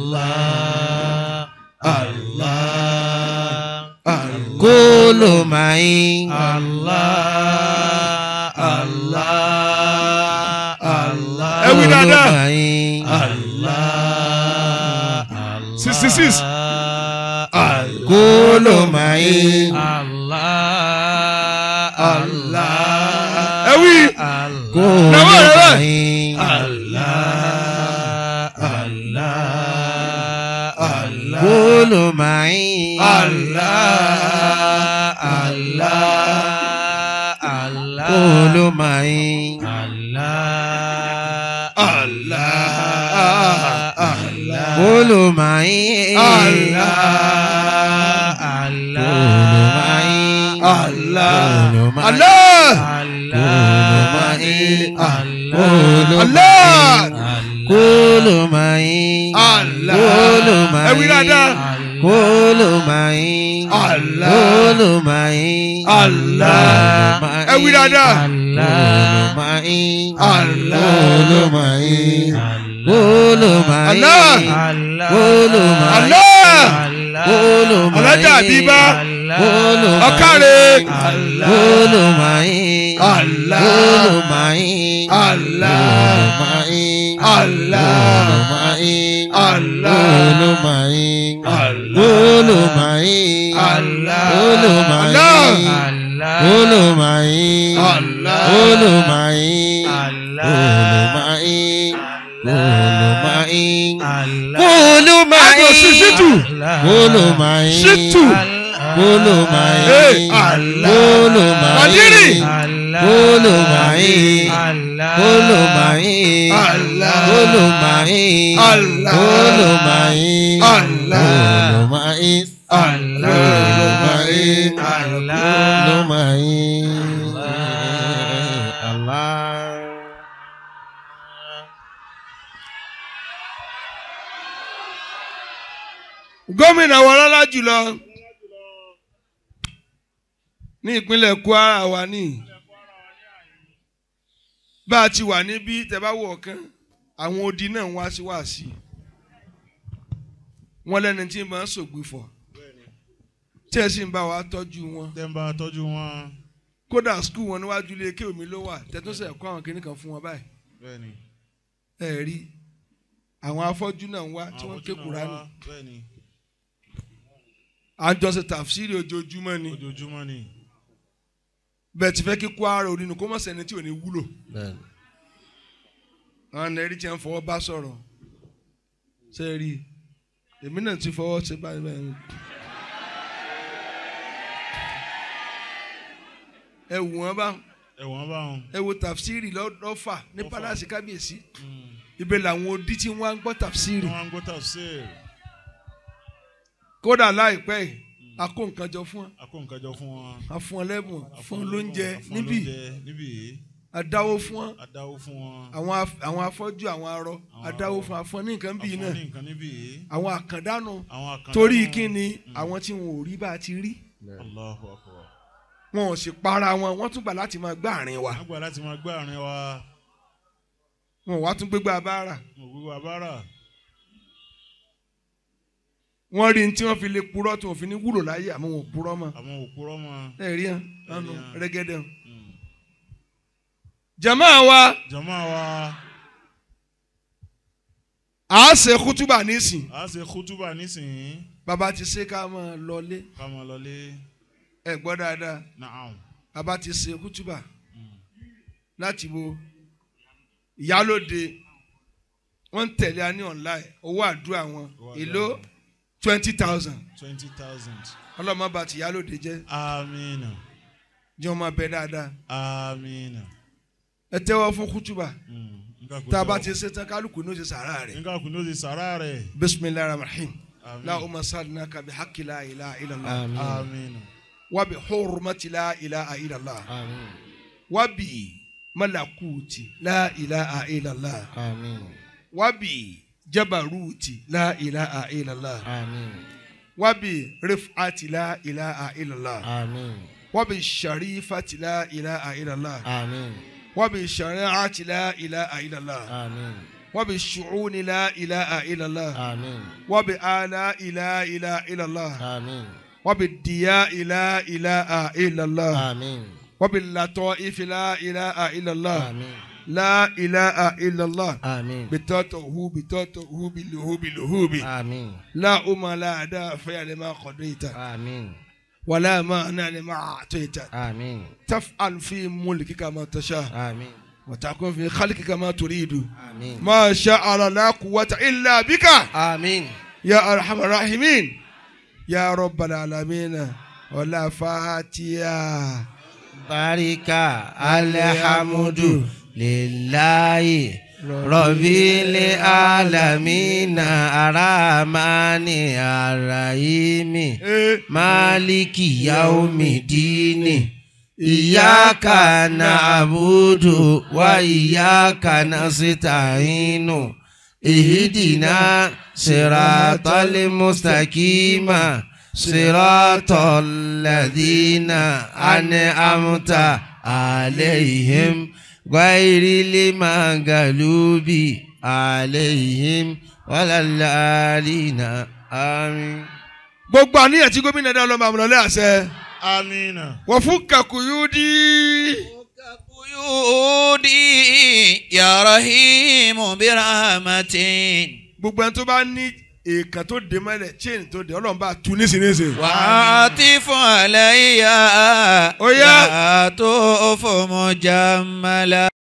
[SPEAKER 3] كل معي
[SPEAKER 4] ẹ wí dáadáa.
[SPEAKER 3] معي
[SPEAKER 4] sixty six.
[SPEAKER 3] كل معي
[SPEAKER 4] ẹ wí.
[SPEAKER 3] كل
[SPEAKER 4] نوال، نوال.
[SPEAKER 3] معي كل معي كل معي كل معي كل معي كل معي
[SPEAKER 4] Allah.
[SPEAKER 3] كل معي
[SPEAKER 4] Allah.
[SPEAKER 3] كل معي
[SPEAKER 4] ẹ wí dáadáa.
[SPEAKER 3] كل معي
[SPEAKER 4] Allah.
[SPEAKER 3] كل معي
[SPEAKER 4] Allah. ẹ wí dáadáa.
[SPEAKER 3] كل معي
[SPEAKER 4] Allah.
[SPEAKER 3] كل معي كل معي
[SPEAKER 4] Allah.
[SPEAKER 3] كل معي
[SPEAKER 4] Allah.
[SPEAKER 3] كل معي
[SPEAKER 4] Alájà Àbíbá.
[SPEAKER 3] كل معي
[SPEAKER 4] Ọ̀kàrẹ̀.
[SPEAKER 3] كل معي
[SPEAKER 4] Allah.
[SPEAKER 3] كل معي
[SPEAKER 4] Allah.
[SPEAKER 3] كل معي
[SPEAKER 4] Allah.
[SPEAKER 3] كل معي
[SPEAKER 4] Allah.
[SPEAKER 3] كل معي
[SPEAKER 4] Allah.
[SPEAKER 3] كل معي
[SPEAKER 4] Allah.
[SPEAKER 3] كل معي
[SPEAKER 4] Allah.
[SPEAKER 3] كل معي
[SPEAKER 4] Allah.
[SPEAKER 3] كل معي كل معي كل معي كل معي
[SPEAKER 4] Àjọ sí Ṣítù.
[SPEAKER 3] كل معي
[SPEAKER 4] Ṣítù.
[SPEAKER 3] كل معي
[SPEAKER 4] Hey.
[SPEAKER 3] كل معي
[SPEAKER 4] Madiri.
[SPEAKER 3] كل kúlù máyì kúlù máyì
[SPEAKER 2] Allah.
[SPEAKER 3] kúlù máyì
[SPEAKER 2] Allah.
[SPEAKER 3] kúlù máyì
[SPEAKER 2] Allah.
[SPEAKER 3] kúlù máyì
[SPEAKER 2] Allah.
[SPEAKER 3] kúlù máyì
[SPEAKER 2] Allah.
[SPEAKER 3] kúlù máyì Allah.
[SPEAKER 4] gómìnà wọn lọ́lá jùlọ ní ìpínlẹ̀ Kwara wa ní bá a ti wà níbí tẹ́ bá wọ̀ ọ̀kan àwọn odi náà ń wá sí wá sí wọn lẹ́ni tí ń bá ń sògbìfọ̀ tí ẹ sì ń bá wa tọ́jú wọn
[SPEAKER 5] tẹ́ ń bá a tọ́jú wọn.
[SPEAKER 4] kódà skul wọn níwájú ilé ké omi ló wà tẹ́tọ́sẹ̀ kọ́ àwọn kìnnìkan fún wọn báyìí
[SPEAKER 5] bẹ́ẹ̀ni.
[SPEAKER 4] ẹ rí àwọn afọ́jú náà ń wá tí wọ́n ké Kùránì
[SPEAKER 5] bẹ́ẹ̀ni.
[SPEAKER 4] àjọṣe tàfsírì ojoojúmọ́ ni
[SPEAKER 5] ojoojúmọ́ ni.
[SPEAKER 4] bẹ́ẹ̀ ti fẹ́ kí Kwara onínú kó mọ̀ sẹ́ni tí ò ní wúlò
[SPEAKER 3] Bẹ́ẹ̀ni.
[SPEAKER 4] àwọn ẹ̀rí tí wọ́n fọwọ́ bá sọ̀rọ̀ ṣe é rí èmi náà ti fọwọ́ ṣe báyìí báyìí. ẹ wù wọ́n bá
[SPEAKER 5] ẹ̀wọ̀n bá wọn.
[SPEAKER 4] ẹ wo tàfsírì lọ́- lọ́fà ní pálásì kábíyèsí ibẹ̀ làwọn odi tí wọ́n á ń gbọ́ tàfsírì
[SPEAKER 5] wọ́n á ń gbọ́ tafsir.
[SPEAKER 4] kódà láìpẹ́ yìí a kó nǹkan jọ fún wọn
[SPEAKER 5] a kó nǹkan jọ fún wọn.
[SPEAKER 4] a fún wọn lẹ́bùn
[SPEAKER 5] A
[SPEAKER 4] fún wọn
[SPEAKER 5] wọn
[SPEAKER 4] lóúnjẹ
[SPEAKER 5] lẹ́bùn, a fún wọn
[SPEAKER 4] níbí
[SPEAKER 5] lóúnjẹ níbí.
[SPEAKER 4] a dáwó fún wọn
[SPEAKER 5] a dáwó fún wọn.
[SPEAKER 4] àwọn af- àwọn afọ́jú àwọn arọ a dáwó fún afọ́ ní nǹkan
[SPEAKER 5] a
[SPEAKER 4] bíi
[SPEAKER 5] fún
[SPEAKER 4] náà
[SPEAKER 5] wọn ní nǹkan níbí.
[SPEAKER 4] àwọn àkàndánù
[SPEAKER 5] àwọn àkàndá
[SPEAKER 4] torí
[SPEAKER 5] náà-
[SPEAKER 4] kí ni àwọn tí wọn ò rí bá a ti rí
[SPEAKER 5] Allahu akbar.
[SPEAKER 4] wọn ò sì para wọn wọn tún gbà láti máa gbá àárín wa
[SPEAKER 5] wọ́n gbà láti máa gbé àárín wa.
[SPEAKER 4] wọn ò wá tún gbégbá abára
[SPEAKER 5] mo gbogbo abára.
[SPEAKER 4] wọn rí ní tí wọn fi lè purọ́ tí wọn fi ní wúlò láyé àmọ́ wọn ò purọ́ mọ́
[SPEAKER 5] àwọn òpùrọ́ mọ́.
[SPEAKER 4] ẹ rí hàn lánàá
[SPEAKER 5] Ẹ rí hàn.
[SPEAKER 4] rẹ́gẹ́dẹ́ hàn.
[SPEAKER 5] Mm.
[SPEAKER 4] jama wa
[SPEAKER 5] jama wa
[SPEAKER 4] a ṣe kútúbà nísìn
[SPEAKER 5] a ṣe kútúbà nísìnyí.
[SPEAKER 4] bàbá ti ṣe ká máa lọlé
[SPEAKER 5] ká máa lọlé.
[SPEAKER 4] ẹ gbọ́ dáadáa
[SPEAKER 5] naam.
[SPEAKER 4] bàbá ti ṣe kútúbà láti bo ìyálòde wọ́n ń tẹ̀lé a ní online owó àdúrà wọn
[SPEAKER 5] Owó àdúrà
[SPEAKER 4] èló
[SPEAKER 5] wọn.
[SPEAKER 4] twenty thousand
[SPEAKER 5] twenty thousand.
[SPEAKER 4] ọlọ́mọ bá ti ìyálòde jẹ́
[SPEAKER 5] amiina.
[SPEAKER 4] jẹ́ wọn máa bẹ dáadáa
[SPEAKER 5] amiina.
[SPEAKER 4] ẹ tẹ́wọ́ fún kútúbà
[SPEAKER 5] Mm. Nǹkan kò
[SPEAKER 4] tá a bá
[SPEAKER 5] tọ́.
[SPEAKER 4] ti ṣe tán kálukú ní o ṣe sàrà rẹ̀
[SPEAKER 5] nǹkan kò ní o ti sàrà rẹ̀.
[SPEAKER 4] bisimilahi rahim
[SPEAKER 5] Àmín.
[SPEAKER 4] lahumma salli kabi hakki la ilaha illallah
[SPEAKER 3] Àmín.
[SPEAKER 5] amiina.
[SPEAKER 4] wa bi hurmati la ilaha illallah
[SPEAKER 3] Àmín.
[SPEAKER 4] wa bi malakuti la ilaha illallah
[SPEAKER 3] Àmín.
[SPEAKER 4] wa bi jabaruti la ilaha illallah
[SPEAKER 3] Àmín.
[SPEAKER 4] wa bi rifati la ilaha illallah
[SPEAKER 3] Àmín.
[SPEAKER 4] wa bi sharifati la ilaha illallah
[SPEAKER 3] Àmín.
[SPEAKER 4] wa bi shari'ati la ilaha illallah
[SPEAKER 3] Àmín.
[SPEAKER 4] wa bi shu'uni la ilaha illallah
[SPEAKER 3] Àmín.
[SPEAKER 4] wa bi ala ila ila illallah
[SPEAKER 3] Àmín.
[SPEAKER 4] wa bi diya ila ilaha illallah
[SPEAKER 3] Àmín.
[SPEAKER 4] wa bi lataifi la ilaha illallah
[SPEAKER 3] Àmín.
[SPEAKER 4] la ilaha illallah
[SPEAKER 3] Àmín.
[SPEAKER 4] bitatahu bitatahu biluhubi luhubi
[SPEAKER 3] Àmín.
[SPEAKER 4] la umma la dafi'a lima qadaita
[SPEAKER 3] Àmín.
[SPEAKER 4] ولا مانع لما أعطيت
[SPEAKER 3] Àmín.
[SPEAKER 4] تفعل في ملكك ما تشاء
[SPEAKER 3] Àmín.
[SPEAKER 4] وتكون في خلقك ما تريد
[SPEAKER 3] Àmín.
[SPEAKER 4] ما شاء الله لا قوة إلا بك
[SPEAKER 3] Àmín.
[SPEAKER 4] يا أرحم الراحمين يا رب العالمين ولا فاتيا
[SPEAKER 3] Barika alhamdu lillahi rabbil alamina aramani arahimi maliki yaumidini iyaka na'budu wa iyaka nasta'inu ihdina siratal mustaqima siratal ladina an'amta عليهم غير المغلوب عليهم ولا الضالين آمين
[SPEAKER 4] gbogbo àníyàn tí gómìnà dá lọ́mọ àmúlọ́lẹ́ àṣẹ
[SPEAKER 5] amiina.
[SPEAKER 4] wọ́n fún kakuyudi
[SPEAKER 1] قيودي يا رحيم برحمة
[SPEAKER 4] gbogbo ẹni tó bá ní èèkàn tó dé mọ́lẹ̀ chain tó dé ọlọ́run bá tu nísinsìnyí.
[SPEAKER 1] وعاطف علي
[SPEAKER 4] Ó yá.
[SPEAKER 1] يا طوف مجملا